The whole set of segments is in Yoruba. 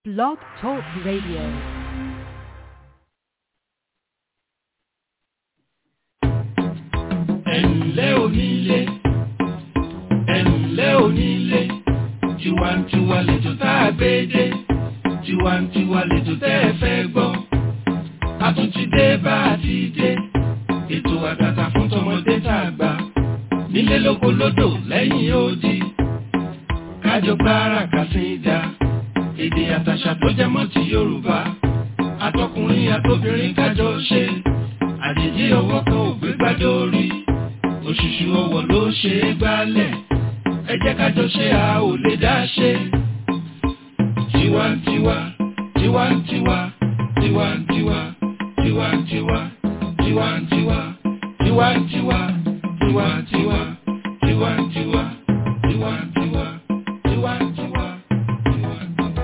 Blog Talk Radio. ẹ̀ǹlẹ́ onílé ẹ̀ǹlẹ́ onílé tiwantiwa lẹ́jọ́ tá a gbé dé tiwantiwa lẹ́jọ́ tẹ́ ẹ fẹ́ gbọ́ a tún ti dé bá a ti dé ètò àtàtà fún tọmọdé tá a gbà nílé lóko lódò lẹ́yìn odi kájọ gbára kàsídà èdè àtàṣà tó jẹ mọ́ ti Yorùbá àtọkùnrin àtobìnrin kájọ ṣe àjèjì ọwọ́ kan ò gbé gbádùn orí òṣùṣù ọwọ́ ló ṣe é gbálẹ̀ ẹ jẹ́ kájọ ṣe a ò lè dá ṣe. tiwantiwa tiwantiwa tiwantiwa tiwantiwa tiwantiwa tiwantiwa tiwantiwa tiwantiwa tiwantiwa tiwantiwa tiwantiwa.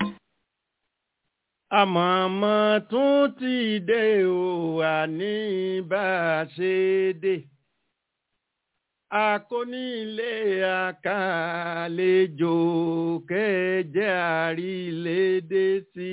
àmọ̀mọ́ tún ti dé o àní bá a ṣe dé akónílé àkàlejò kẹjẹ àrílédé sí.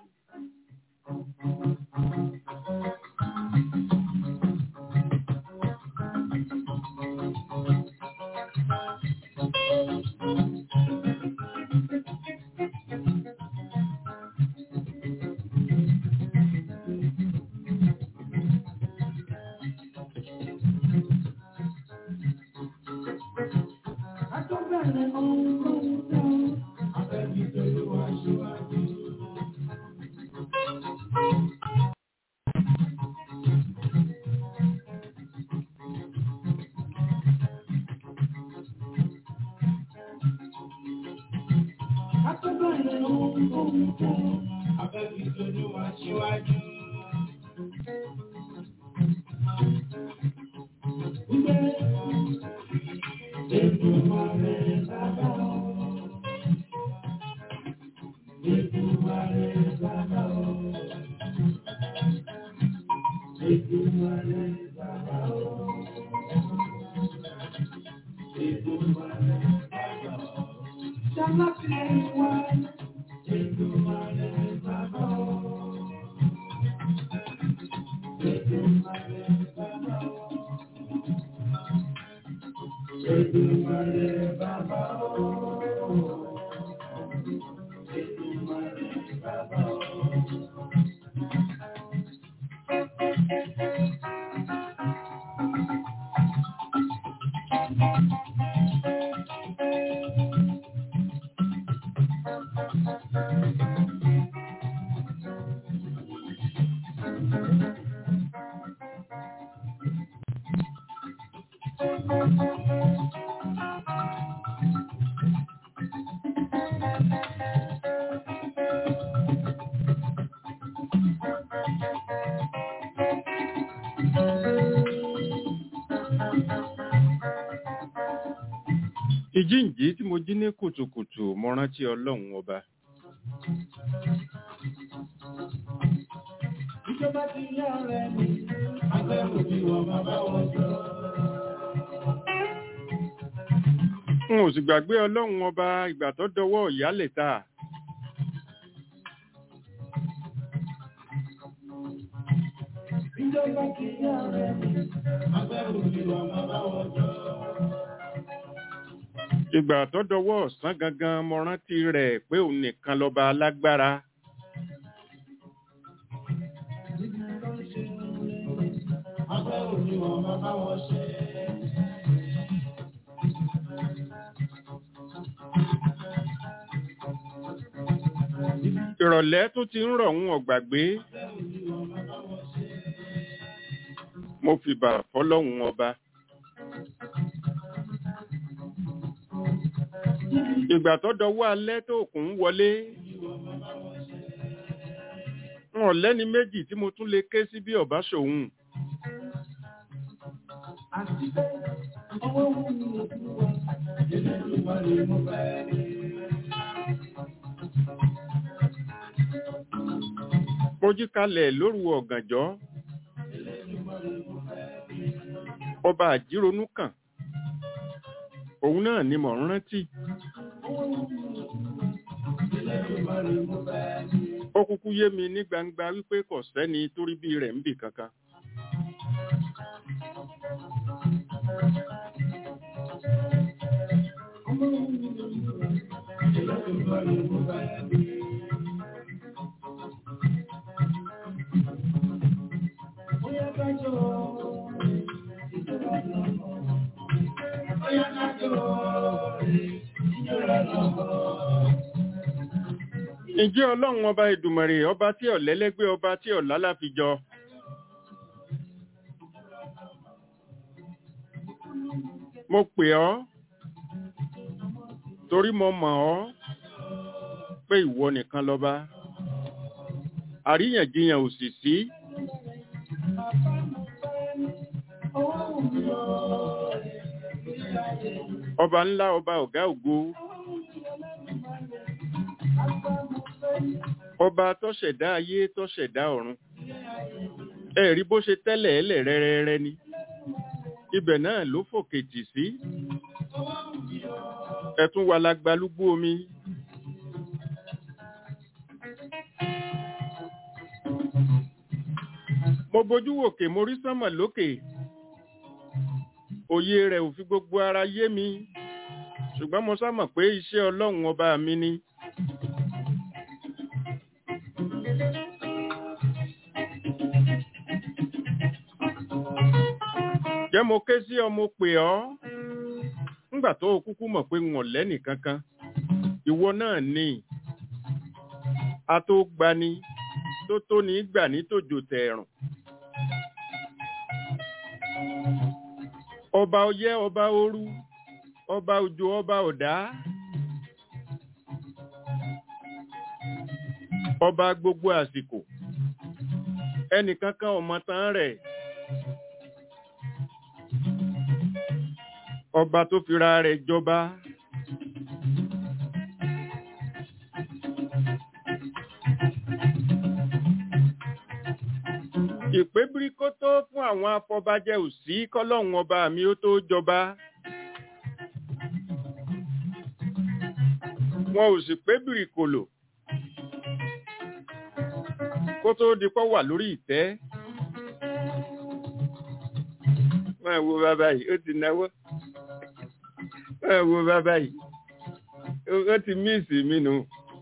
ìjíǹjí tí mo jí ní kùtùkùtù mo rántí ọlọ́run ọba. ìjọba ti yá ọ̀rẹ́ mi agbẹ́rù bí wọ́n máa bá wọn jọ. n ò sì gbàgbé ọlọ́run ọba ìgbà tó dọwọ́ ìyálẹ̀ta. ìjọba ti yá ọ̀rẹ́ mi agbẹ́rù bí wọ́n máa bá wọn jọ. ìgbà tó dọwọ́ ọ̀sán gangan mo rántí rẹ̀ pé òun nìkan lọ́ba alágbára. agbẹ́rù bí wọ́n máa bá wọn ṣe. ìrọ̀lẹ́ tó ti ń rọ̀ ń ọ̀gbàgbé. mo fìbà fọlọ́hun ọba. ìgbà tó dọwọ́ alẹ́ tó kùn ń wọlé. wọn lẹ́ni méjì tí mo tún lè ké sí bí ọ̀bá ṣòun. àti pé ọwọ́ wù mí lójú wa ilé ìwà ni mo fẹ́ rí. Mojí kalẹ̀ lóru ọ̀gànjọ́. Ọba àjíronú kàn. Òun náà ni mò ń rántí. ó kúkú yé mi ní gbangba wípé kò sẹ́ni torí bí rẹ̀ ń bì kankan. ǹjẹ́ ọlọ́run ọba ìdùmọ̀rè ọba tí ọ̀lẹ́lẹ́gbẹ́ ọba tí ọ̀lá láfijọ mo pè ọ́ torí mo mọ̀ ọ́ pé ìwọ nìkan lọ́ba àríyànjiyàn ò sì sí ọba ńlá ọba ọ̀gá ògo ọba tó ṣẹ̀dá ayé tó ṣẹ̀dá ọ̀run ẹ̀rí bó ṣe tẹ́lẹ̀ ẹlẹ̀ rẹ́rẹ́rẹ́ ni ibẹ̀ náà ló fòkè jì sí ẹ̀tún wà lágbálúgbú omi mo bojú wòkè mo rí sánmọ̀ lókè òye rẹ̀ ò fi gbogbo ara yé mi ṣùgbọ́n mo sá mọ̀ pé iṣẹ́ ọlọ́run ọba mi ni. jẹ́ mo ké sí ọ mo pè ọ́ ńgbà tó o kúkú mọ̀ pé wọn lẹ́nì kankan ìwọ náà ni a tó gbani tó tó ní gbà ní tòjò tẹ̀rùn. ọba ọyẹ́ ọba òru ọba òjò ọba ọ̀dá ọba gbogbo àsìkò ẹnìkankan ọmọ tán rẹ̀ ọba tó fira rẹ̀ jọba ìpé bíríkótó fún àwọn afọbajẹ òsí kọlọ́hún ọba mi ó tó jọba wọn ò sì pé bìrìkòlò kó tó di pọ́ wà lórí ìtẹ́ máa wo bàbá yìí ó ti náwó máa wo bàbá yìí ó ti míìsì mí nù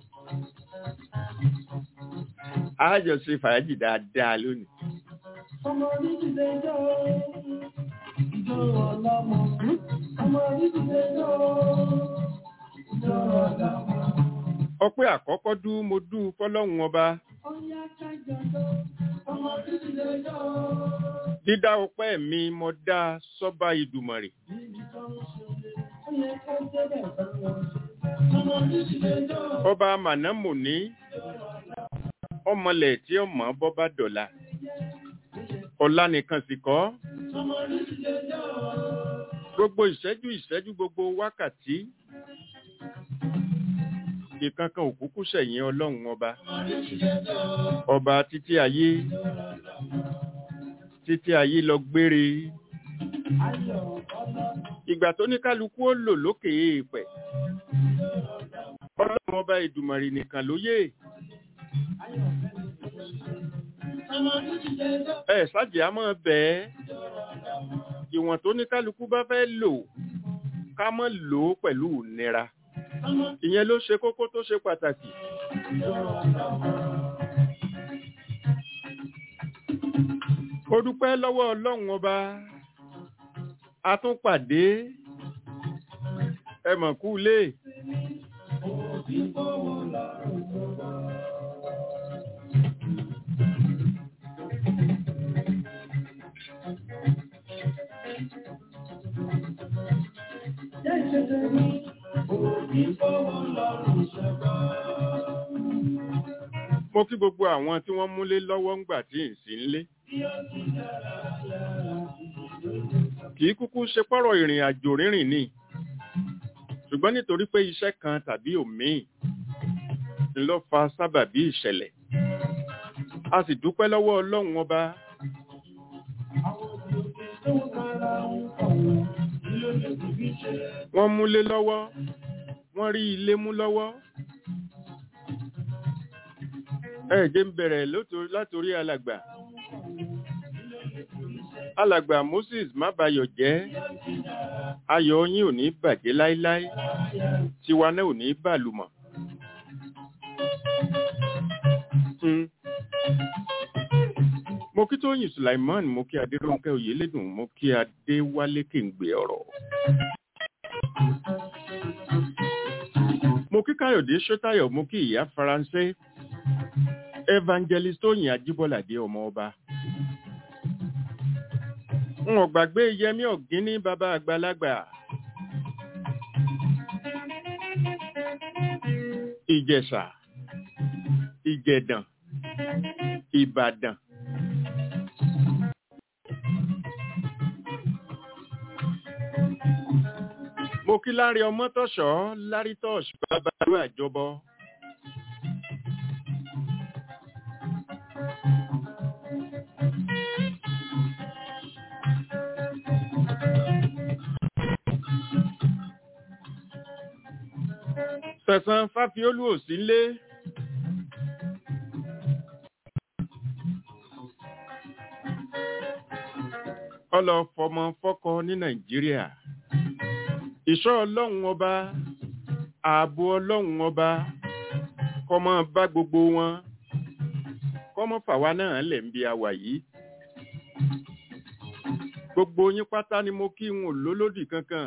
àjọ ṣe fàájì dáadáa lónìí. Ọmọ orílẹ̀-èdè jọ ìjọ ọlọ́mọ. Ọmọ orílẹ̀-èdè jọ ìjọ ọlọ́mọ. ọpẹ́ àkọ́kọ́ dú mo dú fọ́lọ́hun ọba Ọyá kájọ jọ. Ọmọ orílẹ̀-èdè jọ. dídá ọpẹ́ mi mo dá sọ́ba ìdùmọ̀rè Níbi tó ń ṣe, ó yẹ kó débẹ̀ bá wọn ṣe. Ọmọ orílẹ̀-èdè jọ. ọba mànámùní ọmọlẹ̀ tí ọmọ bọ́ bá dọ̀la ọ̀la nìkan sì kọ́ Ọmọ orílẹ̀-èdè jọ. gbogbo ìṣẹ́jú ìṣẹ́jú gbogbo wákàtí ìkankan òkúkú sẹ̀yìn ọlọ́run ọba ọba títí ayé títí ayé lọ gbére Ayọ̀ ọlọ́mọ. ìgbà tó ní kálukú ó lò lókè èèpẹ̀ ọlọ́run ọba ìdùmọ̀rì nìkan ló yé Ọmọ orílẹ̀-èdè jọ. ẹ ṣáàjì á mọ̀ bẹ́ẹ̀ ìwọ̀n tó ní kálukú bá fẹ́ lò ká mọ̀ lò ó pẹ̀lú ìnira Ọmọ ìyẹn ló ṣe kókó tó ṣe pàtàkì ó dúpẹ́ lọ́wọ́ ọlọ́run ọba a tún pàdé ẹ mọ̀ kú lé òbí fọwọ́ lọ́rùn gbogbo. Jẹ́ ìṣẹ̀ṣẹ̀ mi, òbí fọwọ́ lọ́rùn ṣẹ̀gbọ́. mo kí gbogbo àwọn tí wọ́n múlé lọ́wọ́ ńgbà tí ì sí ńlé Bí ó ti dára yára kì í kúkú ṣe pọ́rọ̀ ìrìn àjò rírìn ni ṣùgbọ́n nítorí pé iṣẹ́ kan tàbí òmíì ń lọ fa sábàbí ìṣẹ̀lẹ̀ a sì dúpẹ́ lọ́wọ́ ọlọ́run ọba àwọn òbí òbí tó ń kára ń kọ̀wé, kí ló lè fi bí ṣe? wọ́n múlé lọ́wọ́ wọ́n rí ilé mú lọ́wọ́ ẹ jẹ́ ń bẹ̀rẹ̀ lóto- látòrí alàgbà alàgbà moses mábayọ̀ jẹ́ ayọ̀ yín ò ní bàjẹ́ láíláí tiwa náà ò ní bàlùmọ̀. Mm. mo kí tóyìn sulaiman mo kí adéròǹkẹ́ oyèlédùn mo kí adéwálé kéǹgbé ọ̀rọ̀. mo kí káyọ̀dé ṣótáyọ̀ mo kí ìyá faransé evangelist tóyìn ajíbọ́ládé ọmọ ọba. n ò gbàgbé yẹmí ọ̀gíní bàbá àgbàlagbà. ìjẹ̀ṣà ìjẹ̀dàn ìbàdàn. mo kí lárí ọmọ tọ̀ṣọ́ lárí tọ̀ṣ bàbá ìlú àjọbọ. sẹ̀sán fáfiólú ò sí lé. ọlọ fọmọ fọkọ ní nàìjíríà ìṣọ́ ọlọ́run ọba ààbò ọlọ́run ọba kọmọ bá gbogbo wọn kọmọ fàwa náà lẹ̀ ń bí a wà yìí gbogbo yín pátá ni mo kí n ò lólódì kankan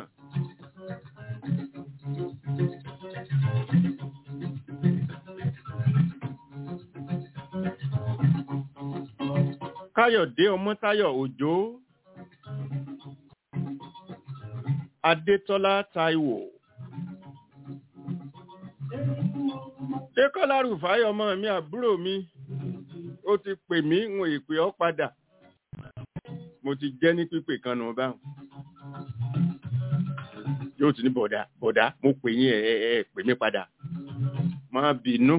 káyọ̀dé ọmọ́táyọ̀ òjó adétọ́lá táíwò dékọ́lá rúfáì ọmọ mi àbúrò mi ó ti pè mí ń ìpè ọ́ padà mo ti jẹ́ ní pípè kan nù báwọn yóò ti ní bọ̀dá bọ̀dá mo pè yín ẹ ẹ ẹ pè mí padà má bínú.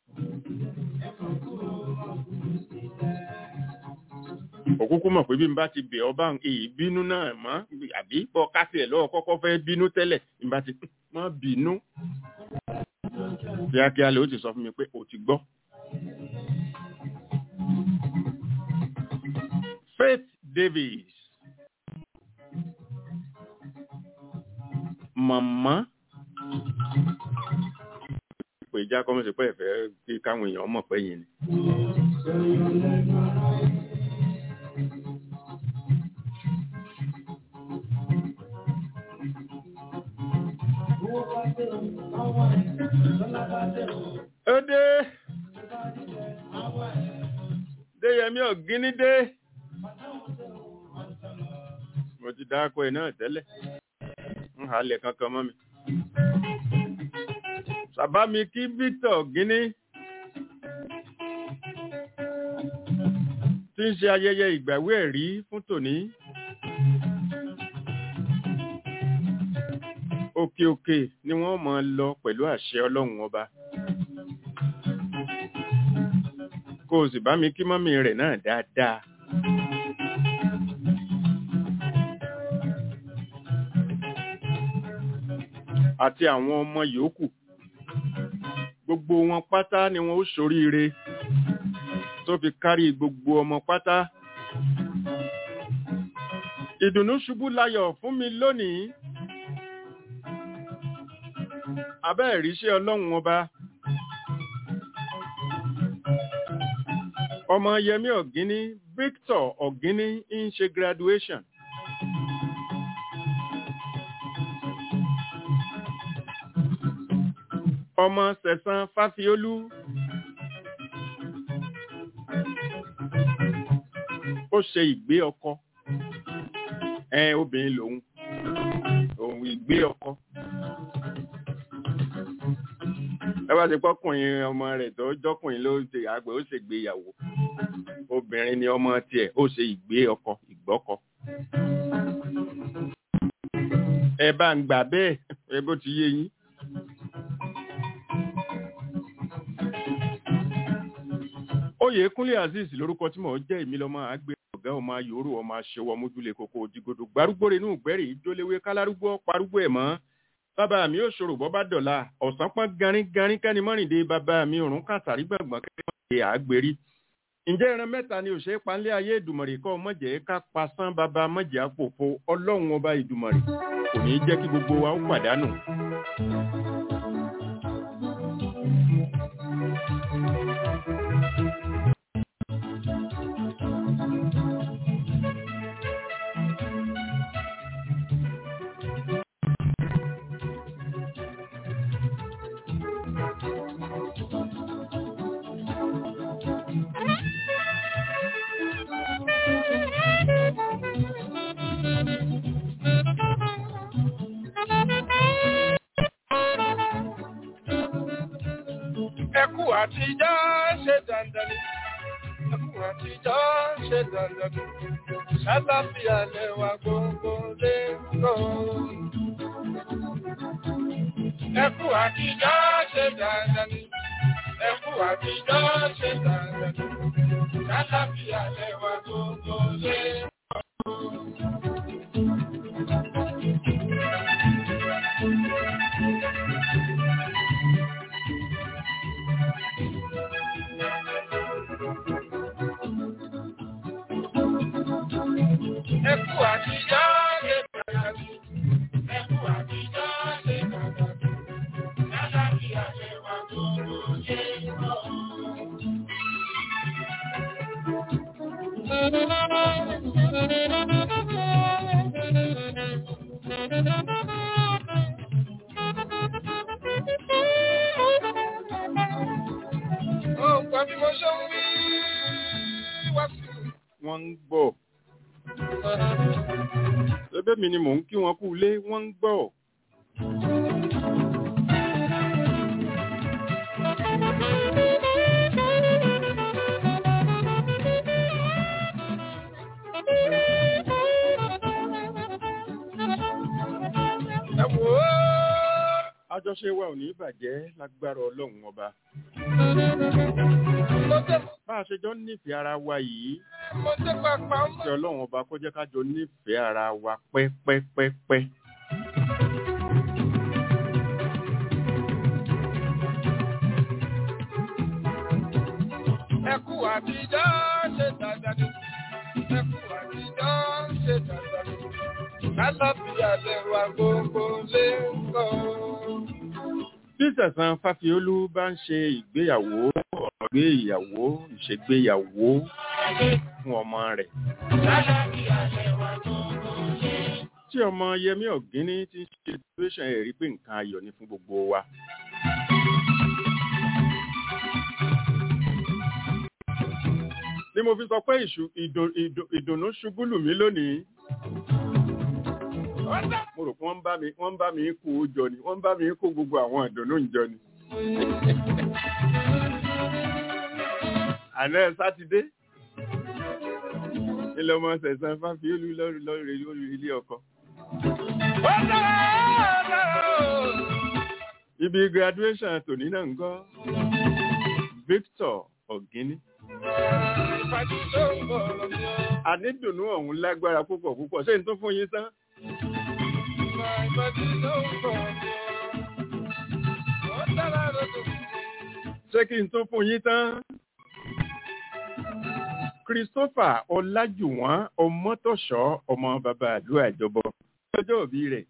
òkúkú mọ̀ pé bí n bá ti bẹ̀ ọ́ bá èyí bínú náà mọ́ àbí bọ́ kásì ẹ̀ lọ́wọ́ kọ́kọ́ fẹ́ bínú tẹ́lẹ̀ n bá ti mọ́ bínú. kíákíá lè ó ti sọ fún mi pé o ti gbọ́. Faith Davis màmá pé ìjà kọ́mọ̀sí pé ẹ̀fẹ́ kí káwọn èèyàn mọ̀ pé yìí ni. ó dé déyẹmí ọ̀gíní dé mo ti dáko ẹ̀ náà tẹ́lẹ̀ ń halẹ̀ kankan mọ́ mi bàbá mi kí Victor ọ̀gíní tí ń ṣe ayẹyẹ ìgbàwé ẹ̀rí fún tòní òkè òkè ni wọ́n máa lọ pẹ̀lú àṣẹ ọlọ́run ọba kó o sì bá mi kí mọ́mí rẹ̀ náà dáadáa. àti àwọn ọmọ yòókù gbogbo wọn pátá ni wọn ó ṣoríire tó fi kárí gbogbo ọmọ pátá ìdùnnú ṣubú layọ̀ fún mi lónìí abẹ́ ìríṣẹ́ ọlọ́run ọba ọmọ yẹmí ọ̀gíní Victor ọ̀gíní ń ṣe graduation ọmọ sẹ̀sán fáfiólú ó ṣe ìgbé ọkọ ẹ obìnrin lòun òun ìgbé ọkọ ẹ bá ti pọkùnrin ọmọ rẹ̀ tó jọkùnrin ló ṣe àgbẹ̀ ó ṣègbéyàwó obìnrin ni ọmọ tiẹ̀ ó ṣe ìgbé ọkọ ìgbọ́kọ ẹ bá ń gbà bẹ́ẹ̀ ẹ bó ti yé yín. Oyèkúnlé Azeez lórúkọ tí mò ń jẹ́ èmi lọ́mọ àgbẹ̀ ọ̀gá ọmọ ayòrò ọmọ aṣẹwọ́ mójúlé kókó òjìgodò gbárúgbóre inú ìgbẹ́rì ìjóléwé kálárúgbó parúgbó ẹ̀ mọ́ bàbá mi ò ṣòro bọ́ bá dọ̀la ọ̀sán pọ́n garin garin kẹ́ni mọ́rìndé bàbá mi òrùn kàtàrí gbàgbọ́n kẹ́ni àgbèrí ǹjẹ́ ìran mẹ́ta ni òṣèré panlé ayé ìdùmọ̀rì kọ́ mọ̀jẹ̀ ká pasán bàbá mọ̀jẹ̀ àpòfo ọlọ́run ọba ìdùmọ̀rì kò ní jẹ́ kí gbogbo wa ó pàdánù. Ẹkú àtijọ́ ṣe dandan ni. Ẹkú àtijọ́ ṣe dandan ni. Ṣáláfíà lẹ́wà gbogbo lé lọ. Ẹkú àtijọ́ ṣe dandan ni. Ẹkú àtijọ́ ṣe dandan ni. Ṣáláfíà lẹ́wà gbogbo lé lọ. Ẹkú àtijọ́ ṣe dandan ni. Ẹkú àtijọ́ ṣe dandan ni. Ṣáláfíà lẹ́wà gbogbo lé lọ. Ó ń gbọ́ bí mo ṣe ń wí wá sí i. wọ́n ń gbọ́ ẹbẹ́ mi ni mò ń kí wọn kú ilé wọ́n ń gbọ́ Ẹ wò ó. àjọṣe wa ò ní bàjẹ́ lágbára ọlọ́run ọba Mo tẹ́ bá a ṣe jọ ń nífẹ̀ẹ́ ara wa yìí mo tẹ́ pàpà ń kí ọlọ́run ọba kó jẹ́ ká jọ nífẹ̀ẹ́ ara wa pẹ́pẹ́pẹ́pẹ́. Ẹkú àtijọ́ ṣe dandan ni. Ẹkú àtijọ́ ṣe dandan ni. Kálọ́fíà lẹ́wà gbogbo lé lọ. bí sẹ̀sán fáfiolú bá ń ṣe ìgbéyàwó ọ̀gbé ìyàwó ìṣègbéyàwó fún ọmọ rẹ̀ Kálọ́fíà lẹ́wà gbogbo lé lọ. tí ọmọ yẹmí ọ̀gíní ti ń ṣe situation ẹ̀ rí pé nǹkan ayọ̀ ni fún gbogbo wa. ni mo fi sọ pé ìṣù- ìdò- ìdò- ìdùnnú ṣubú lù mí lónìí mo rò pé wọ́n ń bá mi wọ́n ń bá mi kó o jọ ni wọ́n ń bá mi kó gbogbo àwọn ìdùnnú ìjọ ni. àná sátidé ilé ọmọ sẹ̀sán fáfiolú lọ́rùn lọ́rùn lórí ilé ọkọ. Ó dára ó dára ó. ibi graduation tòní náà ń gọ́ Victor Ọ̀gíní. Ìpàdé tó ń bọ̀ lọ́jọ́. ànídùnnú ọ̀hún lágbára púpọ̀ púpọ̀ ṣé n tó fún yín tán. Ìpàdé tó ń bọ̀ lọ́jọ́. Ó dára lọ́jọ́. ṣé kí n tó fún yín tán. Christopher Ọlájùwọ̀n Ọmọ́tọ̀ṣọ́ ọmọ bàbá àdúrà ìjọbọ lọ́jọ́ òbí rẹ̀.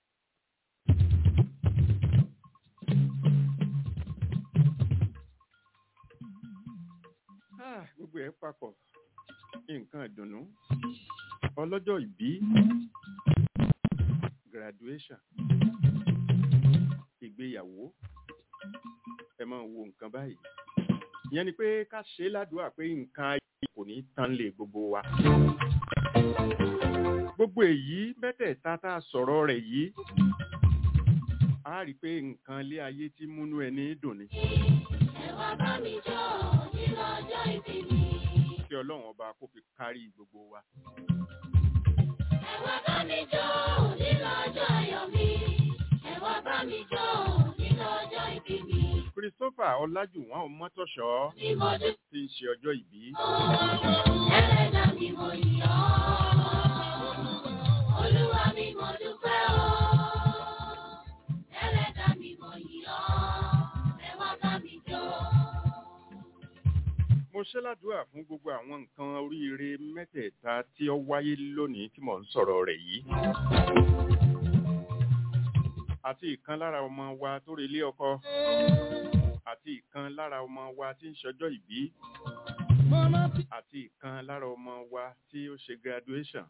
Ah, gbogbo ẹ̀ papọ̀ nǹkan ìdùnnú ọlọ́jọ́ ìbí graduation ìgbéyàwó ẹ máa wo nǹkan báyìí ìyẹn ni pé ká ṣe é ládùúgbà pé nǹkan ayé kò ní tán lé gbogbo wa gbogbo èyí mẹ́tẹ̀ẹ̀ta tá a sọ̀rọ̀ rẹ̀ yìí a rí i pé nǹkan ilé ayé tí múnú ẹni dùn ni kí ọlọ́run ọba kó fi kárí gbogbo wa. Christopher Ọlájùwọ̀n Ọmọ́tọ̀ṣọ́ tí ń ṣe ọjọ́ ìbí. ṣe ládùúrà fún gbogbo àwọn nǹkan oríire mẹ́tẹ̀ẹ̀ta tí ó wáyé lónìí tí mò ń sọ̀rọ̀ rẹ̀ yìí. àti ìkan lára ọmọ wa tó relé ọkọ àti ìkan lára ọmọ wa tí ń ṣọjọ́ ìbí àti ìkan lára ọmọ wa tí ó ṣe graduation.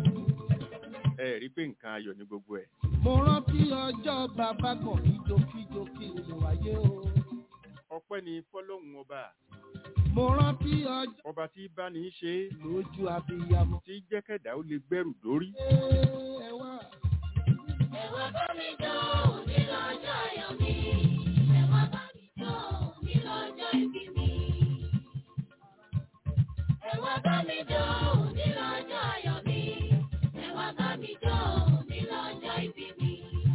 ẹ rí pé nǹkan ayọ̀ ní gbogbo ẹ̀. mo rántí ọjọ́ bàbá kan ìjókíjó kí n wáyé o. ọpẹ́ ni fọ́lọ́hún ọba mo rántí ọjọ́ ọba tí bá ní í ṣe é, lójú abiyamọ. tí jẹ́kẹ̀dá ó lè gbẹ́rù dórí. ẹ wá. Ẹ̀wà bá mi jó òní lọ́jọ́ ayọ̀ mi. Ẹ̀wà bá mi jó òní lọ́jọ́ ìbí mi. Ẹ̀wà bá mi jó òní lọ́jọ́ ayọ̀ mi. Ẹ̀wà bá mi jó òní lọ́jọ́ ìbí mi.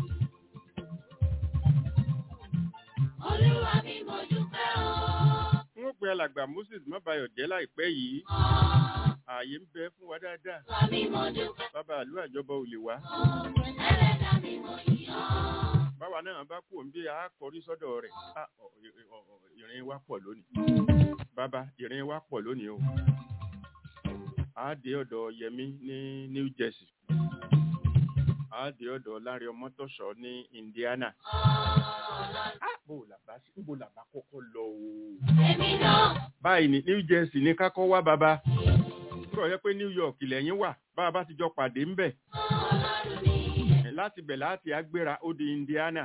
Olúwa mi mo dúpẹ́ o. wọ́n pe alàgbà moses mọ́bayọ̀jẹ́ láìpẹ́ yìí ààyè ń bẹ fún wa dáadáa Olúwa mi mo dúpẹ́ bàbá àlú àjọbọ ò lè wá o. Ẹlẹ́dà mi mo yìn ọ́. báwa náà bá kú òǹbí a kọrí sọ́dọ̀ rẹ̀ Ah, ọ- ọ- ọ- ìrìn wa pọ̀ lónìí bàbá ìrìn wa pọ̀ lónìí o a dé ọ̀dọ̀ yẹmí ní new jersey a dé ọ̀dọ̀ láre ọmọtọ̀ṣọ́ ní indiana Ah, bó o làbá sí bó o làbá kọ́kọ́ lọ o Èmi náà. báyìí ní new jersey ní kákọ́ wá bàbá nígbà yẹ pé new york lẹ́yìn wà bá a bá ti jọ pàdé ńbẹ̀ Ọlọ́run ni. láti bẹ̀ láti agbéra ó di indiana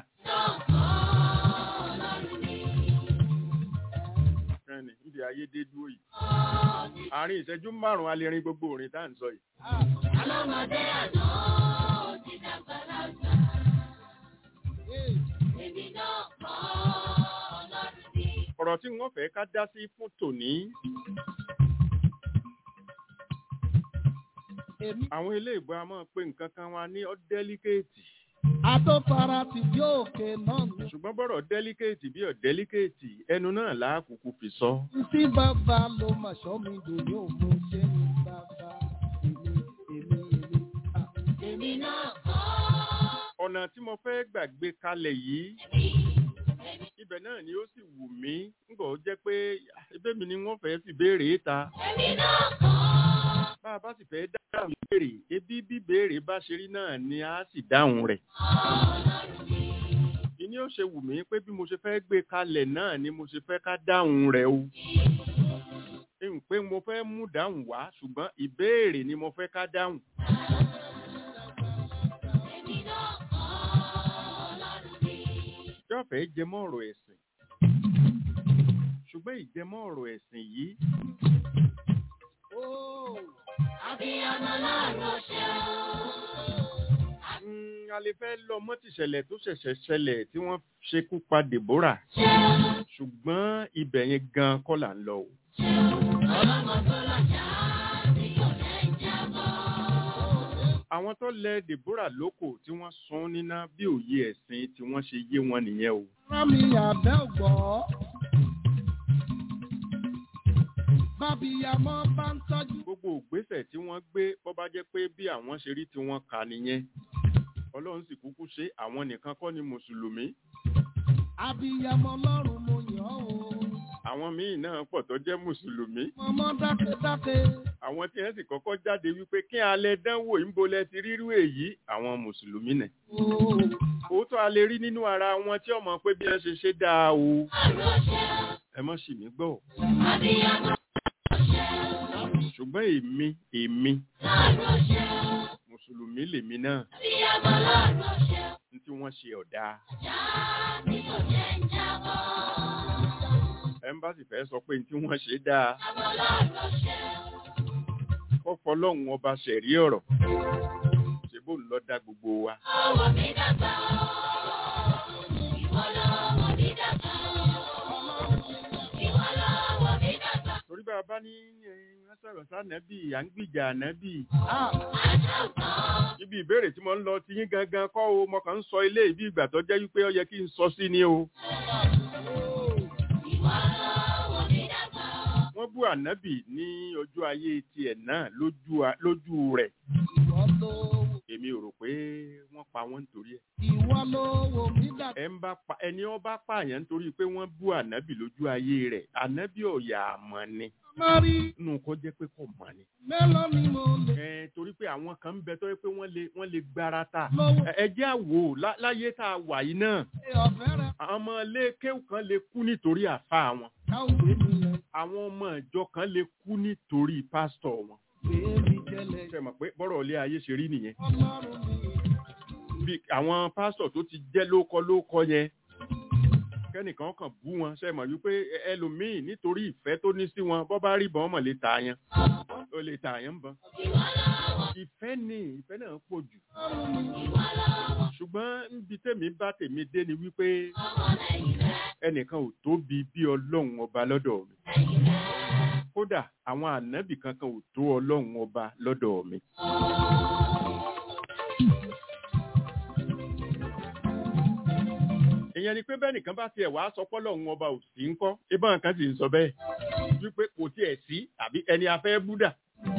ẹni níbi ayédè dúró yìí àárín ìṣẹ́jú márùn-ún alẹ́rin gbogbo orin tá à ń sọ yìí Ọlọ́mọdé àná ó ti dàgbà lágbà. Èmi náà kọ́ ọlọ́run ni. ọ̀rọ̀ tí wọ́n fẹ́ ká dá sí fún tòní èmi àwọn ilé ìbò a máa pe nǹkan kan wa ní ọ́dẹ́líkéètì àtọ́fara ti bí òkè náà ní. ṣùgbọ́n bọ́rọ̀ dẹ́líkéètì bí ọ̀dẹ́líkéètì ẹnu náà láàkùkù fi sọ tí bàbá ló mà ṣọ́ mi dòní òun ṣe ní bàbá èmi èmi èmi. Ah. Èmi náà kọ́ ọ̀nà tí mo fẹ́ gbàgbé kalẹ̀ yìí èmi. ibẹ̀ náà ni ó sì wù mí ńgbọ̀ ó jẹ́ pé ẹbẹ́ mi ni wọ́n fẹ́ fi béèrè ta Èmi náà kọ́ bá a bá sì fẹ́ dáhùn ìbéèrè ebi bí béèrè bá ṣe rí náà ni a sì dáhùn rẹ̀ ọlọ́run ni. ìní ó ṣe wù mí pé bí mo ṣe fẹ́ gbé kalẹ̀ náà ni mo ṣe fẹ́ ká dáhùn rẹ̀ o n pé mo fẹ́ mú dáhùn wá ṣùgbọ́n ìbéèrè ni mo fẹ́ ká dáhùn Èmi náà kọ́ ọlọ́run ni. yóò fẹ́ jẹmọ́ ọ̀rọ̀ ẹ̀sìn ṣùgbọ́n ìjẹmọ́ ọ̀rọ̀ ẹ̀sìn yìí Oh. Abiyamọ láàárọ̀ ṣe o. mm, a lè fẹ́ lọ mọ́tìṣẹ̀lẹ̀ tó ṣẹ̀ṣẹ̀ ṣẹlẹ̀ tí wọ́n ṣekú pa Deborah Ṣé o? ṣùgbọ́n ibẹ̀ yẹn gan kọ́ là ń lọ o Ṣé o? Ọlọ́mọ tó lọ́jà tí kò lẹ́ jábọ́. àwọn tó lẹ Deborah lóko tí wọ́n sun níná bí òye ẹ̀sìn tí wọ́n ṣe yé wọn nìyẹn o rán mi àbẹ́ ògbọ́. bábíyamọ bá ń tọ́jú. gbogbo ògbésẹ̀ tí wọ́n gbé bọ́ bá jẹ́ pé bí àwọn ṣe rí tí wọ́n kà nìyẹn ọlọ́run sì kúkú ṣe àwọn nìkan kọ́ ni mùsùlùmí abiyamọ lọ́rùn mo yàn ọ́ o. àwọn míì náà pọ̀ tó jẹ́ mùsùlùmí mọ̀mọ́ dákẹ́dákẹ́. àwọn tí wọ́n sì kọ́kọ́ jáde wípé kí alẹ́ dánwò ìmbolẹ̀ ti rírú èyí àwọn mùsùlùmí nẹ̀ Oh. òótọ́ a lè rí nínú ara wọn tí ọmọ pé bí wọ́n ṣe ṣe dáa o Láàárọ̀ ṣe o. ẹ mọ́ sì mí gbọ́ Abiyamọ ṣe o. ṣùgbọ́n èmi èmi Láàárọ̀ ṣe o. mùsùlùmí lèmi náà Abiyamọ láàárọ̀ ṣe o. ní tí wọ́n ṣe ọ̀dà Já tí kò lẹ́ jábọ́. ẹ̀ńbàsì fẹ́ sọ pé ní tí wọ́n ṣe dáa Abiyamọ láàárọ̀ ṣe o. kọ́ fọlọ́hún ọba ṣẹ̀rí ọ̀rọ̀ ṣe bó ń lọ dá gbogbo wa Ọwọ́ mi dàgbà o. Ìwọ lọ́wọ́ mi dàgbà o. Ìwọ lọ́wọ́ mi dàgbà. torí bá a bá ní ẹ, wọ́n sọ̀rọ̀ sànẹ́bì à ń gbìjà ànábì Ah. Àjọ̀gbọ́n. ibi ìbéèrè tí mo ń lọ ti yín gangan kọ́ o mo kàn ń sọ ilé ìbí ìgbà tó jẹ́ wípé ó yẹ kí n sọ sí ni o Ìwọ lọ́wọ́ mi dàgbà o. wọ́n bú ànábì ní ọjọ́ ayé tiẹ̀ náà lójú a- lójú rẹ̀ ìwọ ló èmi ò rò pé wọ́n pa wọ́n nítorí ẹ̀ ìwọ ló wò mí dà. ẹ ń bá pa ẹni ó bá pààyàn nítorí pé wọ́n bú ànábì lójú ayé rẹ̀ ànábì ọ̀yà àmọ́ ni má rí nù kó jẹ́ pé kò mọ̀ ni. mélòó ni mo lè ẹ torí pé àwọn kan ń bẹ tó yẹ pé wọ́n lè wọ́n lè gbára ta lówó ẹ ẹ jẹ́ àwò lá- láyé tá a wà yìí náà ṣe ọ̀fẹ́ rẹ̀ àwọn ọmọ ilé kéwù kan lè kú nítorí àfa wọn káwọn gbé mi lẹ̀ àwọn ọmọ ìjọ kan lè kú nítorí pásítọ̀ wọn gbé mi jẹlẹ̀. ṣe mọ̀ pé bọ́rọ̀ ilé ayé ṣe rí nìyẹn ọlọ́run mi bí àwọn pásítọ̀ tó ti jẹ́ lóko lóko yẹn kẹ́nìkan kàn bú wọn ṣe mọ̀ wípé ẹ- ẹlòmíì nítorí ìfẹ́ tó ní sí wọn bọ́ bá rí bọ́n mọ̀ lè tà yẹn ó lè tà yẹn ń bọ́n ìfẹ́ ni ìfẹ́ náà pọ̀ jù ṣùgbọ́n níbi tèmi bá tèmi dé ni wípé ẹnìkan ò tóbi bí ọlọ́run ọba lọ́dọ̀ mi kódà àwọn ànábì kankan ò tó ọlọ́run ọba lọ́dọ̀ mi. ìyẹn ni pé bẹ́ẹ̀ nìkan bá tiẹ̀ wá sọ pọ́lọ́run ọba ò sí ń kọ́ ibà kan sì ń sọ bẹ́ẹ̀ wípé kò tiẹ̀ sí àbí ẹni afẹ́ búdà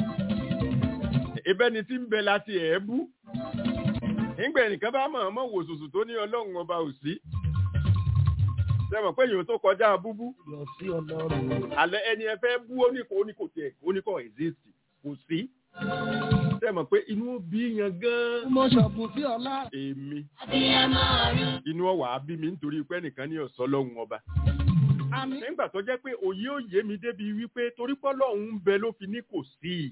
ìbẹ́ni tí ń bẹ láti ẹ̀ bú nígbà ẹnìkan bá mọ̀ ọmọ wò sùsù tó ní ọlọ́run ọba ò sí sẹ́wọ̀n pé èèyàn tó kọjá búbú yọ sí ọlọ́run. alẹ́ ẹni ẹ fẹ́ bú oníkò oníkò tiẹ̀ oníkò exist kò sí sẹ́wọ̀n pé inú bí yan gan-an mo ṣọ̀bùn sí ọlá. èmi inú ọwà bí mi nítorí pé ẹnìkan ní ọ̀sọ́ lọ́hùn ọba àmì nígbà tó jẹ́ pé òye òye mi débi wípé torí pọ́lọ́hún ń bẹ ló fi ní kò sí i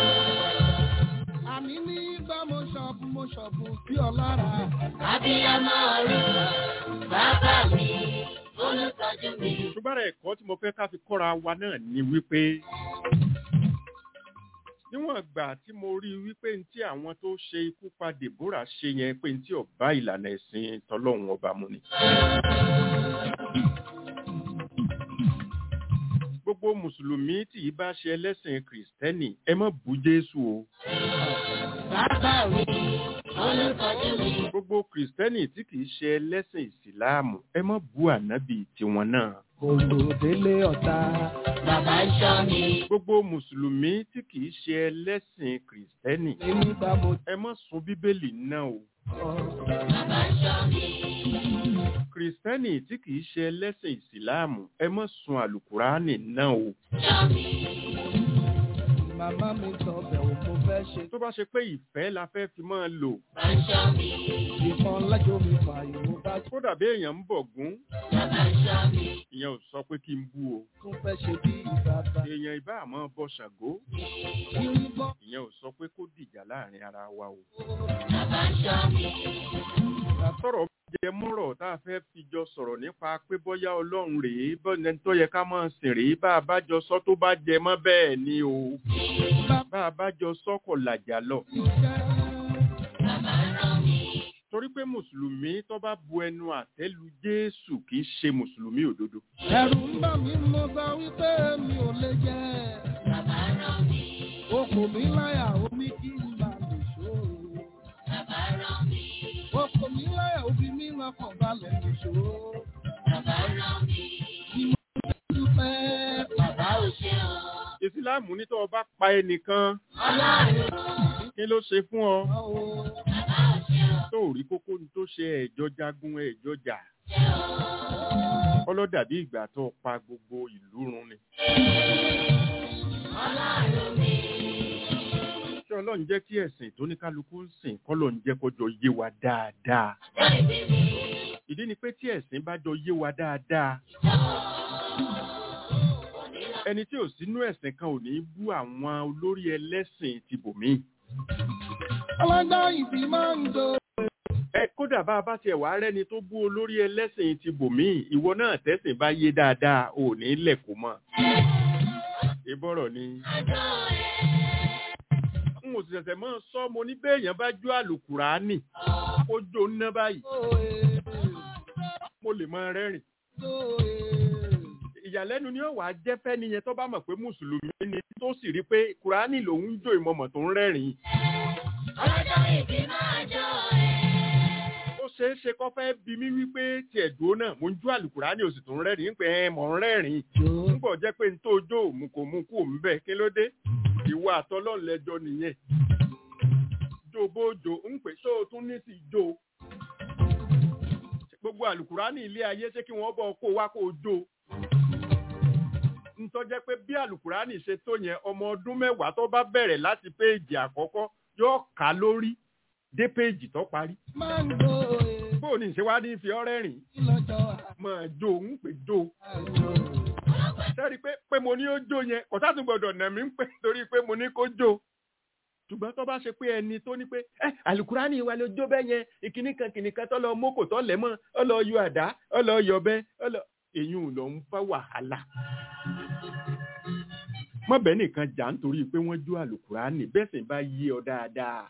àmì nígbà mo ṣọ̀bùn mo ṣọ̀bùn sí ọlá rà. Abiyamọ ọ̀run, bàbá mi, olùtọ́jú mi. ṣùgbọ́n ara ẹ̀kọ́ tí mo fẹ́ ká fi kọ́ra wa náà ni wípé níwọ̀n ìgbà tí mo rí i wípé ní tí àwọn tó ṣe ikú pa Deborah ṣe yẹn pé ní tí ọba ìlànà ẹ̀sìn tọlọ́hun ọba mu ni. gbogbo mùsùlùmí tí ì bá ṣe ẹlẹ́sìn kìrìsìtẹ́nì ẹ má bú Jésù o. Bàbá mi, olùtọ́jú mi. gbogbo kìrìsìtẹ́nì tí kì í ṣe ẹlẹ́sìn ìsìláàmù ẹ má bú ànábì tiwọn náà. olùdélé ọ̀tá. Bàbá ń ṣọ́ mi. gbogbo mùsùlùmí tí kì í ṣe ẹlẹ́sìn kìrìsìtẹ́nì èmi bá mo ẹ má sun bíbélì náà o. sọ. Bàbá ń ṣọ́ mi. kìrìsìtẹ́nì tí kì í ṣe ẹlẹ́sìn ìsìláàmù ẹ má sun àlùkùránì náà o. Ṣọ́ mi. màmá mi sọ bẹ̀rù mo fẹ́ ṣe. tó bá ṣe pé ìfẹ́ la fẹ́ fi máa lò Bàbá ń ṣọ́ mi. ìkan lájọ mi fààyè mo bá kódà bí èèyàn ń bọ̀ gún Bàbá ń ṣọ́ mi. ìyẹn ò sọ pé kí n bú o. tún fẹ́ ṣe bí ìbàbà. èèyàn ìbá àmọ́ bọ ṣàgó kiri gbọ́. ìyẹn ò sọ pé kó dìjà láàrin ara wa o. Bàbá ń ṣọ́ mi. sọ̀rọ̀ jẹ mọ́rọ̀ tá a fẹ́ fi jọ sọ̀rọ̀ nípa pé bóyá ọlọ́run rèé bọ́ni tó yẹ ká máa sìn rèé bá a bá jọ sọ tó bá jẹ mọ́ bẹ́ẹ̀ ni o bá a bá jọ sọ kò làjà lọ. Bàbá ń rán mi. torí pé mùsùlùmí tó bá bu ẹnu àtẹ́lu jésù kì í ṣe mùsùlùmí òdodo. ẹ̀rù ń bà mí mo sọ wípé mi ò lè jẹ́. Bàbá ń rán mi. okùn mi láyà omi kí n bá lè ṣòro. Bàbá ń rán mi. okùn mi láyà omi mi lọ́kàn balẹ̀ lè ṣòro. Bàbá ń rán mi. dúpẹ́ Bàbá ò ṣe o. ìsìláàmù ní tó o bá pa ẹnìkan Ọlọ́run. kí ló ṣe fún ọ bàbá o. Bàbá ò ṣe o. tó ò rí kókó ní tó ṣe ẹ̀jọ́ jagun ẹ̀jọ́ jà Ṣe o. ọlọ́dàbí ìgbà tó o pa gbogbo ìlú run ni. Ọlọ́run mi. ṣé ọlọ́run jẹ́ kí ẹ̀sìn tó ní kálukú ń sìn kọ́lọ̀ ń jẹ́ kọjọ yé wa dáadáa. Bẹ́ẹ̀ni mi. ìdí ni pé tí ẹ̀sìn bá jọ yé wa dáadáa ẹni tí ò sínú ẹ̀sìn kan ò ní bú àwọn olórí ẹlẹ́sìn ti bòmíì. ọlọ́jọ́ ìbí máa ń do. ẹ kódà bá a bá tiẹ̀ wá rẹ́ni tó bú olórí ẹlẹ́sìn ti bòmíì ìwọ náà tẹ́sìn bá yé dáadáa ò ní lẹ̀kọ́ mọ́. ìbọ̀rọ̀ ni Àjọ ẹ̀. n ò sì ṣẹ̀ṣẹ̀ mọ́ sọ mo ní béèyàn bá jó àlùkùránì kó jó ná báyìí mo lè máa rẹ́rìn. ìyàlẹ́nu ni ó wàá jẹ́ fẹ́ni yẹn tó bá mọ̀ pé mùsùlùmí ni tó sì rí pé kùránì lòun ń jó ìmọ̀mọ̀ tó ń rẹ́rìn. Ọlọ́jọ́ ìbí máa jọ ẹ̀. ó ṣeé ṣe kó fẹ́ bi mí wípé tiẹ̀ dúró náà mo ń jó àlùkùránì òsì tó ń rẹ́rìn ń pẹ́ ẹ mọ̀ ń rẹ́rìn. ń bọ̀ jẹ́ pé n tó jó òun kò mú kú òun bẹ́ẹ̀ kí ló dé ìwà àtọ́lọ́ọ̀lẹ́jọ nìyẹn. jó bójó ń pè ṣó o tún ní sí jó gbogbo àlùkùránì ilé ayé ṣé kí wọ́n bọ̀ kó wá kó o jó ntọ́ jẹ́ pé bí àlùkùránì ṣe tó yẹn ọmọ ọdún mẹ́wàá tó bá bẹ̀rẹ̀ láti péèjì àkọ́kọ́ yóò kà lórí dé péèjì tó parí máa ń lo èyí bó o ní ṣe wá ní fi ọ́rẹ́ rìn lọ́jọ́ máa jó ń pè jó àjò. sẹ́rí pé pé mo ní ó jó yẹn kò sáà tún gbọ́dọ̀ nà mí ń pè torí pé mo ní kó jó ṣùgbọ́n tó bá ṣe pé ẹni tó ní pé ẹ àlùkùránì wa ló jó bẹ́ẹ̀ yẹn ìkíní kan kìnì kan tó lọ mókò tó lẹ̀ mọ́ ọ lọ yọ àdá ọ lọ yọ bẹ́ ọ lọ èyí ò lọ ń fa wàhálà mọ́bẹ̀ẹ́ nìkan jà nítorí pé wọ́n jó àlùkùránì bẹ́ẹ̀ sì bá yé ọ dáadáa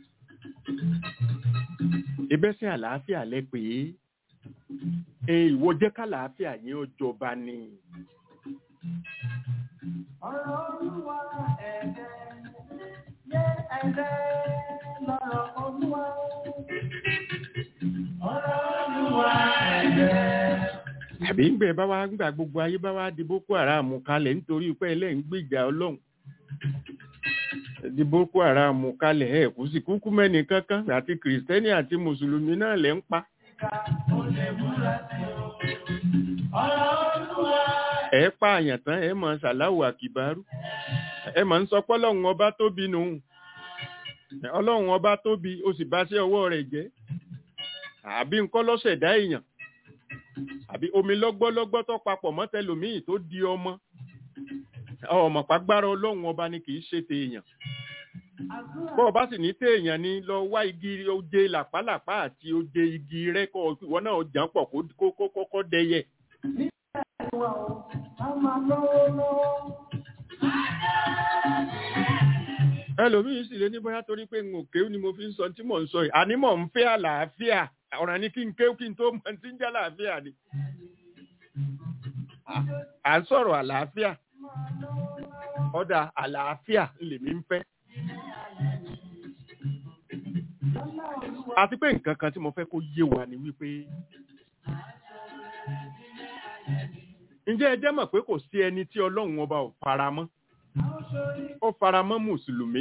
ìbẹ́sìn àlàáfíà lẹ pé e ìwọ jẹ́ kálàáfíà yẹn ó jọba ni. ọ̀rọ̀ olúwa ẹ̀ẹ́dẹ́ yé ẹ̀ẹ́dẹ́ lọ́rọ̀ olúwa. ọ̀rọ̀ olúwa ẹ̀ẹ́dẹ́. àbí ń gbẹ bá wá ń gbà gbogbo ayé bá wá di boko haram kalẹ̀ nítorí pé ẹlẹ́ ń gbìjà ọlọ́run di boko haram kalẹ̀ ẹ̀ kú sí kúkú mẹ́ni kankan àti kìrìsìtẹ́nì àti mùsùlùmí náà lẹ́ ń pa ọ̀rọ̀ olúwa ẹ pààyàn tán ẹ mọ̀ ṣàláwò àkìbárú ẹ mọ̀ ń sọ pé ọlọ́run ọba tóbi nù ọlọ́run ọba tóbi ó sì bá ṣe ọwọ́ rẹ̀ jẹ́ àbí nǹkan lọ́sẹ̀dá èèyàn àbí omi lọ́gbọ́lọ́gbọ́ tó papọ̀ mọ́ tẹlòmíì tó di ọmọ ọmọ pàgbára ọlọ́run ọba ni kì í ṣe tèèyàn bọ́ ọ bá sì ní téèyàn ni lọ wá igi oje làpálàpá àti oje igi rẹ kọ́ ìwọ náà jàn pọ̀ kó kó kọ́kọ́ dẹyẹ. wa o a máa lọ́wọ́ lọ́wọ́. ẹlòmíín sì lé ní bóyá torí pé n ò kéwù ni mo fi ń sọ tí mò ń sọ yìí àní mò ń fẹ́ àlàáfíà ọ̀ràn ni kí n kéwù kí n tó mọ tí ń jẹ́ àlàáfíà ni. à ń sọ̀rọ̀ àlàáfíà ọ̀dà àlàáfíà lèmi ń fẹ́. àti pé nǹkan kan tí mo fẹ́ kó yé wa ni wípé ǹjẹ́ ẹ jẹ́ mọ̀ pé kò sí ẹni tí ọlọ́run ọba ò faramọ́ ó faramọ́ mùsùlùmí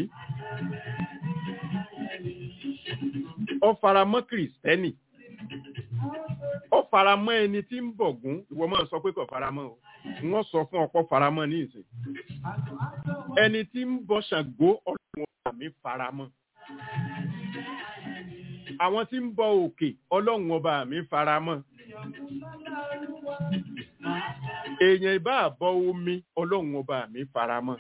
ó faramọ́ kìrìsìtẹ́nì ó faramọ́ ẹni tí ń bọ̀gún ìwọ máa sọ pé kò faramọ́ o wọ́n sọ fún ọ̀pọ̀ faramọ́ ní ìsìn ẹni tí ń bọ ṣàngó ọlọ́run ọba mi faramọ́ àwọn tí ń bọ òkè ọlọ́run ọba mi faramọ́ èèyàn ìbá àbọ̀ omi ọlọ́run ọba mi faramọ́.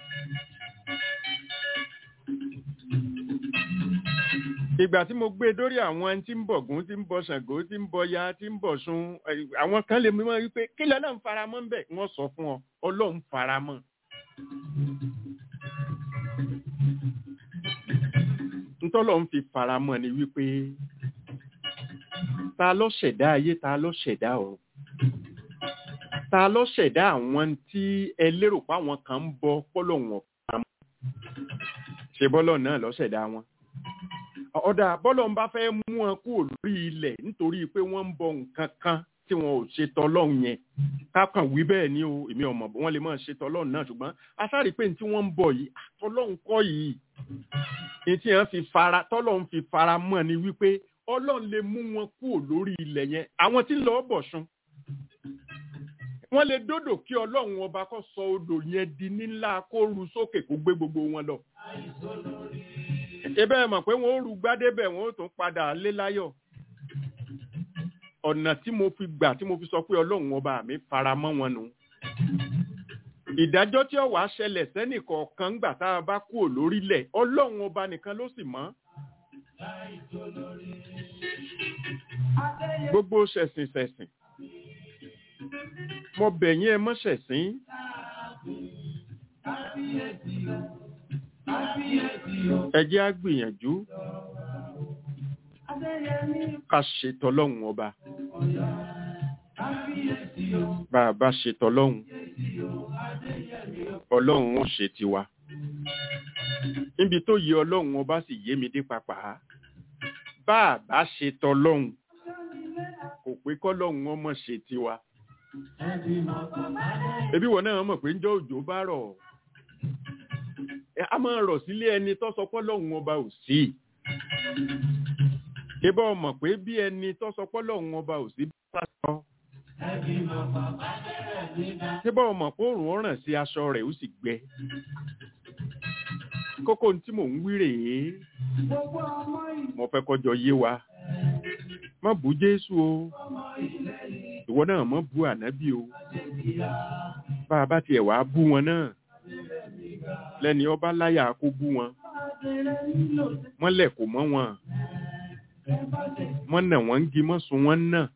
ìgbà tí mo gbé dórí àwọn tí ń bọ̀gún tí ń bọ ṣàngó tí ń bọ ya tí ń bọ̀ sun àwọn kan lè mímọ́ wípé kí lọ́lọ́run faramọ́ ń bẹ̀ wọ́n sọ fún ọ ọlọ́run faramọ́. ntọ́lọ́ ń fi faramọ́ ni wípé ta ló ṣẹ̀dá ayé ta ló ṣẹ̀dá ọ̀run ta ló ṣẹ̀dá àwọn tí ẹ lérò pé àwọn kan ń bọ pọ́lọ̀ wọn pamọ́ ṣe bọ́lọ̀ náà ló ṣẹ̀dá wọn ọ̀dà bọ́lọ̀ ń bá fẹ́ mú wọn kúrò lórí ilẹ̀ nítorí pé wọ́n ń bọ nǹkan kan tí wọn ò ṣe tọlọ́run yẹn kákan wí bẹ́ẹ̀ ni o èmi ò mọ̀ wọ́n lè máa ṣe tọlọ́run náà ṣùgbọ́n asárí pé tí wọ́n ń bọ̀ yìí tọlọ́run kọ́ yìí ètí yẹn fi fara tọlọ́run fi fara mọ́ ni wípé ọlọ́run lè mú wọn kúrò lórí ilẹ̀ yẹn àwọn tí ń lọ bọ̀ sun wọ́n lè dódò kí ọlọ́run ọba kó sọ odò yẹn di nílá kó ru sókè kó gbé gbogbo wọn lọ. ebe ẹ mọ̀ pé wọ́n ó ru gbádébẹ̀ wọ́n ó tún padà lé láyọ̀. ọ̀nà tí mo fi gbà tí mo fi sọ pé ọlọ́run ọba mi fara mọ́ wọn nù. ìdájọ́ tí ó wàá ṣẹlẹ̀ sẹ́nìkọ̀ọ̀kan gbà tá a bá kúrò lórílẹ̀ ọlọ́run ọba nìkan ló sì mọ̀. gbogbo ṣẹ̀sìn ṣẹ̀sìn mo bẹ̀ yín ẹ mọ́ṣẹ̀ sí. ẹ jẹ́ á gbìyànjú ká ṣètò ọlọ́run ọba bá a bá ṣètò ọlọ́run ọlọ́run ó ṣe tiwa níbi tó yẹ ọlọ́run ọba sì yé mi dé papà bá a bá ṣètò ọlọ́run kò pé kọ́lọ́run ọmọ ṣe tiwa ebi wọn náà mọ̀ pé ń jọ òjò bá rọ̀ a máa rọ̀ sílé ẹni tó sọ pé lọ́hùn ọba ò sí ibà ọmọ pé bí ẹni tó sọ pé lọ́hùn ọba ò sí bá sọ. ibà ọmọ pé òòrùn ọ̀ràn sí aṣọ rẹ̀ ó sì gbẹ. kókó tí mò ń wí rèé mo fẹ́ kọjọ yé wa má bú jésù o ìwọ náà má bú ànábì o bá a bá tiẹ̀ wá bú wọn náà lẹ́ni ọba láyà kó bú wọn wọ́n lẹ̀ kó mọ́ wọn wọ́n nà wọ́n ń gi mọ́ sun wọ́n náà.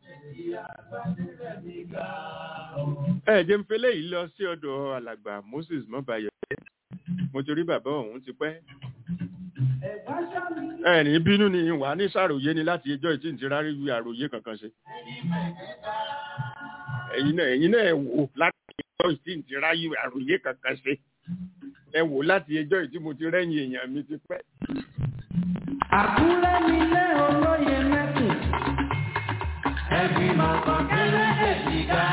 ẹ jẹ́ ń fẹ́lẹ́ yìí lọ sí ọ̀dọ̀ alàgbà Moses mọ́bayọ̀ mo ti rí bàbá ọ̀hún ti pẹ́. ẹ ní bínú ni wà ní sàròyé ni láti ẹjọ́ ìtì ti rárí wí àròyé kankan ṣe. ẹ̀yin náà ẹ̀yin náà wò láti ẹjọ́ ìtì ti rárí àròyé kankan ṣe. ẹ wò láti ẹjọ́ ìtì mo ti rẹ́yìn èèyàn mi ti pẹ́. Àkúrẹ́ nílé olóye mẹ́kùn. Ẹbí mọ̀kàn kéré èjì ga.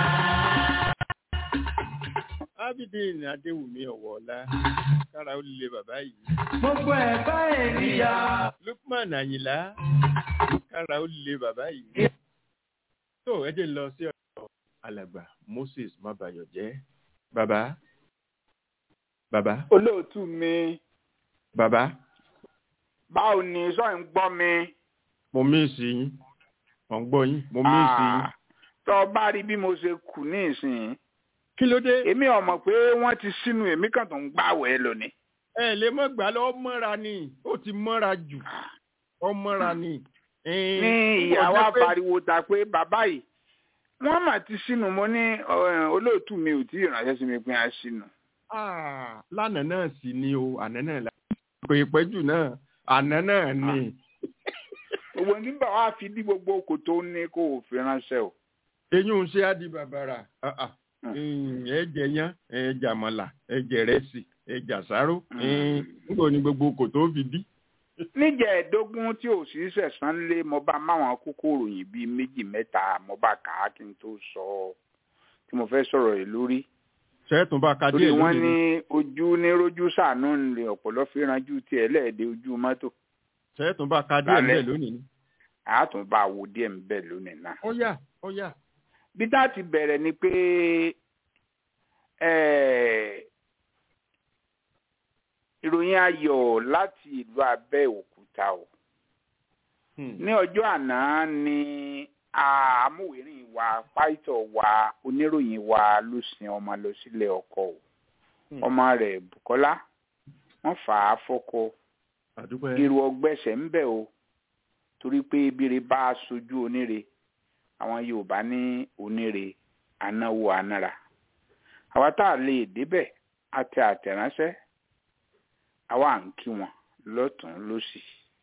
Abidin Adéwùmí Ọ̀wọ́ọ̀lá kára ó lè bàbá yìí. Gbogbo ẹ̀bá ènìyàn. Lukman Àyìnlá kára ó lè bàbá yìí. Tó ẹ jẹ́ lọ sí ọ̀dọ̀ alàgbà Moses Mábayọ̀jẹ́. Bàbá. Bàbá. olóòtú mi Bàbá. báwo ni sọ ń gbọ́ mi. Mo míìsì yín. Mo ń gbọ́ yín. Mo míìsì yín. Ah, tó o bá rí bí mo ṣe kù ní ìsìn Kí ló dé? èmi ò mọ̀ pé wọ́n ti sínú èmi kan tó ń gbàwẹ̀ lónìí. Ẹ lè mọ̀ gbà lọ mọ́ra ni. Ó ti mọ́ra jù. Ó mọ́ra ni. ní ìyàwó àpariwo ta pé bàbá yìí wọ́n mà ti sínú mo ní eh, olóòtú mi ò tí ì ránṣẹ́ sí mi pé a sínú. Ah, lánàá náà sì ni o àná náà la pé ìpẹ́jù náà àná náà ni gbogbo ní bá wa fi dí gbogbo kòtò ní kó o fi ránṣẹ́ o. eyín ń ṣe á di bàbàrà Ah, ah. Hmm. Mm, ẹ jẹ yán ẹ jẹ àmàlà ẹ jẹ rẹsì ẹ jẹ àsáró Hmm. nígbà ní gbogbo kòtò fi dí. níjẹ̀ẹ́dógún tí ò sí sẹ̀sán lé mo bá máwọn kókó ròyìn bíi méjì mẹ́ta mo bá kà á kí n tó sọ ọ́ tí mo fẹ́ sọ̀rọ̀ rẹ̀ lórí. sẹ́ẹ̀tún bá ka torí díẹ̀ wọ́n lónìí ní ni ojú ní rójú sàánú ní ọ̀pọ̀lọ́ fi ranjú tiẹ̀ lẹ́ẹ̀dẹ́ ojú mọ́tò sẹ́ẹ̀tún bá ka díẹ̀ Lálẹ́. ńbẹ̀ lónìí ni. àátún bá wo díẹ̀ ń bẹ̀ lónìí náà. ó yá ó yá. bí tá a ti bẹ̀rẹ̀ ni pé eh, ìròyìn ayọ̀ láti ìlú Abẹ́òkúta o. Hmm. ní ọjọ́ àná ni amúwèrín wa pásítọ̀ wa oníròyìn wa ló sin ọmọ lọ sílé ọkọ o Hmm. ọmọ rẹ̀ Bùkọ́lá wọ́n fà á fọ́kọ àdúpẹ́. irú ọgbẹ́sẹ̀ ń bẹ̀ o torí pé ebire bá a sojú oníre àwọn Yorùbá ní oníre anáwó anára àwa tá a lè débẹ̀ àtẹ àtẹ̀ránṣẹ́ àwa à ń kí wọn lọ́tún lọ́sì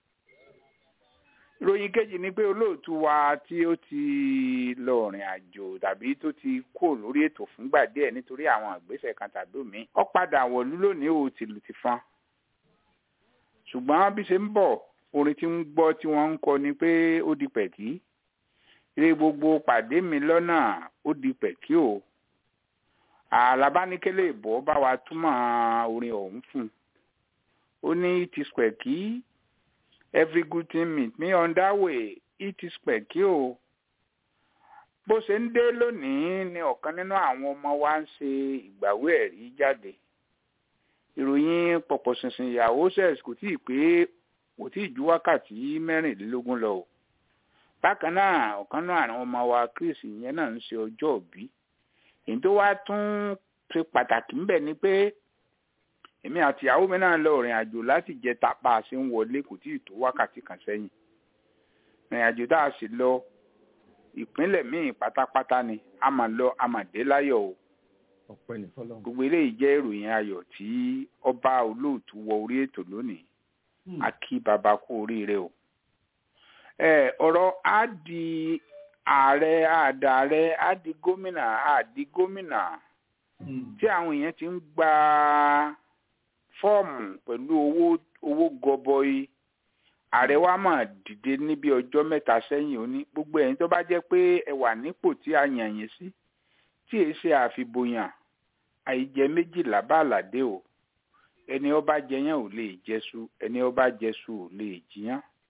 ìròyìn kejì ni pé olóòtú wa tí ó ti lọ rìn àjò tàbí tó ti kó lórí ètò fúngbà díẹ̀ nítorí àwọn ìgbésẹ̀ kan tàbí òmíì ó padà wọ̀lú lónìí ó tìlù ti fọn ṣùgbọ́n bí ṣe ń bọ̀ orin tí ń gbọ́ tí wọ́n ń kọ ni pé ó di pẹ̀kí eré gbogbo pàdé mi lọ́nà ó di pẹ̀kí o àlàbánikélé ìbò bá wa túmọ̀ orin ọ̀hún fún un ó ní it is pẹ̀kí every good thing meet me on that way it is pẹ̀kí o bó ṣe ń dé lónìí ni ọ̀kan nínú àwọn ọmọ wa ń ṣe ìgbàwé ẹ̀rí jáde ìròyìn pọ̀pọ̀ ṣinṣin ìyàwó sẹ́ẹ̀sì kò tíì pé kò tíì ju wákàtí mẹ́rìnlélógún lọ o bákan náà ọ̀kan náà àwọn ọmọ wa Chris ìyẹn náà ń ṣe ọjọ́ òbí èyí tó wá tún ṣe pàtàkì ńbẹ̀ ni pé èmi àti ìyàwó mi náà lọ rìn àjò láti jẹ tapa ṣe ń wọlé kò tíì tó wákàtí kan sẹ́yìn rìn àjò tá a sì lọ ìpínlẹ̀ míì pátápátá ni a máa lọ a máa dé láyọ̀ o ọpẹ́ ní fọ́lọ́run. gbogbo eléyìí jẹ́ ìròyìn ayọ̀ tí ọba olóòtú wọ orí ètò lónìí Hmm. a kí baba kú oríire o. ẹ ọ̀rọ̀ á di ààrẹ àdàrẹ á di gómìnà á di gómìnà Hmm. tí àwọn èèyàn ti ń gba fọ́ọ̀mù pẹ̀lú owó owó gọbọi ààrẹ wa mà dìde níbi ọjọ́ mẹ́ta sẹ́yìn ó ní gbogbo ẹ̀yin tó bá jẹ́ pé ẹ wà nípò tí a yàn yín sí tí èé ṣe àfibòyàn àìjẹ méjìlá bá àlàdé o ẹni ọba jẹyàn ò lè jẹṣu ẹni ọba jẹṣu ò lè jiyàn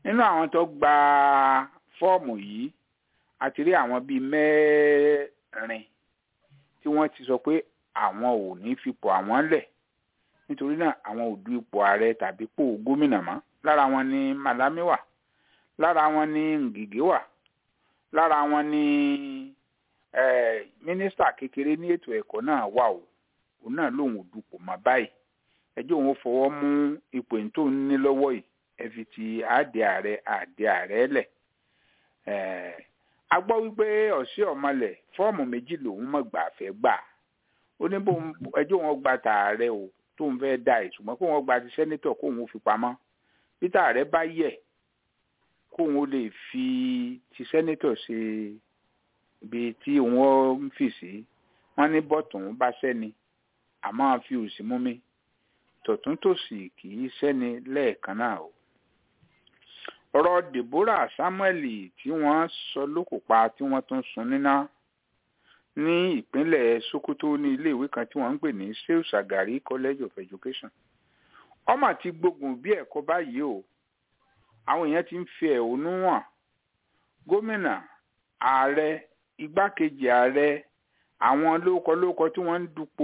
nínú àwọn tó gba fọ́ọ̀mù yìí a ti rí àwọn bíi mẹ́rin tí wọ́n ti sọ pé àwọn ò ní fipò àwọn lẹ̀ nítorí náà àwọn ò du ipò ààrẹ tàbí ipò gómìnà mọ́ lára wọn ni Malami wà lára wọn ni Ngige wà lára wọn ni eh, mínísítà kékeré ní ètò ẹ̀kọ́ náà wà o òun náà lòun ò dupò mọ́ báyìí ẹjọ́ òun fọwọ́ mú ipò yìí tó ń ní lọ́wọ́ yìí ẹ fi ti àdé ààrẹ àdé ààrẹ lẹ̀ a gbọ́ wípé ọ̀sẹ̀ ọ̀mọlẹ̀ fọ́ọ̀mù méjì lòun mọ̀ gbà fẹ́ gbà ó ní bó ẹjọ́ wọn gba tààrẹ o tóun fẹ́ da ìtumọ̀ kó wọn gba ti sẹ́nítọ̀ kóun ó fi pamọ́ bí tààrẹ bá yẹ kóun ó lè fi ti sẹ́nítọ̀ ṣe ibi tí òun ń fì sí wọ́n ní bọ́tùn bá sẹ́ni àmọ́ fi òsì mú mi tọ̀tún tòsì kì í sẹ́ni lẹ́ẹ̀kan náà o ọ̀rọ̀ Deborah Samuel tí wọ́n sọ lókò pa tí wọ́n tún sun níná ní ìpínlẹ̀ Sokoto ní iléèwé kan tí wọ́n ń pè ní Shehu Shagari College of Education ọmọ ti gbógun bí ẹ̀kọ́ báyìí o àwọn èèyàn ti ń fi ẹ̀hónú hàn gómìnà ààrẹ igbákejì ààrẹ àwọn lóókọ-lóókọ tí wọ́n ń dupò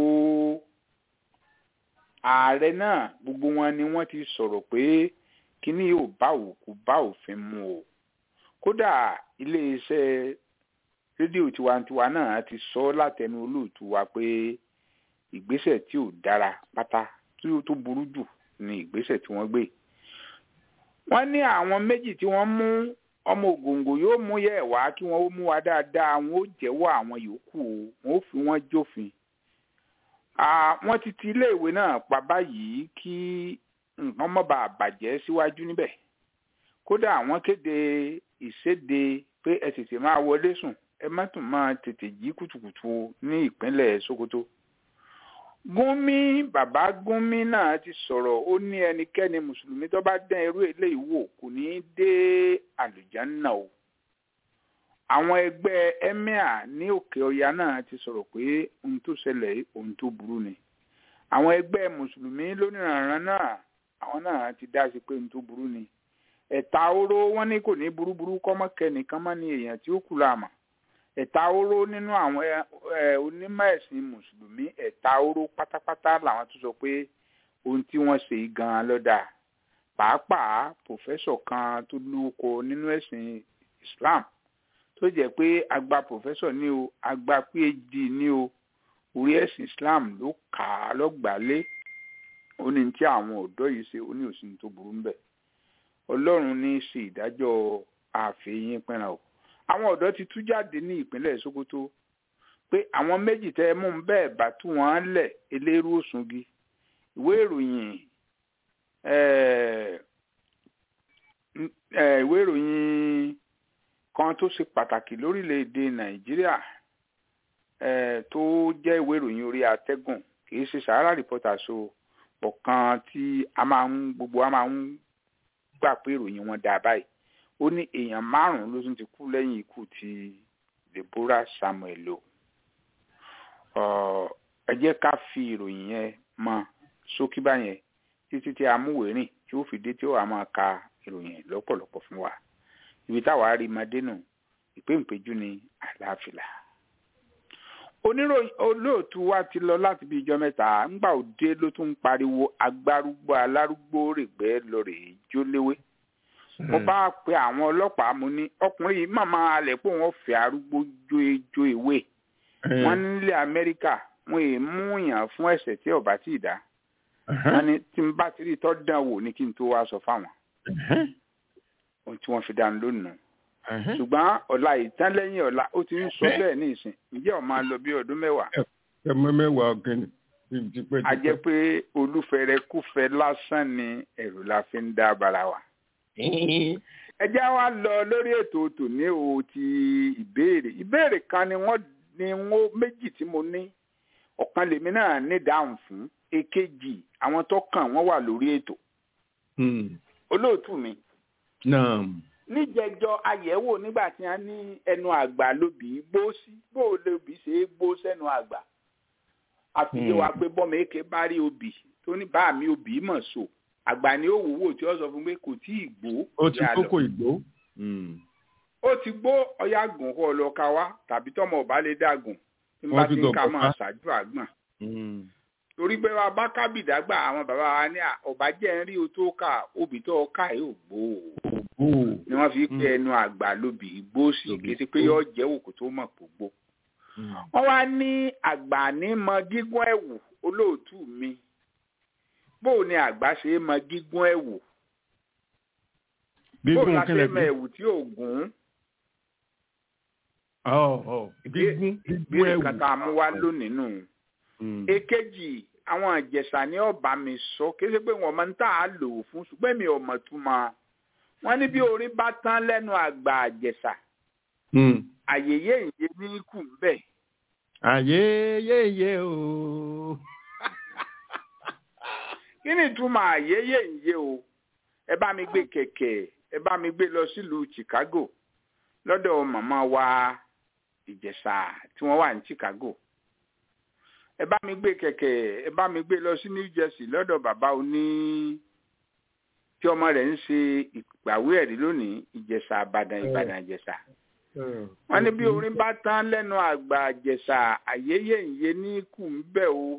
ààrẹ náà gbogbo wọn ni wọ́n ti sọ̀rọ̀ pé kíní yóò bá òkú bá òfin mu o kódà iléeṣẹ́ rédíò tiwantiwa náà ti sọ látẹnu olóòtú wa pé ìgbésẹ̀ tí ò dára pátá tí ó tó burú jù ni ìgbésẹ̀ tí wọ́n gbé wọ́n ní àwọn méjì tí wọ́n mú ọmọ ògòǹgò yóò mú yẹ wá kí wọ́n ó mú wa dáadáa wọn ó jẹ́wọ́ àwọn yòókù o wọn ó fi wọ́n jófin wọ́n ti ti iléèwé náà pa báyìí kí nǹkan má bàa bàjẹ́ síwájú níbẹ̀ kódà àwọn kéde ìséde pé ẹ tètè máa wọlé sùn ẹ má tún máa tètè jí kùtùkùtù ní ìpínlẹ̀ Sokoto Gúnmi bàbá Gúnmi náà ti sọ̀rọ̀ ó ní ẹnikẹ́ni mùsùlùmí tó bá dán irú eléyìí wò kò ní í dé àlùjánnà o àwọn ẹgbẹ́ emir ní òkè ọya náà ti sọ̀rọ̀ pé ohun tó ṣẹlẹ̀ ohun tó burú ni àwọn ẹgbẹ́ mùsùlùmí lónìrànràn náà àwọn náà ti dá sí pé ohun tó burú ni ẹ̀ta oró wọn ní kò ní burúburú kọ́mọ́kẹ́nìkan mọ́ ní èèyàn tí ó kù láàmà ẹ̀ta oró nínú àwọn onímọ̀ ẹ̀sìn mùsùlùmí ẹ̀ta oró pátápátá làwọn tó sọ pé ohun tí wọ́n ṣe gan-an lọ́dà pàápàá pòfẹ́sọ̀ kan tó lóko nínú ẹ̀sìn Islam tó jẹ́ pé agba pòfẹ́sọ̀ ní o agba phd ní o orí ẹ̀sìn Islam ló kà á lọ́gbàálé ó ní tí àwọn ọ̀dọ́ yìí ṣe ó ní òsín tó burú ńbẹ̀ Ọlọ́run ní í ṣe ìdájọ́ àfẹ́yìn pẹ́ràn o àwọn ọ̀dọ́ ti tú jáde ní ìpínlẹ̀ Sokoto pé àwọn méjì tẹ́ ẹ mú un bẹ́ẹ̀ bá tú wọn lẹ̀ elérú òsùngi ìwé ìròyìn ìwé ìròyìn kan tó ṣe pàtàkì lórílẹ̀‐èdè Nàìjíríà tó jẹ́ ìwé ìròyìn orí atẹ́gùn kì í ṣe Sahara Reporters so ọ̀kan tí a máa ń gbogbo a máa ń gbà pé ìròyìn wọn dà báyìí ó ní èèyàn márùn-ún ló tún ti kú lẹ́yìn ikú ti Deborah Samuel o ẹ jẹ́ ká fi ìròyìn yẹn mọ ṣókí báyẹn títí tí amúwèrìn tí ó fi dé tí ó wà máa ka ìròyìn lọ́pọ̀lọpọ̀ fún wa ibi táwa rí madé nù ìpéǹpéjú ní àlàáfíà oníròyìn olóòtú wa ti lọ láti bí ijọ́ mẹ́ta ńgbà òde ló tún ń pariwo agbárúgbó alárúgbó règbẹ́ lọ́rẹ̀ jóléwé mo bá pe àwọn ọlọ́pàá mo ní ọkùnrin yìí màmá alẹ̀ pé wọ́n fẹ́ arúgbó jó ejó ìwé wọ́n nílẹ̀ Amẹ́ríkà wọ́n èé mú yàn fún ẹ̀ṣẹ̀ tí ọba tí ì dá wọ́n ní tí n bá ti rí tọ́ dán wò ní kí n tó wá sọ fáwọn ohun tí wọ́n fi dá lónìí ṣùgbọ́n ọ̀la ìtàn lẹ́yìn ọ̀la ó ti ń sọ bẹ́ẹ̀ ní ìsìn ǹjẹ́ ọ̀ máa lọ bí ọdún mẹ́wàá. ẹmọ mẹ́wàá ọ̀gẹ́ni tipẹ́. a jẹ́ pé olúfẹ̀rẹ̀ kúfẹ́ lásán ni ẹ̀rù la fi ń dá bara wa. ẹ jẹ́ wá lọ lórí ètò tòní o ti ìbéèrè ìbéèrè kan ni wọ́n ní wọ́n méjì tí mo ní ọ̀kan lèmi náà ní dáhùn fún èkejì àwọn tó kàn wọ́n wà lórí ètò. olóòtú mi. naam níjẹjọ àyẹ̀wò nígbà tí wọ́n ní ẹnu àgbà lóbì gbó sí bó lóbì ṣe é gbó sẹ́nu àgbà àfihàn wa pé bọ́mọ èké bá rí obì tó ní bá mi obì mọ̀ so àgbà ni ó wòwò tí ó sọ fún pé kò tí ì gbó ó ti yá lọ. kókó ìgbó. Mm. ó ti gbó ọyá gùn kó lọ ka wá tàbí tọmọ ọba lè dàgùn tí Wọ́n bá fi ti ń ka gọ̀gọ̀ máa ká. ṣáájú àgbọn Mm. torí pé wa bá kábìdágbà àwọn bàbá wa ní à, ọba jẹ́ ń rí o tó kà obì tó ká yóò gbó o Ó. ni wọ́n fi pé Mm. ẹnu àgbà lóbì igbó sí Lóbì kí ti pé igbó. yóò jẹ́ òkú tó mọ̀ gbogbo. Mm. wọ́n wá ní àgbà ní mọ gígùn ẹ̀wù olóòtú mi bó ni àgbà ṣe é mọ gígùn ẹ̀wù bó Gígùn la ṣe kílẹ̀ mọ bí? ẹ̀wù tí ò gùn Ọ̀ ọ̀ gígùn gígùn bí ẹ̀wù. nǹkan tá a mú wá lónìí nù. Mm. èkejì àwọn ìjẹ̀ṣà ní ọba mi sọ kí ṣe pé wọ́n máa ń tà á lò ó fún ṣùgbọ́n mi ò mọ̀ túmọ̀ wọ́n ní bí orin bá tán lẹ́nu àgbà àjẹ̀ṣà Mm. àyèyé ìyé ní kù ń bẹ̀. Àyè yéye o. kí ni ìtumọ̀ àyèyé ìyé o ẹ bá mi gbé kẹ̀kẹ́ ẹ bá mi gbé lọ sílùú Chicago lọ́dọ̀ màmá wa ìjẹ̀ṣà tí wọ́n wà ní Chicago ẹ bá mi gbé kẹ̀kẹ́ ẹ bá mi gbé lọ sí New Jersey lọ́dọ̀ bàbá oní tí ọmọ rẹ̀ ń ṣe ìgbàwé ẹ̀rí lónìí ìjẹ̀ṣà àbàdàn ìbàdàn ìjẹ̀ṣà wọ́n ní bí orin bá tán lẹ́nu àgbà àjẹsà àyéyé ìyé ní kù ń bẹ̀ o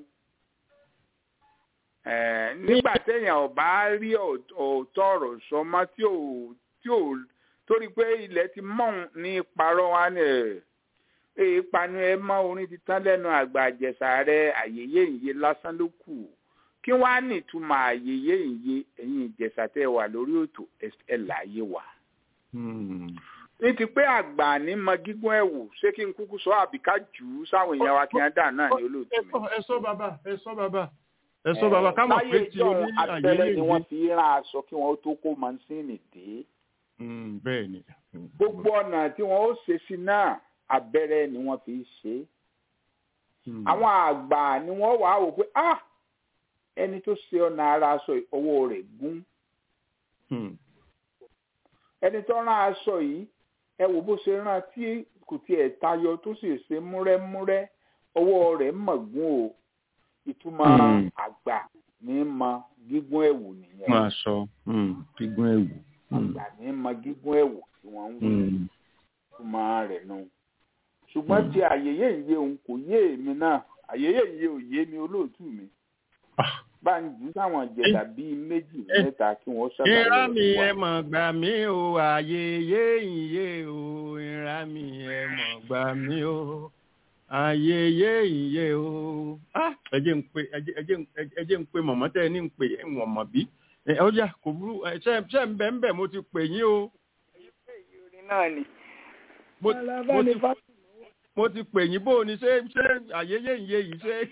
Eh, nígbà téèyàn ò bá rí ọ̀- òótọ́ ọ̀rọ̀ sọ mọ́ tí ò tí ò torí pé ilẹ̀ ti mọ̀n ní parọ́ wa ní ẹ̀ èyí panu ẹ mọ́ orin ti tán lẹ́nu àgbà àjẹsà rẹ àyéyé ìyé lásán ló kù kí wọ́n á nìtumọ̀ àyéyé ìyé ẹ̀yin ìjẹsà tẹ́ ẹ wà lórí ètò ẹ̀ láàyè wà Mm. ní ti pé àgbà ní mọ gígùn ẹ̀wù ṣé kí n kúkú sọ àbí ká jù ú sáwọn èèyàn wa kí wọ́n dà náà ní olóòtú Ẹ mi. sọ ẹ sọ bàbá ẹ sọ bàbá ẹ sọ bàbá ká mọ̀ pé láyé tí ìjọ oní àyè abẹ́rẹ́ ni wọ́n yéye. fi rán aṣọ kí wọ́n tó kó mansíìnì dé Mm, Bẹ́ẹ̀ ni. Mm. gbogbo ọ̀nà tí wọ́n ó ṣe sí náà abẹ́rẹ́ ni wọ́n fi ṣe é Mm. àwọn àgbà ni wọ́n wà á wò pé ah ẹni tó ṣe ọ̀nà ara aṣọ yìí, ọwọ́ rẹ̀ gún Mm. ẹni tó rán aṣọ yìí ẹ wò bó ṣe rán tí kò tiẹ̀ tayọ tó sì ṣe múrẹ́múrẹ́ ọwọ́ rẹ̀ mọ̀gún o ìtumọ̀ Hmm. àgbà ní mọ gígùn ẹ̀wù nìyẹn Máa sọ mm, gígùn ẹ̀wù. Mm. àgbà ní mọ gígùn ẹ̀wù tí wọ́n ń wí Mm. ìtumọ̀ rẹ̀ nù ṣùgbọ́n Hmm. tí àyèyé ìyé òun kò yé èmi náà àyèyé ìyé ò yé mi olóòtú mi Ah. bá ń jù sáwọn ìjẹta bíi méjì Eh. mẹ́ta kí wọ́n ṣàlàyé ìrá rẹ̀ mi fún wa. ẹ mọ̀ gbà mí o àyè yé ìyé o ìrá mi ẹ mọ̀ gbà mí o àyè yé ìyé o. Ah, ẹ jẹ́ ń pe ẹ jẹ́- ẹ jẹ́ ń- ẹ jẹ́ ń pe mọ̀mọ́ tẹ́ ẹ ní ń pè é wọ̀n mọ̀ bí. ẹ ó yà kò burú ẹ ṣe ṣe ń bẹ̀ ń bẹ̀ mo ti pè yín o. orin náà ni. mo mo ti mo ti pè yín bó o ní ṣé ṣé àyè yé ìyé yìí ṣé.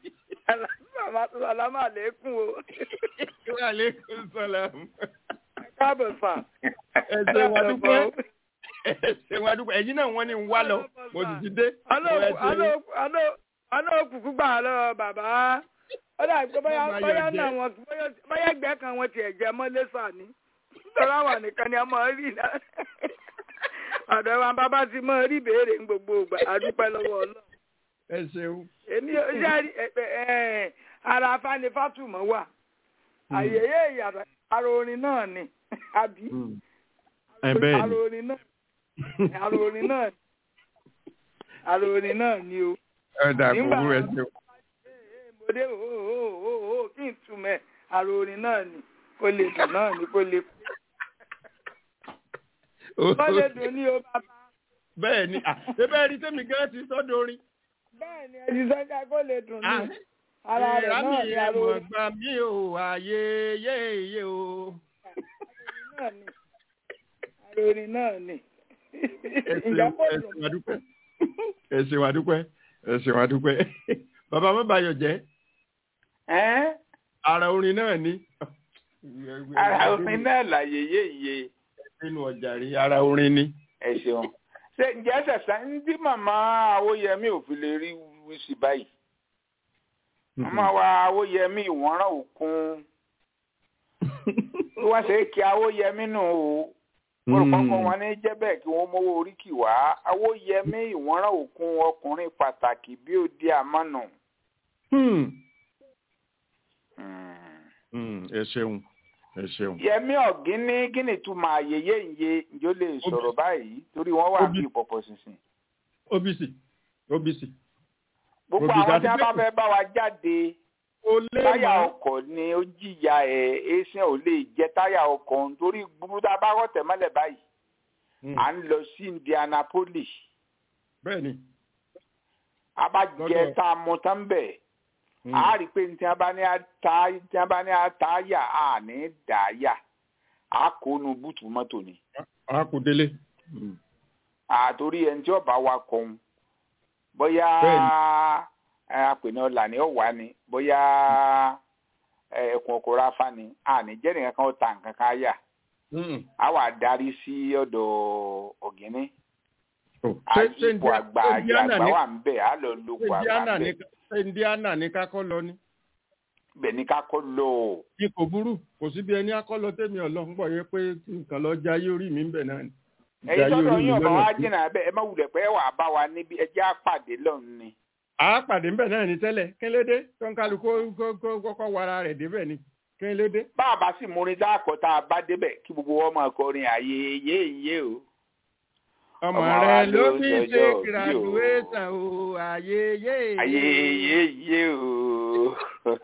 Sàlámà lẹ́kùn o. Wa alaikum salam. Káàbọ̀ sà. ẹ ṣe wá dúpẹ́ ẹ ṣe wá dúpẹ́ ẹ̀yin náà wọ́n ní ń wá lọ mo sì ti dé. Ẹ ṣe- Àná òkùnkùn gbà lọ bàbá. Ó dà pé bóyá Bàbá bóyá yóò jẹ́. náà wọn bóyá- bóyá ẹgbẹ́ kan wọn tiẹ̀ jẹ́ mọ́lé sà ní. Tọ́lá wà nìkan ni a máa rí náà. Ọ̀dọ̀ wa bàbá ti máa rí béèrè ní gbogbo ìgbà. A dúpẹ́ lọ́wọ́ Ọlọ́run. ẹ ṣeun. Èmi ò ṣe rí ẹ- ẹ- ẹ- ara afáni fátùmọ̀ wà. Àyèyé ìyàtọ̀ ara orin náà ni. Àbí? ẹ bẹ́ẹ̀ Ara ni. orin náà. Ara orin náà ni. Ara orin náà ni o. ẹ dà kó Nígbà- burú ẹ ṣeun. mo dé o o o o kí n túmẹ̀ àrò orin náà ni kó lè dùn náà ni kó lè kó lè dùn ní o bàbá. bẹ́ẹ̀ ni ah, ṣé bẹ́ẹ̀ rí tẹ́mi gẹ́gẹ́ ti sọ́dọ̀ orin. bẹ́ẹ̀ ni ẹni sọ́jà kó lè dùn ní Ah, ara rẹ̀ ìrá mi náà ni ẹ àrò mọ̀ orin gbà mí o àyè yé yé o. náà ni àrò orin náà ni. ẹ ìjà ṣeun kó ẹ dùn ṣeun adúpẹ́ ẹ ṣeun adúpẹ́ ẹ ṣeun adúpẹ́ bàbá má bayọ̀ jẹ́ Ẹ́n, ara orin náà ni. ara orin náà làyèyé ìyé nínú ọjà rí ara orin ni. ẹ ṣeun. Ṣé ǹjẹ́ ṣẹ̀ṣẹ̀ ń dí màmá Awóyẹmí ò fi lè rí wíṣí báyìí? Màmá wa Awóyẹmí ìwọ̀nrán òkun. Bí wọ́n ṣe é kí Awóyẹmí nù o. mo rò pọ́npọ́n wọn ní jẹ́ bẹ́ẹ̀ kí wọ́n mówó oríkì wá awóyẹmí ìwọ́nrán òkun ọkùnrin pàtàkì bí ó di àmọ́nù. Hmm. Hmm. Hmm, ẹ ṣeun ẹ ṣeun. yẹmí ọ̀gín ní kí ni túmọ̀ àyèyé ìye ǹjọ́ lè sọ̀rọ̀ báyìí torí wọ́n wà Obi- bí pọ̀pọ̀ sísìn. obc obc gbogbo Obi àwọn tí wọ́n bá dàbí- fẹ́ bá wa jáde ó lé táyà mọ́ ọkọ̀ ni ó jìyà ẹ̀ ẹ̀sìn ò lè jẹ́ táyà ọkọ̀ nítorí gbogbo tá a bá rọ̀ tẹ̀mọ́lẹ̀ báyìí Mm, à ń lọ sí Indianapolis bẹ́ẹ̀ ni a bá Lọ́dọ̀- jẹ tá a mú tán bẹ̀ Mm, a rí i pé tí wọ́n bá ní ata tí wọ́n bá ní atáyà a ní dàáyà a kó nu búùtù mọ́tò ni a kò délé. Mm, àtòrí ẹni tí ọba wa kọ̀ọ̀hún bóyá ẹ, apènà ọ̀là ni ó wà ní bóyá ẹ, ẹkùn ọkọ̀ ráfá ni àní jẹ́ nìkan kan ó ta nǹkan kan yà mm. á wà darí sí ọ̀dọ̀ ọ̀gíní Oh, ṣé- ṣé àyípo Indi- àgbà ṣé àyè Indiana àgbà ní- wà ń bẹ̀ á lọ ṣé lóko àgbà Indiana ń ní bẹ̀ ṣé Indiana ní kakọ́ lọ ní. bẹ̀ ní ká kọ́ lọ o. kí kò burú kò síbi ẹni akọ́lọ tèmi ọlọ́run gbọ́ yẹ pé nǹkan lọ jayé orí mi ń bẹ̀ náà ni. ẹ̀yin Jayé tọ́jọ́ orí mi yín ọ̀bà lọ́nà wa tí- jìnnà bẹ́ẹ̀ ẹ má wulẹ̀ pé ẹ wà bá wa níbi ẹ jẹ́ àpàdé lọ́run ni. a pàdé ńbẹ̀ náà ní tẹ́lẹ̀ kílédé tó ń kálukú kó- kó- kọ́kọ́ wara rẹ̀ débẹ̀ ni kílédé. bá a bá sì múrin dáàkọ́ tá a bá débẹ̀ kí gbogbo wọn máa kọrin àyè yé yé o. ọmọ Ọmọ rẹ wa ló ló fi sọjọ́ ṣe bí o. graduation o àyè yé. ayé yé yé o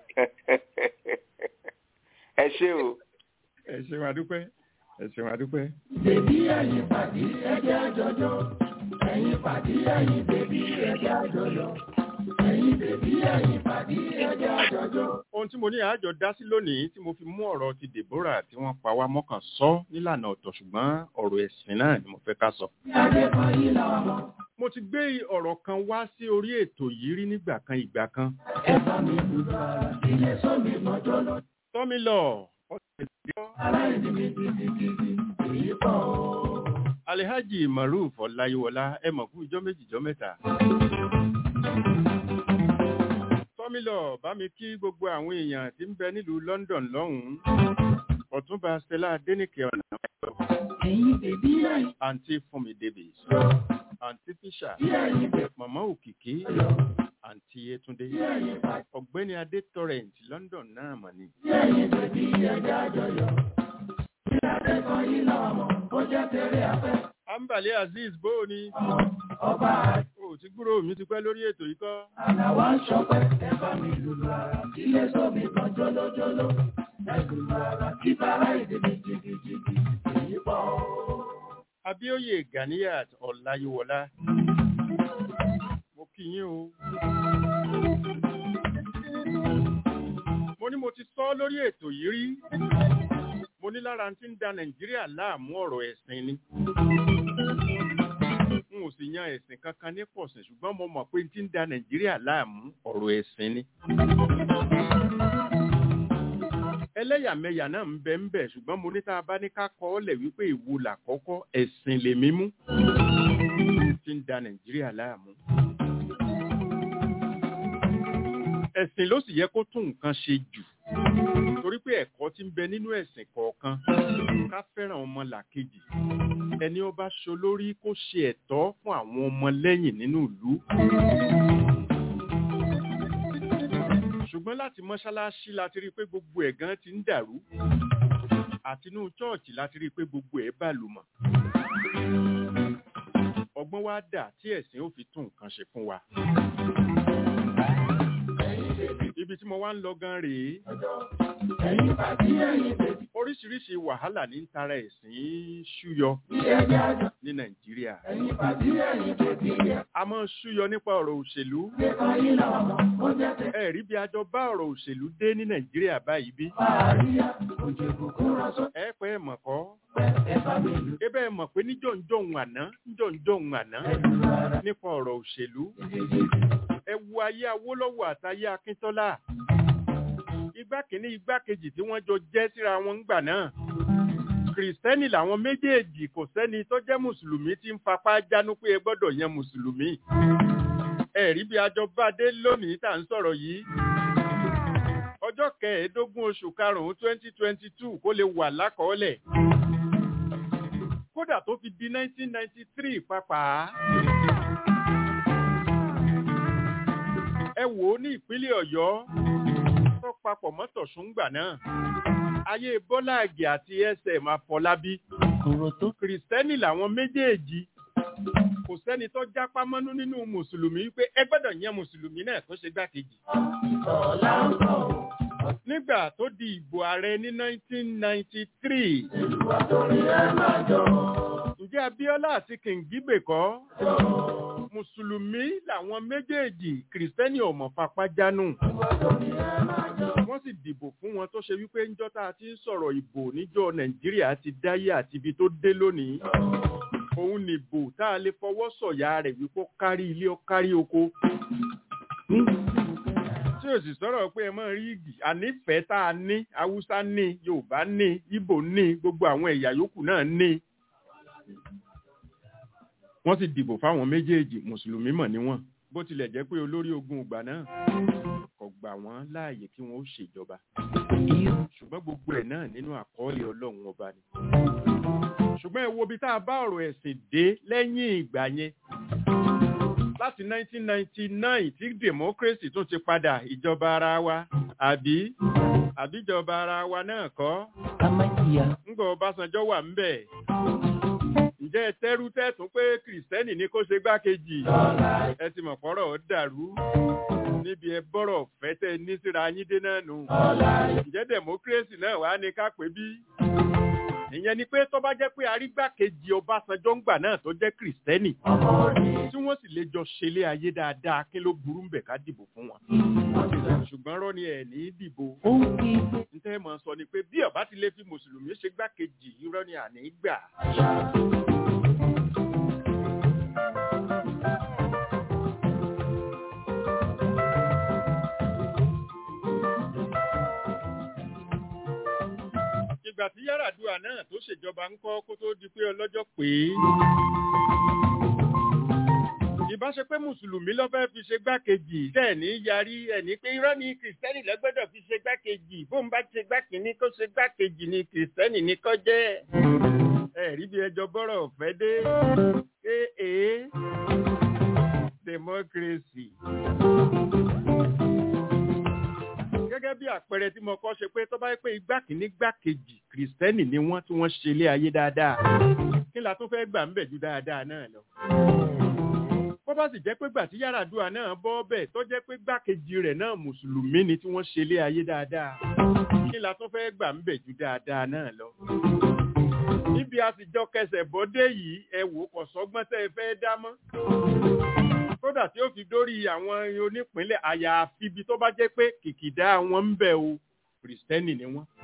ẹ ṣé o ẹ ṣeun àdúpẹ́ ẹ ṣeun àdúpẹ́. Bèbí ẹ̀yin pàdé ẹjẹ́ àjọjọ́. Ẹ̀yin pàdé ẹ̀yin bèbí ẹjẹ́ àjọjọ́. Ẹ̀yin bèbí ẹ̀yin pàdé ẹjẹ́ àjọjọ́. ohun tí mo ní àjọ dá sí lónìí tí mo fi mú ọ̀rọ̀ ti Deborah tí wọ́n pa wá mọ́kàn sọ nílànà ọ̀tọ̀ ṣùgbọ́n ọ̀rọ̀ ẹ̀sìn náà ni mo fẹ́ ká sọ. Bí adé kan yìí làwọn mọ̀. mo ti gbé ọ̀rọ̀ kan wá sí orí ètò yìí rí nígbà kan ìgbà kan. Ẹ bá mi dùdú ara. Ilé sọ́mi mọ́jọ́ lọ. tọ́mi lọ ọ̀sẹ̀ tí ó Aláìní mi gidigidi. Èyí pọ̀ o. Alhaji Maruf Ọláyíwọlá ẹ mọ̀ fún ìjọ́ méjì ìjọ́ mẹ́ta. Tọ́mílọ̀ bá mi kí gbogbo àwọn èèyàn tí ń bẹ nílùú London lọ́hùn-ún. Ọ̀túnba Stella Adéníkè ọ̀nà Ẹ̀yin bèbí ẹ̀yin àǹtí Fúnmi Davis, àǹtí Fisher, bí ẹ̀yin bèbí Màmá Òkìkí, àǹtí Yétúndé, ẹ̀yin pàdé ọ̀gbẹ́ni Adé Torrent London náà mọ̀ ni. ẹ̀yin bèbí ẹjẹ́ àjọjọ́. Bí adé kan yìí làwọn mọ̀. Ó jẹ́ tẹ̀lé afẹ́. Ambali Azeez bóò ni? Ọba O ti gbúrò mi ti pẹ́ lórí ètò yìí kọ́. àlàwà ń ṣọpẹ́. Ẹ bá mi lùlù ara. Ilé sọ́mi kan jólójóló. Ẹ lùlù ara. Kí bàrá ìdí mi jìgìjìgì. Èyí pọ̀ o. Abíóyè Ganiyat Ọláyíwọlá. Mo kí yín o. Mo ní mo ti sọ lórí ètò yìí rí. Mo ní lára tí ń da Nàìjíríà láàmú ọ̀rọ̀ ẹ̀sìn ni. N ò sì yan ẹ̀sìn kankan ní pọ̀sìn ṣùgbọ́n mo mọ̀ pé tí ń da Nàìjíríà láàmú ọ̀rọ̀ ẹ̀sìn ni. ẹlẹ́yàmẹ̀yà náà ń bẹ ń bẹ ṣùgbọ́n mo ní tá a bá ní ká kọ́ ọ́ lẹ̀ wípé ìwo làkọ́kọ́ ẹ̀sìn lèmi mú tí ń da nàìjíríà láàmú. ẹ̀sìn ló sì yẹ kó tún nǹkan ṣe jù torí pé ẹ̀kọ́ tí ń bẹ nínú ẹ̀sìn kọ̀ọ̀kan ká fẹ́ràn ọmọ làkejì ẹni ó bá ṣolórí kó ṣe ẹ̀tọ́ fún àwọn ọmọ lẹ́yìn nínú ìlú ṣùgbọ́n láti mọ́ṣáláṣí láti rí i pé gbogbo ẹ̀ gan ti ń dàrú àti inú chọ́ọ̀chì láti rí i pé gbogbo ẹ̀ bàlùmọ̀ ọgbọ́n wá dà tí ẹ̀sìn ó fi tún nǹkan ṣe fún wa. ibi tí mo wá ń lọ gan rèé Ẹ̀yin pàdé ẹ̀yin bèbí oríṣiríṣi wàhálà ní ń tara ẹ̀sìn ṣúyọ ẹjẹ́ àjọ. ní nàìjíríà Ẹ̀yin pàdé ẹ̀yin bèbí ẹ̀. a máa ń ṣúyọ nípa ọ̀rọ̀ òṣèlú Ilé kan yìí làwọn mọ̀. Ó jẹ́ tẹ̀lé ẹ̀rí bí a jọ bá ọ̀rọ̀ òṣèlú dé ní nàìjíríà báyìí bí àríyá. Òjò ìbùkún ránṣọ́. ẹ pẹ́ ẹ mọ̀ kọ́ Ẹ bá mi lù. ebe ẹ mọ̀ pé níjọ̀ǹjọ̀hún àná níjọ̀ǹjọ̀hún àná Ẹ lùlù ara. nípa ọ̀rọ̀ òṣèlú Gidigidi. ẹ wo ayé awólọ́wọ̀ àtayé akíntọ́lá igbá kìíní igbá kejì tí wọ́n jọ jẹ́ síra wọn ńgbà náà kìrìsìtẹ́nì làwọn méjèèjì kò sẹ́ni tó jẹ́ mùsùlùmí tí ń fapá jánú pé ẹ gbọ́dọ̀ yan mùsùlùmí ẹ̀rí bí ajọ bá dé lónìí tá à ń sọ̀rọ̀ yìí ọjọ́ kẹẹ̀ẹ́dógún oṣù karùn-ún twenty twenty two kó lè wà lákọọ́lẹ̀ kódà tó fi di nineteen ninety three pàápàá. ẹ wò ó ní ìpínlẹ̀ ọ̀yọ́ tó papọ̀ mọ́tò ṣùngbà náà ayé bọ́lá àgè àti sm àfọlábí kìrìsìtẹ́nì làwọn méjèèjì kò sẹ́ni tó jápá mọ́nú nínú mùsùlùmí pé ẹ gbọ́dọ̀ yẹn mùsùlùmí náà tó ṣe gbákejì. nígbà tó di ìbò ààrẹ ní 1993 ǹjẹ́ abíọ́lá àti kìngíbè kọ́ mùsùlùmí làwọn méjèèjì kìrìsìtẹ́nì ọ̀mọ̀ fapá jánù wọ́n sì dìbò fún wọn tó ṣe wípé ńjọ́ tá a ti ń sọ̀rọ̀ ìbò níjọ́ nàìjíríà ti dáyé àti ibi tó dé lónìí òun nìbò tá a lè fọwọ́ sọ̀yà rẹ̀ wípé ó kárí ilé ó kárí oko tí o sì sọ̀rọ̀ pé ẹ mọ̀ rí igi ànífẹ̀ẹ́ tá a ní haúsá ní yorùbá ní ìbò ní gbogbo àwọn ẹ̀yà yòókù náà ní wọ́n sì dìbò fáwọn méjèèjì mùsùlùmí mọ̀ níwọ̀n bó tilẹ̀ jẹ́ pé olórí ogun ìgbà náà kò gbà wọ́n láàyè kí wọ́n ó ṣèjọba ṣùgbọ́n gbogbo ẹ̀ náà nínú àkọọ́lẹ̀ ọlọ́run ọba ni ṣùgbọ́n ẹ wo bí tá a bá ọ̀rọ̀ ẹ̀sìn dé lẹ́yìn ìgbà yẹn láti 1999 tí democracy tún ti padà ìjọba ara wa àbí àbíjọba ara wa náà kọ́ ńgbọ́ ọbásanjọ́ wà ń bẹ̀ ǹjẹ́ ẹ tẹ́rú tẹ́tún pé kìrìsìtẹ́nì ní kó ṣe gbákejì ẹ ti mọ̀ fọ́rọ̀ ó dàrú níbi ẹ bọ́rọ̀ fẹ́ tẹ́ ní síra yín dé náà nù ǹjẹ́ democracy náà wà ní ká pé bí ìyẹn ni pé tó bá jẹ́ pé arígbákejì ọbásanjọ́ ń gbà náà tó jẹ́ kìrìsìtẹ́nì tí wọ́n sì lè jọ ṣẹlé ayé dáadáa kí ló burú ń bẹ̀ ká dìbò fún wọn ṣùgbọ́n rọ́ ni ẹ̀ ní dìbò n tẹ́ mọ̀ sọ ni pé bí ọba ti lè fi mùsùlùmí ṣe gbákejì irọ́ ni àní gbà. ìgbà tí Yar'Adua náà tó ṣèjọba ń kọ́ kó tó di pé ọlọ́jọ́ pé ìbáṣe pé mùsùlùmí ló fẹ́ fi ṣe gbákejì tẹ̀ ní yarí ẹ̀ní pé irọ́ ni kìrìsìtẹ́nì lọ́gbọ́dọ̀ fi ṣe gbákejì bóun bá ṣe gbákejì kó ṣe gbákejì ni kìrìsìtẹ́nì ní kó jẹ́ ẹ̀rí bí ẹjọ́ bọ́rọ̀ ọ̀fẹ́ dé ee democracy gẹ́gẹ́ bí àpẹẹrẹ tí mo kọ́ ṣe pé tó bá yẹ pé igbá kìíní gbá kejì kìrìsìtẹ́nì ni wọ́n tí wọ́n ṣe ilé ayé dáadáa kí la tún fẹ́ gbà ń bẹ̀ ju dáadáa náà lọ. bó bá sì jẹ́ pé gbà tí Yar'Adua náà bọ́ bẹ̀ tó jẹ́ pé gbá kejì rẹ̀ náà mùsùlùmí ni tí wọ́n ṣe ilé ayé dáadáa kí la tún fẹ́ gbà ń bẹ̀ ju dáadáa náà lọ. níbi a sì jọ kẹsẹ̀ bọ́dé yìí ẹ wò kò sọ́gbọ́n tẹ́ ẹ fẹ́ dá mọ́ kódà tí ó fi dórí àwọn onípínlẹ̀ àyàfi ibi tó bá jẹ́ pé kìkìdá wọn ń bẹ̀ o kìrìsìtẹ́nì ni wọ́n.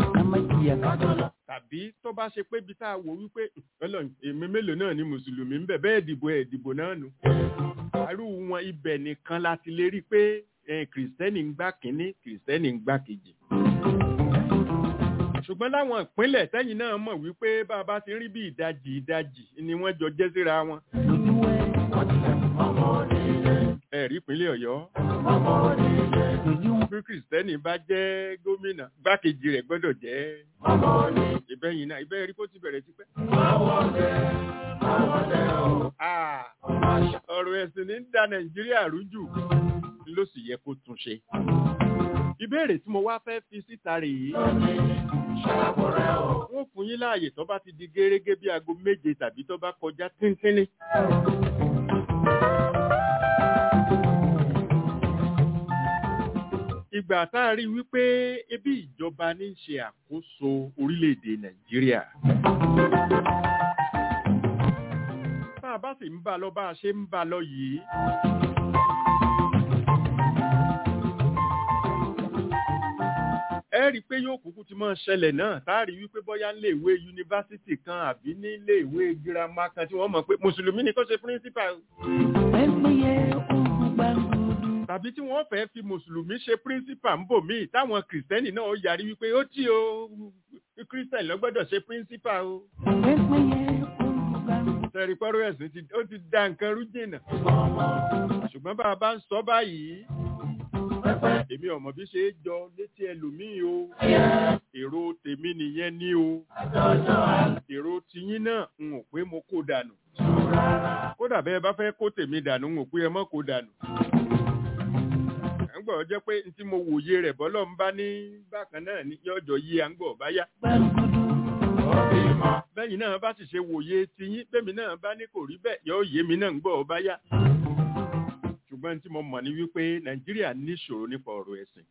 tàbí tó bá ṣe pé ibi tá a wò wípé ọlọ́run èmi mélòó náà ni mùsùlùmí ń bẹ̀ bẹ́ẹ̀ dìbò ẹ̀ dìbò náà nù. àrù wọn ibẹ̀ nìkan láti lè rí i pé kìrìsìtẹ́nì ń gbá kínní kìrìsìtẹ́nì ń gbá kejì. ṣùgbọ́n láwọn ìpínlẹ̀ tẹ́yìn náà mọ̀ wípé bá a bá ti rí bí ìdajì ìdajì ni wọ́n jọ jẹ́ síra wọn ẹ̀rí ìpínlẹ̀ ọ̀yọ́. bí kìrìsìtẹ́nì bá jẹ́ gómìnà gbákejì rẹ̀ gbọ́dọ̀ jẹ́ ìbẹ́yìn náà ìbẹ́ rí kó ti bẹ̀rẹ̀ tipẹ́. ọ̀rọ̀ ẹ̀sìn ní da nàìjíríà rújù ló sì yẹ kó tún ṣe. ìbéèrè tí mo wá fẹ́ fi síta rèé. wọ́n fún yín láàyè tó bá ti di gẹ́rẹ́gẹ́ bí aago méje tàbí tó bá kọjá tíntínní. ìgbà tá a rí wípé ebi ìjọba ní í ṣe àkóso orílẹ̀-èdè nàìjíríà. bá a bá sì ń bá a lọ bá a ṣe ń bá a lọ yìí. ẹ rí i pé yóò kúkú ti máa ṣẹlẹ̀ náà tá a rí wípé bóyá ń lé ìwé yunifásitì kan àbí ní ilé ìwé girama kan tí wọ́n mọ̀ pé mùsùlùmí ni kó ṣe píríncípà. tàbí tí wọ́n fẹ́ fi mùsùlùmí ṣe píríncípà ń bò míì táwọn kìrìsìtẹ́nì náà ó yarí wípé ó tí o kìrìsìtẹ́nì ló gbọ́dọ̀ ṣe píríncípà o. sẹ́rí pọ́rọ́ ẹ̀sìn ó ti da nǹkan rú jìnnà ṣùgbọ́n bá a bá ń sọ báyìí èmi ọmọ bí ṣe é jọ létí ẹlòmíì o èrò tèmi nìyẹn ní o èrò tiyín náà n ò pé mo kó dànù kódà bẹ́ẹ̀ bá fẹ́ kó tèmi dànù n ò pé ẹ mọ́ kó dànù gbọ́ jẹ́ pé n tí mo wòye rẹ̀ bọ́lọ́ ń bá ní bákan náà ní yọjọ́ yí à ń gbọ́ bá yá. bẹ́yìn náà bá sì ṣe wòye tiyín bẹ́mi náà bá ní kò rí bẹ́ẹ̀ yọ yé mi náà ń gbọ́ bá yá. ṣùgbọ́n tí mo mọ̀ ní wípé nàìjíríà ní ìṣòro nípa ọ̀rọ̀ ẹ̀sìn.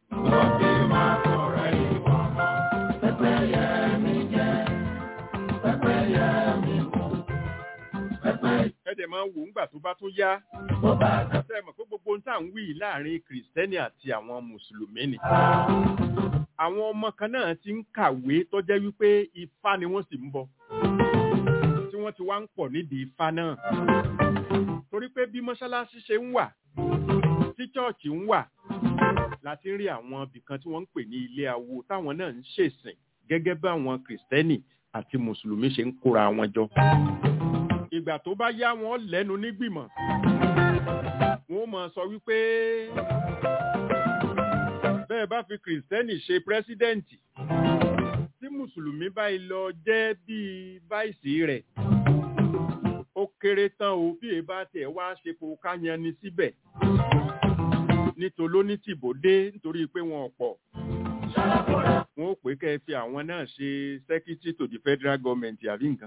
ẹ̀dẹ̀ máa ń wò ńgbà tó bá tún yá. ṣe mọ̀ pé gbogbo ohun tá à ń wí láàrin kìrìsìtẹ́nì àti àwọn mùsùlùmí ni. àwọn ọmọ kan náà ti ń kàwé tó jẹ́ wípé ifá ni wọ́n sì ń bọ. tí wọ́n ti wá ń pọ̀ nídìí ifá náà. torí pé bí mọ́ṣáláṣí ṣe ń wà tí chọ́ọ̀chì ń wà láti rí àwọn ibìkan tí wọ́n ń pè ní ilé awo táwọn náà ń ṣèsìn gẹ́gẹ́ bí àwọn kìrìsìtẹ́nì àti mùsùlùmí ṣe ń kóra wọn jọ ìgbà tó bá yá wọn lẹ́nu nígbìmọ̀ wọ́n máa sọ wípé bẹ́ẹ̀ bá fi kìrìsìtẹ́nì ṣe pírẹ́sídẹ́ǹtì tí mùsùlùmí báyìí lọ jẹ́ bíi báìsì rẹ̀ ó kéré tán o bí èyí bá tiẹ̀ wá ṣe kó ká yan ni síbẹ̀ nítorí tìbòdé nítorí pé wọn ò pọ̀ wọn ó pè kẹ́ ẹ fi àwọn náà ṣe secretary to the federal government àbí nǹkan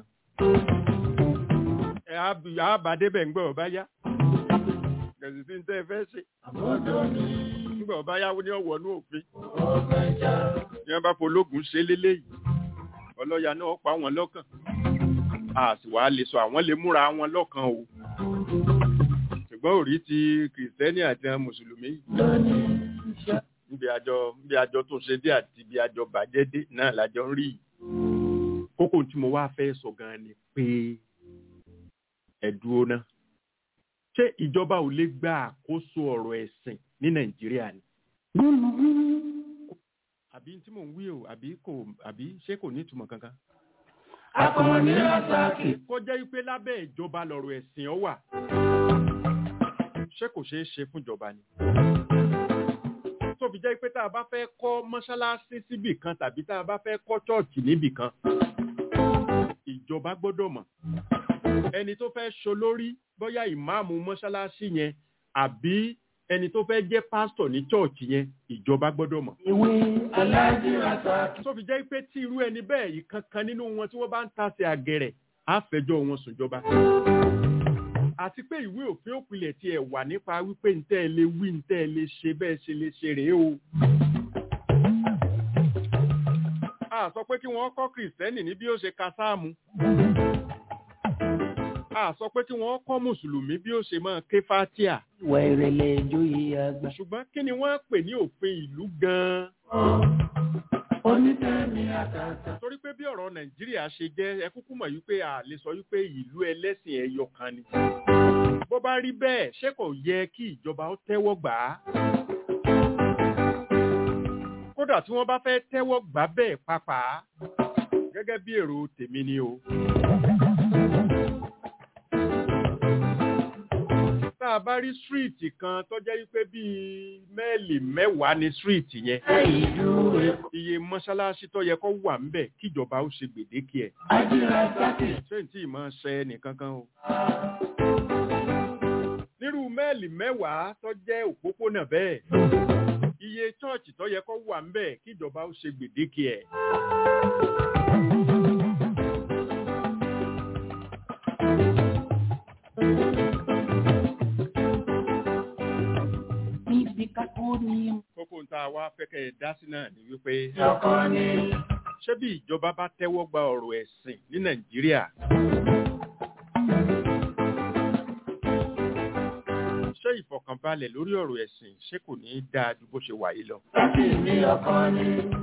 àbádébẹ̀ ń gbọ́ ọ̀bá yá kẹ̀sì sí tẹ́ ẹ fẹ́ ṣe ńgbà ọ̀bá yá ní ọ̀wọ́ ní òfin ní wọ́n bá pológun ṣe léléyìí ọlọ́ya náà pa wọn lọ́kàn a sì wá lè sọ àwọn lè múra wọn lọ́kàn o ṣùgbọ́n òrí ti kìrìsìtẹ́nì àti mùsùlùmí níbi àjọ níbi àjọ tó ṣe dé àti ibi àjọ bàjẹ́ dé náà lájọ ń rí kókó tí mo wá fẹ́ sọ gan ni pé ẹ̀dúró náà. Ṣé ìjọba ò lè gba àkóso ọ̀rọ̀ ẹ̀sìn ní Nàìjíríà ni? Àbí tí mò ń wí o, àbí kò àbí ṣé kò ní ìtumọ̀ kankan? Akọni Rasaki. Kó jẹ́ wípé lábẹ́ ìjọba lọ̀rọ̀ ẹ̀sìn ọ wà. Ṣé kò ṣeé ṣe fún ìjọba ni? Tó fi jẹ́ pé tá a bá fẹ́ kọ́ mọ́ṣáláṣí síbì kan tàbí tá a bá fẹ́ kọ́ chọ́ọ̀chì níbì kan, ìjọba gbọ́dọ̀ mọ̀ ẹni tó fẹ́ ṣolórí bóyá ìmáàmù mọ́ṣáláṣí yẹn àbí ẹni tó fẹ́ jẹ́ pásítọ̀ ní chọ́ọ̀chì yẹn ìjọba gbọ́dọ̀ mọ̀. Ìwé Aláàjì Rasaki. tó fi jẹ́ pé tí irú ẹni bẹ́ẹ̀ yìí kankan nínú wọn tí wọ́n bá ń tasẹ̀ àgẹ̀rẹ̀ á fẹjọ́ wọn sùn jọba. àti pé ìwé òfin òpìlẹ̀ tiẹ̀ wà nípa wípé ntẹ́ ẹ lè wí ntẹ́ ẹ lè ṣe bẹ́ẹ̀ ṣe lè ṣe rèé o. a sọ pé kí wọ́n kọ́ kìrìsìtẹ́nì ní bí ó ṣe ka sáàmù a sọ pé kí wọ́n kọ́ mùsùlùmí bí ó ṣe máa ké fátíà. ìwà ìrẹ̀lẹ̀ ìjòyè àgbà. ṣùgbọ́n kí ni wọ́n pè ní òfin ìlú gan-an. Onítẹ̀mí àtàtà. torí pé bí ọ̀rọ̀ nàìjíríà ṣe jẹ́ ẹ kúkú mọ̀ wípé a lè sọ wípé ìlú ẹlẹ́sìn ẹyọ kan ni. bó bá rí bẹ́ẹ̀ ṣé kò yẹ kí ìjọba ó tẹ́wọ́ gbà á. kódà tí wọ́n bá fẹ́ tẹ́wọ́ gbà bẹ́ẹ̀ pàápàá gẹ́gẹ́ bí èrò tèmi ni o. tá a bá rí síríìtì kan tó jẹ́ wípé bíi mẹ́ẹ̀lì mẹ́wàá ni síríìtì yẹn. iye mọ́ṣáláṣí tó yẹ kó wà ńbẹ̀ kíjọba ó ṣe gbèdéke ẹ̀. ṣé n tí ì máa ṣe ẹnìkankan o. nírú mẹ́ẹ̀lì mẹ́wàá tó jẹ́ òpópónà bẹ́ẹ̀. iye chọ́ọ̀chì tó yẹ kó wà ńbẹ̀ kíjọba ó ṣe gbèdéke ẹ̀. níbi kákó ni. kókó tá a wá fẹ́kẹ̀ ẹ̀ dá sí náà ni wípé Ọkọ ni. ṣé bí ìjọba bá tẹ́wọ́ gba ọ̀rọ̀ ẹ̀sìn ní nàìjíríà ṣé ìfọ̀kànbalẹ̀ lórí ọ̀rọ̀ ẹ̀sìn ṣé kò ní í dáa ju bó ṣe wà yìí lọ. Láti ní ọkọ ni.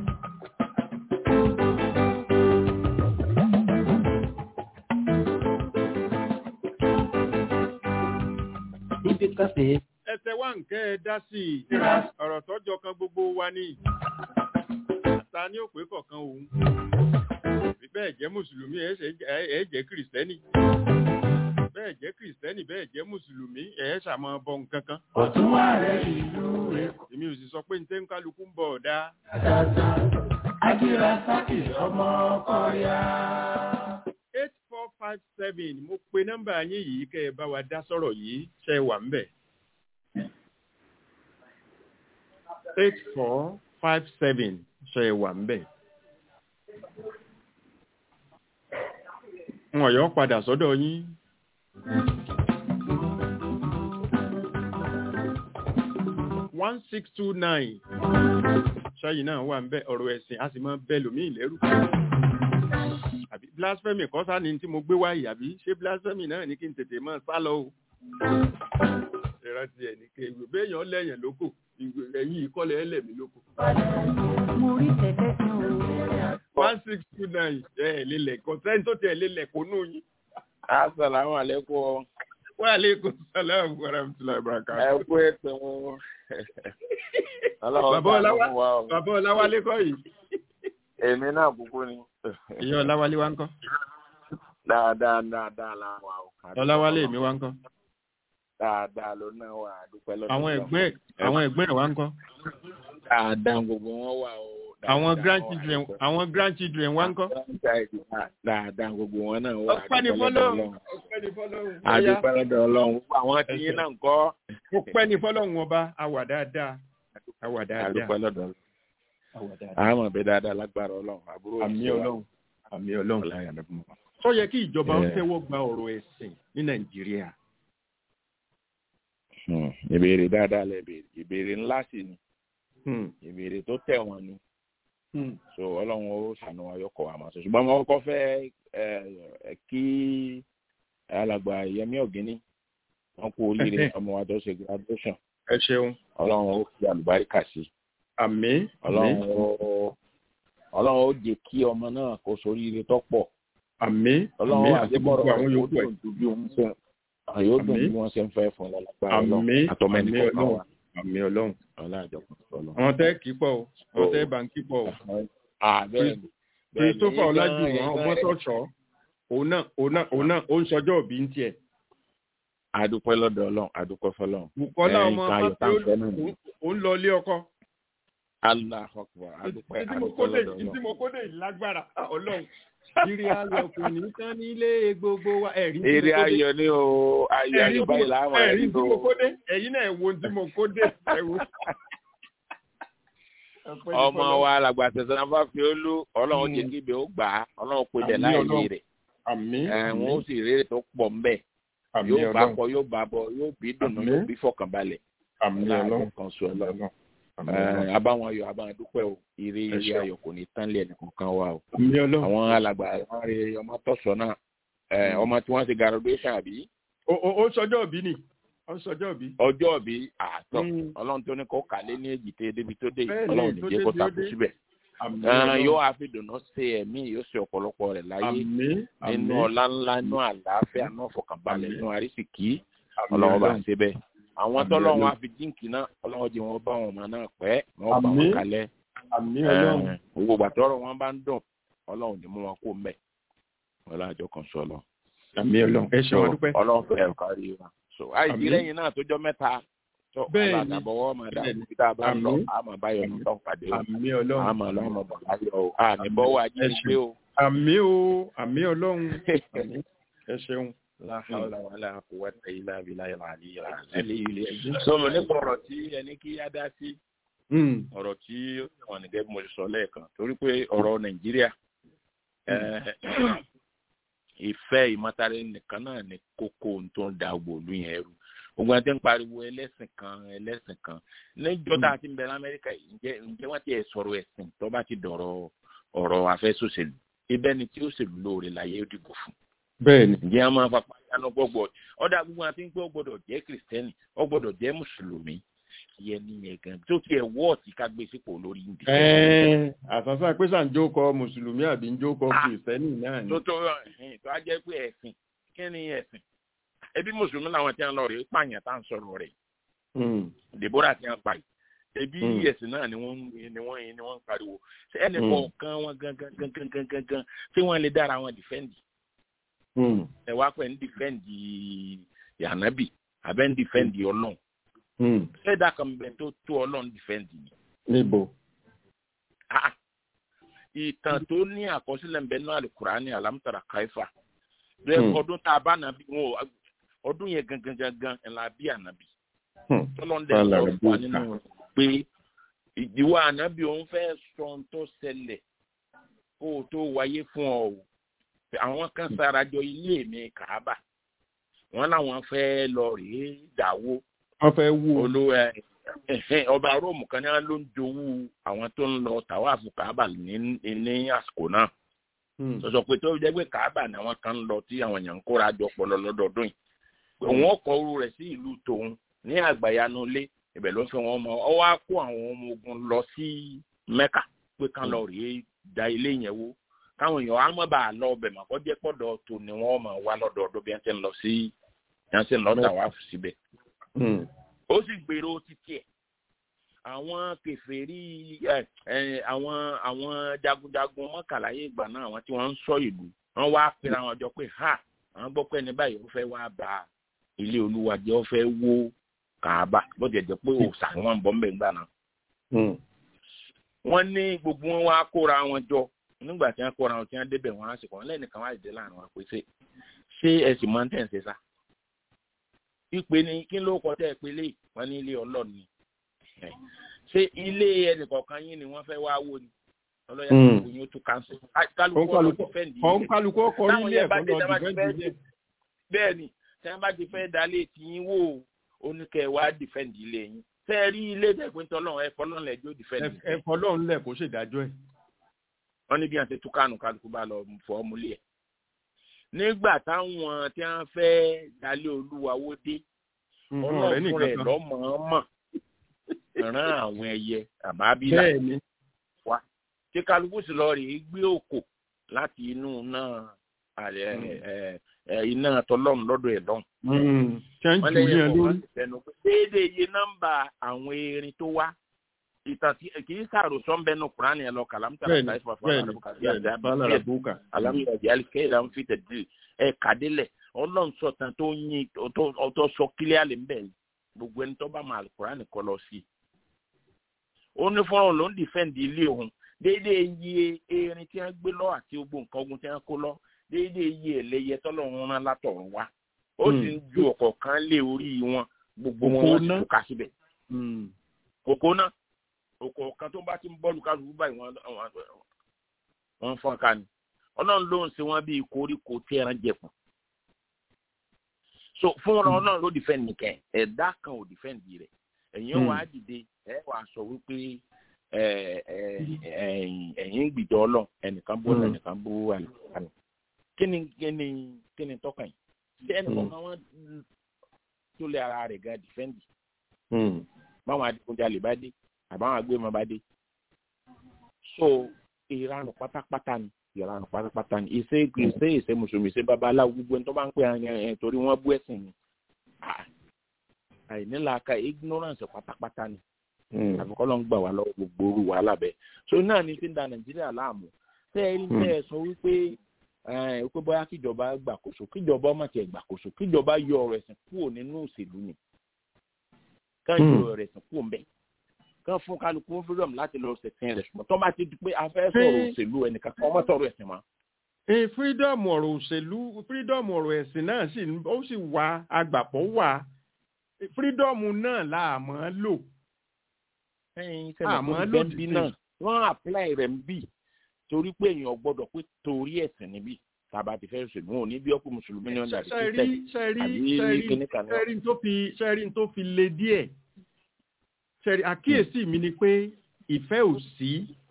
níbi káfẹ́. ẹsẹ̀ wá nǹkẹ́ ẹ dá sí i ọ̀rọ̀ tọ́jọ́ kan gbogbo wa ní ta ni ó pé kọ̀ọ̀kan òun bí bẹ́ẹ̀ jẹ́ mùsùlùmí ẹ̀ ṣe- ẹ̀ ẹ̀ jẹ́ kìrìsìtẹ́nì bẹ́ẹ̀ jẹ́ kìrìsìtẹ́nì bẹ́ẹ̀ jẹ́ mùsùlùmí ẹ̀ ṣàmọ́ bọ nǹkan kan Ọ̀tún wà rẹ̀ ìlú Èkó. èmi ò sì sọ pé ntẹ́ ń kálukú ń bọ̀ ọ̀dá Àtàtà. Ájì Rasaki ọmọ ọkọ ya. eight four five seven mo pe nọ́mbà yín yìí kẹ́ ẹ bá wa dá sọ̀rọ̀ yìí ṣe é wà ń bẹ̀. eight four five seven ṣe é wà ń bẹ̀. wọn yọ padà sọ́dọ̀ yín. one six two nine ṣáyìn náà wà ń bẹ ọ̀rọ̀ ẹ̀sìn a sì máa bẹ lòmíì lẹ́rù. àbí blasphemy kọ́ sá ni tí mo gbé wáyé àbí ṣé blasphemy náà ní kí n tètè máa sá lọ o. ìrántí ẹ̀ ní kéwì béèyàn lẹ́yìn lóko ẹ̀yìn ìkọlẹ̀ ẹlẹ́mí lóko. mo rí tẹ̀tẹ̀ kan o. one six two nine ẹ̀ ẹ̀ lélẹ̀ kọ́ sẹ́ni tó tẹ̀ lélẹ̀ kó nù yín. Assalamu alaikum. wa aleykum salaam wa rahmatulahi wa Ẹ barakatuh. kú ètò wọn. Ọlọ́run Bàbá ṣàánú Ọláwá- wa o. bàbá ọláwálé kọ́ yìí. Èmi náà kúkú ni. ìyá ọláwálé wa ń kọ́. Dáadáa dáadáa la wà o. ọláwálé mi wa ń kọ́. Dáadáa ló náà wà àdúpẹ́ lọ́dọ̀. àwọn Ọlọ́run. ẹ̀gbẹ́ àwọn ẹ̀gbẹ́ ẹ̀ wa ń kọ́. Dáadáa gbogbo wọn wà o. Dáadáa àwọn wọn grandchildren wà. àwọn grandchildren wa ń kọ́. Dáadáa gbogbo wọn náà wà ọpẹ́ ni àdúpẹ́ lọ́dọ̀ fọ́lọ́run Ọlọ́run. ọpẹ́ ni fọ́lọ́run. Àdúpẹ́ lọ́dọ̀ Ọlọ́run. Gbogbo Àwọn tí yín náà ń kọ́. ọpẹ́ ni fọ́lọ́run ọba àwà dáadáa àwà dáadáa Àdúpẹ́ lọ́dọ̀ Ọlọ́run. àwà dáadáa. Àmọ̀ bẹ́ẹ̀ dáadáa lágbára Ọlọ́run. Àbúrò àmì ìṣẹ́ wa. ọlọ́run àmì ọlọ́run. Ọláyà ló fún wa. tó yẹ kí ìjọba ó Eh. tẹ́wọ́ gba ọ̀rọ̀ ẹ̀sìn ní nàìjíríà. Hmm, Ìbéèrè dáadáa lẹ béèrè. Ìbéèrè ńlá sì ni. Hmm, Ìbéèrè tó tẹ̀ wọ́n ni. hmm. so ọlọ́run ó ṣàánú wa yọkọ̀ wa máa sọ ṣùgbọ́n mo kọ́kọ́ fẹ́ ẹ ẹ kí alàgbà yẹmí ọ̀gíní wọn kú oríire ọmọ wa tó ṣe graduation ẹ ṣeun ọlọ́run ó fi àlùbáríkà sí àmì ọlọ́run àmì ó ọlọ́run ó jẹ́ kí ọmọ náà kó soríire tó pọ̀ àmì àmì ọlọ́run àti gbogbo àdébọ̀rọ̀ àwọn yóò yòókù ẹ̀. dùn ju bí wọ́n ṣe yóò dùn Àmín. bí wọ́n ṣe ń fẹ́ fún ọlọ́lágbára àmì ọlọ́run àtọmọ ẹnì àmì kọ̀ọ̀kan ọlọ́run wa àmì ọlọ́run. ọlọ́àjọpọ̀ ọlọ́run. àwọn tẹ́ kì í pọ̀ o àwọn tẹ́ bá ń kí pọ̀ o. àbẹ́ẹ̀ni christopher ọlájúwọ̀n ọgbọ́n tọ̀ṣọ́ òun náà òun náà òun náà ó ń sọjọ́ òbí ń tiẹ̀. adúpẹ́ lọ́dọ̀ ọlọ́run adúpẹ́ fọlọ́run. bukola Eh, ọmọ nǹkan ayọ̀ tá à ń fẹ́ náà nìyẹn. ó ń lọ ilé ọkọ. Allah akbar adúpẹ́ ìdí mo adúpẹ́ kódé lọ́dọ̀ ìdí ọlọ́run. mo kódé ìlágbára Ah, ọlọ́run. ìrì ayọ̀ kò ní tán nílé gbogbo wa ẹ̀rí tí mo eré kódé. ayọ̀ ni o ayọ̀ ẹ̀rí ayọ̀ tí báyìí mo- láwọn ẹ̀rí ẹ̀rí tí o. mo kódé ẹ̀yin náà wo tí mo kódé ẹ̀wò. ọmọ wa làgbà tẹ̀sán náà bá fi ó lú ọlọ́run jẹ́ kí ibẹ̀ ó gbà á ọlọ́run pé bẹ̀ Àmín láì Ọlọ́run. lé rẹ̀ àmì ẹ̀wọ̀n ó sì rere tó pọ̀ ńbẹ̀ àmì yóò bá ọlọ́run pọ̀ yóò bá bọ̀ yóò bí dùnú Àmín. yóò bí fọkànbalẹ̀ àmì ọlọ́run kan sọ ọlọ́run. àmì ọlọ́run Ẹ̀, abáwọn ayọ̀ abáwọn dúpẹ́ o ire Ẹ ire ṣeun. ayọ̀ kò ní tán lé ẹnì kankan wa o. àmì ọlọ́run. àwọn alàgbà wọn rí ọmọ tọ̀sọ̀ náà ẹ̀, ọmọ tí wọ́n ti graduation àbí ó ó- ó sọjọ́ òbí ni ó sọjọ́ òbí. ọjọ́ bí àtọ̀ Mm. ọlọ́run tó ní kó kàlé ní èjì tẹ́ débi tó dé yìí, Bẹ́ẹ̀ni, ọlọ́run ní tó jẹ́ kó débi ó takú dé. síbẹ̀. àmì Ẹran ọlọ́run. yóò wá fi dùnú ṣe ẹ̀mí yóò ṣe ọ̀pọ̀lọpọ̀ rẹ̀ láyé àmì àmì nínú ọlá ńlá nínú àlàáfíà nínú ọ̀fọ̀kànbalẹ̀ Àmín. nínú àrísìkí àmì ọlọ́run bá ọlọ́run. ṣe bẹ́ẹ̀. àwọn Àmín tọ́lọ́run Ọlọ́run. á fi jíǹkì náà ọlọ́run jẹ́ wọn bá wọn ọmọ náà pẹ́ wọn bá wọn Àmín. kalẹ̀. àmì ọlọ́run. Ẹ̀, gbogbo gbàtọ́rọ̀ wọn bá ń dùn ọlọ́run ní mú wọn kó mẹ́ ọlọ́run àjọ kan sọ lọ. àmì ọlọ́run. ẹ ṣe wọn dúpẹ́. ọlọ́run fẹ́ ẹ̀ kárí wa. so àìsí Àmín. lẹ́yìn náà tó jọ mẹ́ta tó Bẹ́ẹ̀ni. aládàbọ̀wọ́ máa dà Bẹ́ẹ̀ni. bí tá a bá lọ Àmín. àmọ́ báyọ̀ ní tọ́ pàdé o àmì ọlọ́run. àmọ́ lọ́mọ bọ̀ láyọ̀ o àní bọ́wọ́ ajínigbé o. àmì o àmì ọlọ́run. àmì ẹ ṣeun. La hawla wala quwwata illa billahi al-aliyyil azim. Àlè sọ̀rọ̀ nípa ọ̀rọ̀ tí ẹni kí á dá sí Mm. ọ̀rọ̀ tí ó wọ̀n ní gẹ́gẹ́ bí mo ṣe sọ lẹ́ẹ̀kan torí pé ọ̀rọ̀ nàìjíríà eh, ìfẹ́ ìmọ̀tara nìkan náà ní kókó ohun tó ń da gbòòlù yẹn rú gbogbo àti ń pariwo ẹlẹ́sìn kan ẹlẹ́sìn kan níjọ́ tá a ti ń bẹ lamẹ́ríkà yìí ǹjẹ́ ǹjẹ́ wọ́n ti ẹ̀ sọ̀rọ̀ ẹ̀sìn tó bá ti dọ̀rọ̀ ọ̀rọ̀ afẹ́sọ̀sẹ̀lú ibẹ̀ ni tí ó ṣèlú lóore láyé ó dìbò fún bẹ́ẹ̀ni. ǹjẹ́ a máa fapá yánú gbọ́gbọ́ ọ̀dà gbogbo àti ń pé ó gbọ́dọ̀ jẹ́ kìrìsìtẹ́nì ó gbọ́dọ̀ jẹ́ mùsùlùmí yẹn nìyẹn gan tó tiẹ̀ wọ́ọ̀tì ká gbé sípò lórí ìdí. Ẹ́ẹ̀, àsásá pé sàn jókòó mùsùlùmí àbí ń jókòó kìrìsìtẹ́nì náà ni. tó tó ẹ̀hìn tó á jẹ́ pé ẹ̀sìn kí ni ẹ̀sìn ẹbí mùsùlùmí làwọn tí wọ́n lọ rèé pààyàn tá à ń sọ̀rọ̀ rẹ̀ Mm. deborah tí wọ́n pa yìí ẹbí Mm. ẹ̀sìn náà ni wọ́n ń- ni wọ́n ni wọ́n ń pariwo ṣé ẹnì Mm. kọ̀ọ̀kan wọn gangan gangan gangan gangan ṣé wọ́n lè dára wọn dìfẹ́ǹdì Mm. ẹ wá pẹ̀ ń dìfẹ́ǹdì yànábì àbẹ́ ń dìfẹ́ǹdì ọlọ́run Mm. ṣẹ́dá kan bẹ tó tó ọlọ́run dìfẹ́ǹdì ni níbo. Ah, ìtàn tó ní àkọsílẹ̀ ń bẹ náà alukurani alamutara kaifa bẹ́ẹ̀ Hmm. ọdún tá a bá nàbí wọn ò ọdún yẹn gangan gangan ẹ̀ la bí ànábì Hmm. tọ́lọ́ndẹ̀ Fàlà sọ̀rọ̀ fún wa rẹ̀ nínú pé ìdíwọ́ ànábì òun fẹ́ sọ ohun tó ṣẹlẹ̀ kó o tó wáyé fún ọ o àwọn kan sarajọ ilé mi kàábà wọn làwọn fẹ́ lọ rèé dàwó wọ́n fẹ́ wú o. olú ẹ ẹhẹn, ọba róòmù kan ní wọn ló ń jowú àwọn tó ń lọ tàwáàfù kàábà ní ní àsìkò náà Hmm. sọsọ pé tó jẹ́ pé kàábà ni àwọn kan ń lọ tí àwọn èèyàn ń kóra jọ pọ̀ lọ lọ́dọọdún yìí pé òun ọkọ̀ oru rẹ̀ sí ìlú tòun ní àgbàyanu ilé ibẹ̀ ló fi wọn mọ ọ wá kó àwọn ọmọ ogun lọ sí mẹ́kà pé kán lọ rèé da ilé yẹn wó káwọn èèyàn á mọ̀ bá a lọ ọbẹ̀ mọ̀ kọ́ jẹ́ pọ̀dọ̀ tó ni wọ́n mọ̀ wá lọ́dọọdún bí wọ́n ti ń lọ sí bí wọ́n ti ń lọ tàwáàfù síbẹ̀ Hmm. ó sì gbèrò títí ẹ̀ àwọn kèfèrí ẹ ẹ àwọn àwọn jagunjagun mọ́kànláyé ìgbà náà àwọn tí wọ́n ń sọ ìlú wọ́n wá pera wọn jọ pé ha àwọn gbọ́ pé ẹni báyìí ó fẹ́ wá ba ilé olúwa jẹ́ ó fẹ́ wó kàába bó ti jẹ́ pé òòsà ni wọ́n ń bọ́ ń bẹ̀ ńgbà náà. Hmm. wọ́n ní gbogbo wọn wá kóra wọn jọ nígbà tí wọ́n kóra wọn tí wọ́n débẹ̀ wọn á sì kọ́ wọn lẹ́nìkan wá ìdílé láàrin wọn pé ṣé ṣé ẹ sì máa ń tẹ̀ ń ṣe sá. ìpè ní kí ló kọ tẹ́ ẹ pé lé wọn ní ilé ọlọ́ọ̀ni ṣé ilé ẹnìkọ̀ọ̀kan yín ni wọ́n fẹ́ wá wó ni ọlọ́yà Mm. gbogbo yín ó tún káńsì. kálukú ọ̀rọ̀ Òǹkàlùkù dìfẹ́ǹdì òǹkàlùkù ọkọ̀ Táwọn nílé yẹn bá ẹ̀kọ́ dé, lọ tá bá ti dìfẹ́ǹdì fẹ́ ilé. bẹ́ẹ̀ ni tí wọ́n bá ti fẹ́ dalé tí yín wò ó ó ní kẹ́ ẹ wá dìfẹ́ǹdì ilé yín tẹ́ ẹ rí ilé tẹ̀pẹ́ tọ́lọ́run ẹ fọlọ́run lẹ́jọ́ dìfẹ́ǹdì Ẹ- ẹ̀fọ́ lọ́run lẹ̀ kó ṣèdájọ́ ẹ̀. wọ́n ní bí wọ́n ti tú kánù kálukú bá lọ fọ́ múlẹ̀ ẹ̀. nígbà táwọn tí wọ́n fẹ́ dalé olúwa wó dé Hmm, ọ̀rẹ́ ọlọ́run nìkan rẹ̀ kan. lọ́mọ̀ọ́mọ̀ rán àwọn ẹyẹ àbábílà bẹ́ẹ̀ ni. tí kálukú sì lọ rèé gbé òkò láti inú náà àlẹ ẹ ẹ iná tọlọ́run lọ́dọ̀ ẹ̀ lọ́hùn. Hmm. ṣé ń wọ́n jù lẹ́yìn yẹn ọkọ̀ lórí. kan tẹnu pé déédéé iye nọ́mbà àwọn erin tó wá ìtàn tí kì í sàròsọ ń bẹnu kúránì ẹ lọ kàlámùtà bẹ́ẹ̀ni láti fà fún bẹ́ẹ̀ni bẹ́ẹ̀ni bálàrà búkà. alámìyàjẹ alikẹ́yìlá ń fi tẹ̀lé ẹ kàdélẹ̀ ọlọ́run sọ̀tàn tó yin ọtọ́ sọ kílíà lè ń bẹ̀ gbogbo ẹni tó bá máa kúránì kọ lọ sí i. ó ní fọ́nrán ló ń dìfẹ́ǹdì ilé òun déédéé iye erin tí wọ́n gbé lọ àti gbogbo nǹkan ogun tí wọ́n kó lọ déédéé iye ẹlẹ́yẹ tọ́lọ́run rán látọ̀run wá ó sì ń ju ọ̀kọ̀ọ̀kan lé orí wọn gbogbo wọn wọ́n sì Òpó ná. tún ká síbẹ̀ Hmm. kòkó náà ọ̀kọ̀ọ̀kan tó bá ti ń bọ́ọ̀lù kálukú báyìí wọ́n wọ́n- wọ́n fọ́n ká ni ọlọ́run ló ń ṣe wọ́n bíi koríko tí ẹran jẹ̀kù so fún ọ̀rọ̀ ọlọ́run ló dìfẹ́ǹdì kẹ́ ẹ̀dá kan ò dìfẹ́ǹdì rẹ̀ ẹ̀yin Hmm. wàá dìde ẹ̀ wàá sọ wípé ẹ̀, ẹ̀, ẹ̀yin ẹ̀yin ń gbìjọ ọlọ́run ẹnìkan bó Hmm. ẹnìkan bó àlùkò kí ni kí ni kí ni tọ́ka yìí ṣé ẹnìkan máa wọ́n tó lé ara rẹ̀ gan dìfẹ́ǹdì Hmm. báwọn adigunjalè bá dé àbáwọn agbémọ bá dé so ìranù pátápátá ni ìranù pátápátá ni ìṣe ìṣe ìṣe mùsùlùmí ìṣe babaláwo gbogbo ẹni tó bá ń pè àwọn ẹ̀ torí wọ́n bú ẹ̀sìn ni Ah, àìnílàáka ignorance pátápátá ni Hmm. àfikọ́ ló ń gbà wá lọ́wọ́ gbogbo orú wàhálà bẹ́ẹ̀ so náà ni ti ń da nàìjíríà láàmú tẹ́ ẹ rí tẹ́ ẹ sọ wípé ẹ pé bóyá kíjọba gbàkóso kíjọba ọmọ tiẹ̀ gbàkóso kíjọba yọ ọ̀rọ̀ ẹ̀sìn kúrò nínú òṣèlú ni ká yọ Hmm. ọ̀rọ̀ ẹ̀sìn kúrò ń bẹ̀ kán fún kálukú freedom láti lọ ṣẹ̀sìn rẹ̀ ṣùgbọ́n tó bá ti di pé a fẹ́ sọ̀rọ̀ Ṣé- òṣèlú ẹnìkan kan ọmọ sọ̀rọ̀ ẹ̀sìn mọ́. Eh, freedom ọ̀rọ̀ òṣèlú freedom ọ̀rọ̀ ẹ̀sìn náà sì ń- ó sì wà agbàpọ̀ wà Eh, freedom náà là á mọ́ lò. ẹyin Àmọ́ sẹ́nà tó lòdì ń bí sí. náà wọ́n apply rẹ̀ ń bì torí pé èèyàn gbọ́dọ̀ pé torí ẹ̀sìn níbí tàbá ti fẹ́ ṣèlú wọn ò ní bí ọkùnrin mùsùlùmí ní ọjà àti sẹ́rí kírísítẹ́nì sẹ́rí àbí sẹ́rí kíní kan náà. sẹ́rí tó fi sẹ́rí tó fi le díẹ̀ sẹ́rí àkíyèsí mi ni pé ìfẹ́ ò sí.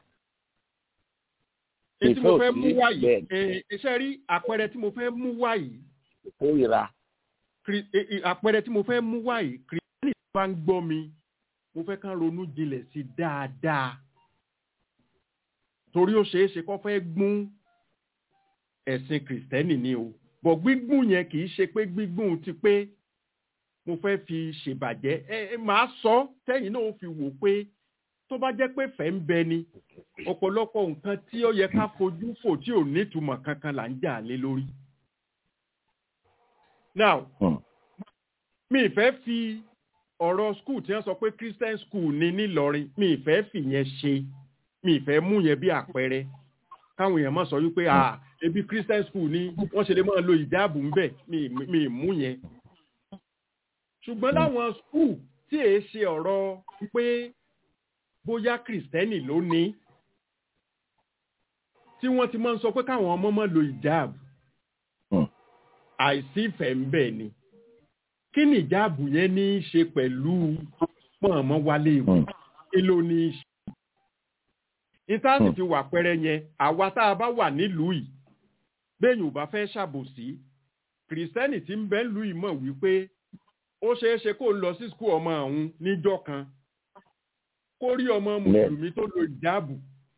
èyí tí Ìfẹ́ mo ò fẹ́ sí, mú wá yìí bẹ́ẹ̀ eh, sẹ́rí àpẹẹrẹ tí mo fẹ́ mú wá yìí ìkórìíra Kri- eh, eh, àpẹẹrẹ tí mo fẹ́ mú wá yìí kìrìsìtẹ́nì tó bá ń gbọ́ mi mo fẹ́ kán ronú jinlẹ̀ sí i dáadáa torí ó ṣeé ṣe kó fẹ́ gbún ẹ̀sìn kìrìsìtẹ́nì ni o bọ̀ gbígbùn yẹn kì í ṣe pé gbígbùn ti pé mo fẹ́ fi ṣèbàjẹ́ ẹ ẹ máa sọ tẹ́yìn náà ó fi wò pé tó bá jẹ́ pé fẹ́ ń bẹ ni ọ̀pọ̀lọpọ̀ nǹkan tí ó yẹ ká fojú fò tí ò nítumọ̀ kankan là ń jà lé lórí. now Hmm. mi ì fẹ́ fi ọ̀rọ̀ skul tí wọ́n sọ pé christian school ni nílọrin mi ì fẹ́ fìyẹn ṣe mi ì fẹ́ mú yẹn bí àpẹẹrẹ káwọn èèyàn máa sọ wípé à ebi christian school ni wọ́n ṣe lè máa lo ìjáàbù ńbẹ̀ mi ì- mi ì mú yẹn. ṣùgbọ́n láwọn skul tí èé ṣe ọ̀rọ̀ pé bóyá kìrìsìtẹ́nì ló ní tí wọ́n ti máa ń sọ pé káwọn ọmọ máa lo ìjáàbù àìsí ìfẹ́ ń bẹ̀ ni kí ni ìjáàbù yẹn ní í ṣe pẹ̀lú pọ̀nmọ́ wálé ìwé kí ló ní í ṣe ìtàsì ti wà pẹ́rẹ́ yẹn àwa tá a bá wà nílùú yìí bẹ́ẹ̀yìn ò bá fẹ́ ṣàbòsí kìrìsìtẹ́nì tí ń bẹ lù í mọ̀ wípé ó ṣeé ṣe kó lọ sí skul ọmọ ọ̀hún níjọ́ kan kó rí ọmọ mùsùlùmí tó lo ìjáàbù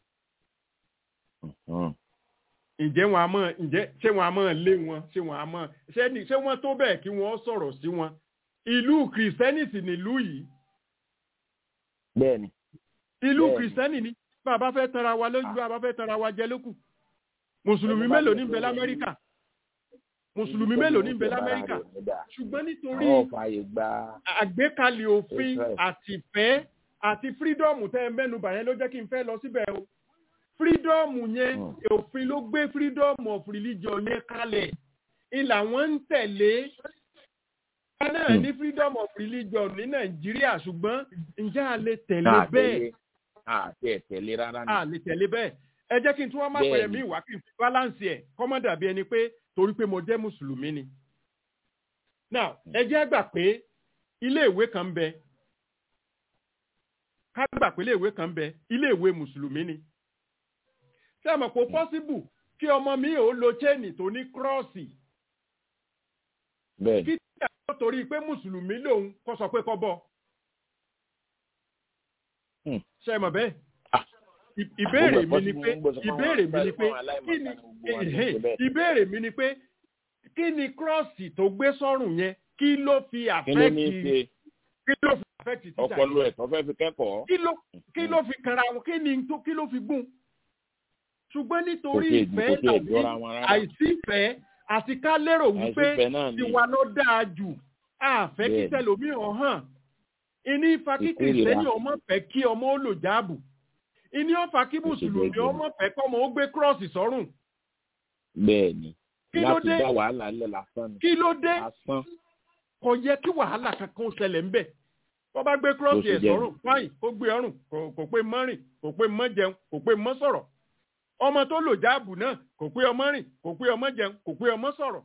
ǹjẹ́ wọn a mọ̀ ǹjẹ́ ṣé wọn a mọ̀ lé wọn ṣé wọn a mọ̀ ṣé ni ṣé wọ́n tó bẹ́ẹ̀ kí wọ́n sọ̀rọ̀ sí wọn ìlú kìrìsìtẹ́nì sì nílùú yìí bẹ́ẹ̀ni ìlú Bẹ́ẹ̀ni. kìrìsìtẹ́nì ni bàbá fẹ́ tanra wa lójú bàbá fẹ́ tanra wa jẹ lókù mùsùlùmí mélòó ní bẹ lamẹ́ríkà mùsùlùmí mélòó ní bẹ lamẹ́ríkà ṣùgbọ́n nítorí àwọn fààyè gba àgbékalẹ̀ òfin Israel. àtìfẹ́ àti fírídọ́ọ̀mù tẹ́ ẹ mẹ́nubà yẹn ló jẹ́ kí n fẹ́ lọ síbẹ̀ o fírídọ́ọ̀mù yẹn òfin ló gbé fírídọ́ọ̀mù of religion yẹn kalẹ̀ ìlà wọn ń tẹ̀lé wọn náà ní freedom of religion ní nàìjíríà ṣùgbọ́n ǹjẹ́ a lè tẹ̀lé bẹ́ẹ̀ àti ẹ̀tẹ̀lé rárá ni. a lè tẹ̀lé bẹ́ẹ̀ ẹ jẹ́ kí n tún wá má Bẹ́ẹ̀ni. pẹ̀lẹ́ mi ìwà kí n fi balance ẹ̀ kọ́mọ́ dàbí ẹni pé torí pé mo jẹ́ mùsùlùmí ni. now ẹ jẹ́ gbà pé ilé ìwé kan ń bẹ ká gbà pé ilé ìwé kan ń bẹ ilé ìwé mùsùlùmí ni. ṣé ẹ mọ̀ pé possible kí ọmọ mi ò lo chain tó ní kírọ́ọ̀sì bẹ́ẹ̀ni kí tí àwọn torí pé mùsùlùmí lòun kó sọ pé kọ́ bọ̀. Hmm. ṣé ẹ mọ̀ bẹ́ẹ̀ Ah. Ì- ìbéèrè mi Gbogbo ni ẹ̀kọ́ pé tí mo ń gbọ́ sọ fún ìbéèrè àwọn mi ni pé fún aláìmọ̀kan kí ni ní gbogbo wọn ní ẹ̀hẹ́, ṣe bẹ́ẹ̀. ìbéèrè mi ni pé kí ni kírọ́ọ̀sì tó gbé sọ́rùn yẹn kí ló fi kí ló ní í àfẹ́kì ṣe kí ló fi àfẹ́kì títà ọpọlọ ẹ̀ tó fẹ́ fi kẹ́kọ̀ọ́. kí ló kí ló fi kanra wọn kí ni tó kí ló fi gùn ṣùgbọ́n nítorí Kò tiẹ̀- ìfẹ́ kò tiẹ̀ tàbí jọra wọn rárá. àìsí ìfẹ́ àti ká lérò wípé àìsífẹ́ náà ni tiwa ló dáa jù àfẹ́ kí Bẹ́ẹ̀ni. tẹlòmíràn hàn ìní ìfà kí Ìkórìíra. kìrìsìtẹ́nì ọmọ fẹ́ kí ọmọ ó lò jáàbù ìní ọ̀fà kí mùsùlùmí jẹjẹrẹ. ọmọ fẹ́ kọ́mọ ó gbé kírọ́ọ̀sì sọ́rùn bẹ́ẹ̀ni Kí ló láti dé? dá wàhálà ńlẹ̀ lásán ni kí ló dé lásán kò yẹ kí wàhálà kankan ṣẹlẹ̀ ńbẹ̀ wọ́n bá gbé kírọ́ọ̀sì Bó ṣe ẹ̀ jẹ́ sọ́rùn fáyìn kó gbé ọrùn kò- kò pé mọ́ rìn kò pé mọ́ jẹun kò pé mọ́ sọ̀rọ̀ ọmọ tó lò jáàbù náà kò pé ọmọ rìn kò pé ọmọ jẹun kò pé ọmọ sọ̀rọ̀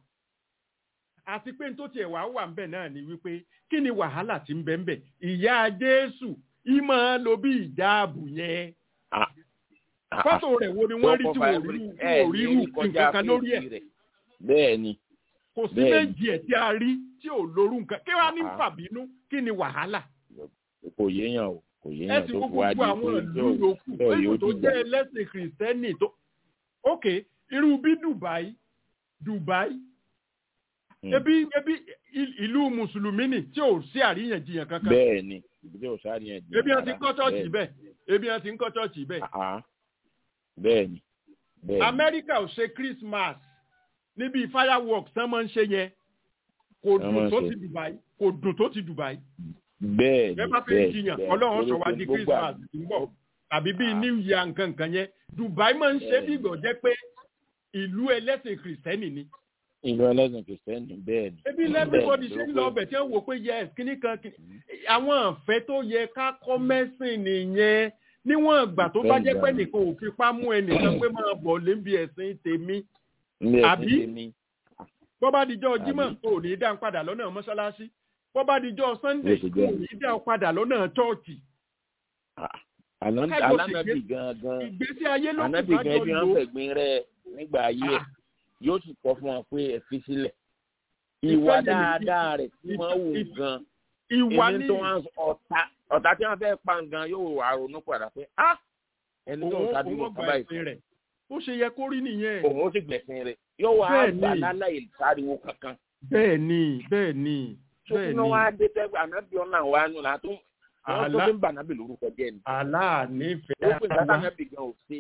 àti pé n tó tiẹ̀ wá wà ńbẹ̀ náà ni wípé kí ni wàhálà ti ń bẹ ńbẹ̀ ìyá Jésù ìmọ̀ lo bí ìjáàbù yẹn Ah, ah, fọ́tò rẹ̀ wo ni wọ́n rí tí wọ́n rí tí wọ́n rí irú nǹkan kan lórí ẹ̀ rẹ̀ bẹ́ẹ̀ni kò sí Bẹ́ẹ̀ni. méjì ẹ̀ tí a rí tí ò lórú nǹkan kí wàá ní Ah. fàbínú kí ni wàhálà kò yéèyàn o kò ẹ yéèyàn sì tó wo fi wá gbogbo di àwọn pé ìlú yóò yòókù yóò lẹ́yìn yóò tó dìjà jẹ́ ẹlẹ́sìn kìrìsìtẹ́nì tó ok irú bí Dubai Dubai Hmm. ebi ebi il- ìlú mùsùlùmí ni tí ò sí àríyànjiyàn kankan bẹ́ẹ̀ni ìbílẹ̀ òsáré yẹn di ebi wọn ti ń kọ́ chọ́ọ̀chì bẹ́ẹ̀ni. bẹ́ẹ̀ ebi wọn ti ń kọ́ chọ́ọ̀chì bẹ́ẹ̀ Ah, ah. bẹ́ẹ̀ni bẹ́ẹ̀ni Amẹ́ríkà ò ṣe Christmas níbi fireworks tán máa ń ṣe yẹn kò Tán dùn máa ń tó ṣe. ti Dubai kò dùn tó ti Dubai bẹ́ẹ̀ni bẹ́ẹ̀ bá fẹ́ bẹ́ẹ̀ni jiyàn bẹ́ẹ̀ni. ọlọ́run Torí sọ wá pé di gbogbo Christmas àgbẹ̀- tí ń bọ̀ tàbí bíi Ah. New Year nǹkan nǹkan yẹn Dubai máa ń ṣe Bẹ́ẹ̀ni. bí ìgbọ̀ jẹ́ pé ìlú ẹlẹ́sìn kìrìsìtẹ́nì ni ìlú ẹlẹ́sìn kìrìsìtẹ́nì bẹ́ẹ̀ni. ebi lẹ́bíbọ́dì ṣe ń lọ ọbẹ̀ tí wọ́n wò pé yes kíní kan kíní àwọn àfẹ́ tó yẹ ká kọ́ mẹ́sìn nìyẹn níwọ̀n ìgbà tó bá Bẹ́ẹ̀ni, jẹ́ pé bẹ́ẹ̀ni. nìkan ò fipá mú ẹnìkan pé máa bọ̀ lébi ẹ̀sìn tèmi ilé Àbí? ẹ̀sìn tèmi bọ́ bá dijọ́ Jímọ̀ Àbí? kò ní í dá ń padà lọ́nà mọ́ṣáláṣí bọ́ bá dijọ́ Sunday Bó ṣe kò jẹ́. ní í dá ń padà lọ́nà chọ́ọ̀chì Ah, àná- Kájọ alánàbì ṣègbè- gangan ìgbésí ayé ló ànábì kù ká gan jọ bí lò wọ́n ó. fẹ̀gbin rẹ̀ nígbà ayé ẹ̀ Ah. yóò sì kọ́ fún wọn pé ẹ fi sílẹ̀ Ìfẹ́ ìwà yẹn ni- dáadáa rẹ̀ tí wọ́n wù ìfẹ́- gan ìwà ẹni ní tó wọn ọ̀tá ọ̀tá tí wọ́n fẹ́ pa gan yóò wà ronú padà pé ah ẹni tó ń òun sábì òun wọn ọgbà kábà ẹ̀sìn ìfẹ́ rẹ̀ ó ṣe yẹ kó rí nìyẹn òun ó sì gbẹ̀sìn rẹ̀ yóò wá Bẹ́ẹ̀ gbà ni. láláì sáriwo kankan bẹ́ẹ̀ ni bẹ́ẹ̀ ni tó bẹ́ẹ̀ kí ni wọ́n wá dé tẹ́gbẹ́ ànábì ọ̀nà wa nù là tó wọ́n tó Àlá- fi ń bà nábì lórúkọ jẹ́ ni aláànífẹ́ ó pè sátá àwa nábì gan ò ṣe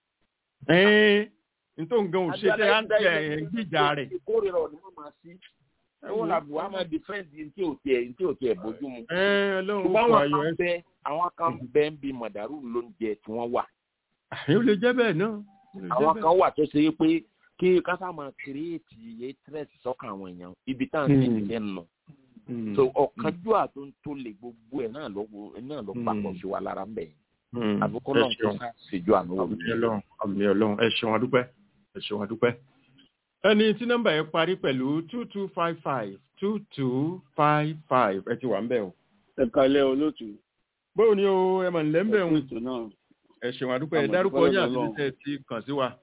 ẹ́ẹ́ nítorí nǹkan ò ṣe tẹ́ à ń tẹ ẹ̀ ń gbìjà rẹ̀ ìkórìíra ọ̀nà máa máa sí ẹ̀wọ̀n làbùwá máa dìfẹ́ǹdì ní tí ò tiẹ̀ ní tí ò tiẹ̀ bójú mu ẹ́ẹ́ ọlọ́run ṣùgbọ́n kọ àwọn ayọ̀ kan ẹ̀ bẹ àwọn kan bẹ ń bi mọ̀dàrú lóúnjẹ tí wọ́n wà ó lè jẹ́ bẹ́ẹ̀ náà ó lè jẹ́ àwọn bẹ́ẹ̀. kan wà tó ṣe é pé kí kásá máa kírèètì yé tírẹ̀sì sọ́kàn àwọn èèyàn ibi tá à ń Hmm. sì nílẹ̀ nù Mm. so ọ̀kanjúà tó ń tó lè gbogbo ẹ̀ náà ló náà ló papọ̀ Hmm. sí wa lára ń bẹ̀ yẹn àbúkọ́ ẹ náà tó ṣeun sá ṣèjú àánú wò àmì ọlọ́run àmì ọlọ́run ẹ ṣeun adúpẹ́ ẹ ṣeun adúpẹ́. ẹni tí nọ́mbà yẹn parí pẹ̀lú two two five five two two five five ẹ ti wà ń bẹ̀ o. ẹ kalẹ olóòtú bóò ni o ẹ mọ̀ nílẹ̀ ń bẹ̀ ẹ o kú ètò náà ẹ ṣeun adúpẹ́ ẹ Àmọ̀ dárúkọ dúpẹ́ yín lọ́dọ̀ àti Ọlọ́run. tẹ́ ẹ ti kàn sí wa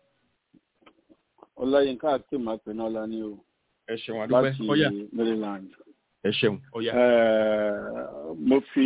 ọláyínká akéem apẹnọlá ni o ẹ ṣeun adúpẹ́ láti ọ̀yà maryland ẹ ṣeun ọ̀yà. Eh, mo fi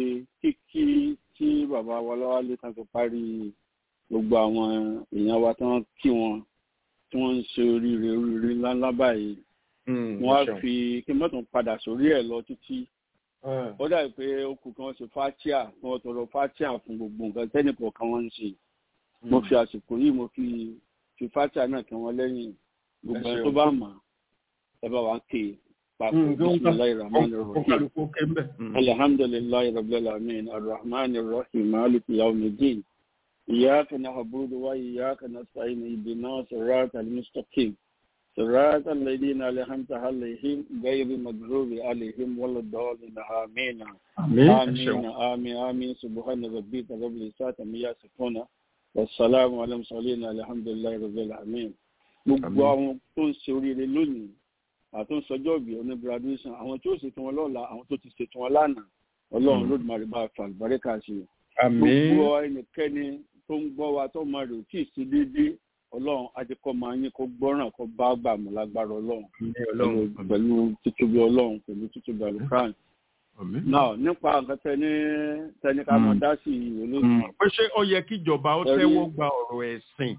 kíkí tí bàbá wa lọ́wọ́lé kan fi parí gbogbo àwọn èèyàn wa tí wọ́n kí wọn tí wọ́n ń ṣe oríire oríire ńláńlá báyìí Mm, wọ́n á ẹ ṣeun. fi kí n mọ́tò padà sórí ẹ̀ lọ títí ó dàbí pé ó kù kí wọ́n ṣe fatia kí wọ́n tọrọ fatia fún gbogbo nǹkan tẹ́nìkọ̀ọ̀kan wọ́n ń ṣe mo fi àsìkò yìí mo fi fi fatia náà kí wọ́n lẹ́yìn gbogbo Ẹ ẹni ṣeun. tó bá mọ̀ ẹ bá wa ké pàpọ̀ Mm, kí wọ́n ká- bisimilayi rahman kó rahim kálukú ké ń bẹ̀. Mm. alhamdulilayi rabbil alamin arrahman arrahim maliki yawmiddin iyyaka na'budu wa iyyaka nasta'in ihdinas siratal mustaqim صراط الذين أنعمت عليهم غير المغضوب عليهم ولا الضالين آمين àmín ẹ آمين ṣeun. آمين آمين سبحان ربك رب العزة عما يصفون والسلام على المرسلين الحمد لله رب العالمين gbogbo àwọn tó ń ṣe oríire lónìí àti tó ń sọjọ́ ìbí oní graduation àwọn tí ó ṣètò wọn lọ́la àwọn tó ti ṣètò wọn lánàá ọlọ́run ló dùn bá fa àlùbáríkà sí i àmín gbogbo ẹnikẹ́ni tó ń gbọ́ wa tó máa rè ó tí ì sí déédéé ọlọ́run ajẹ́kọ́ máa yín kó gbọ́ràn kó bá gbà mọ́ lágbára ọlọ́run àmín ọlọ́run pẹ̀lú- pẹ̀lú títóbi ọlọ́run pẹ̀lú títóbi àlùkàn àmín. náà nípa nǹkan tẹni tẹni ká máa Mm. dá sí ìwé Mm. lójú pé ṣé ó yẹ kíjọba ó Ẹ̀rí- tẹ́wọ́ gba ọ̀rọ̀ ẹ̀sìn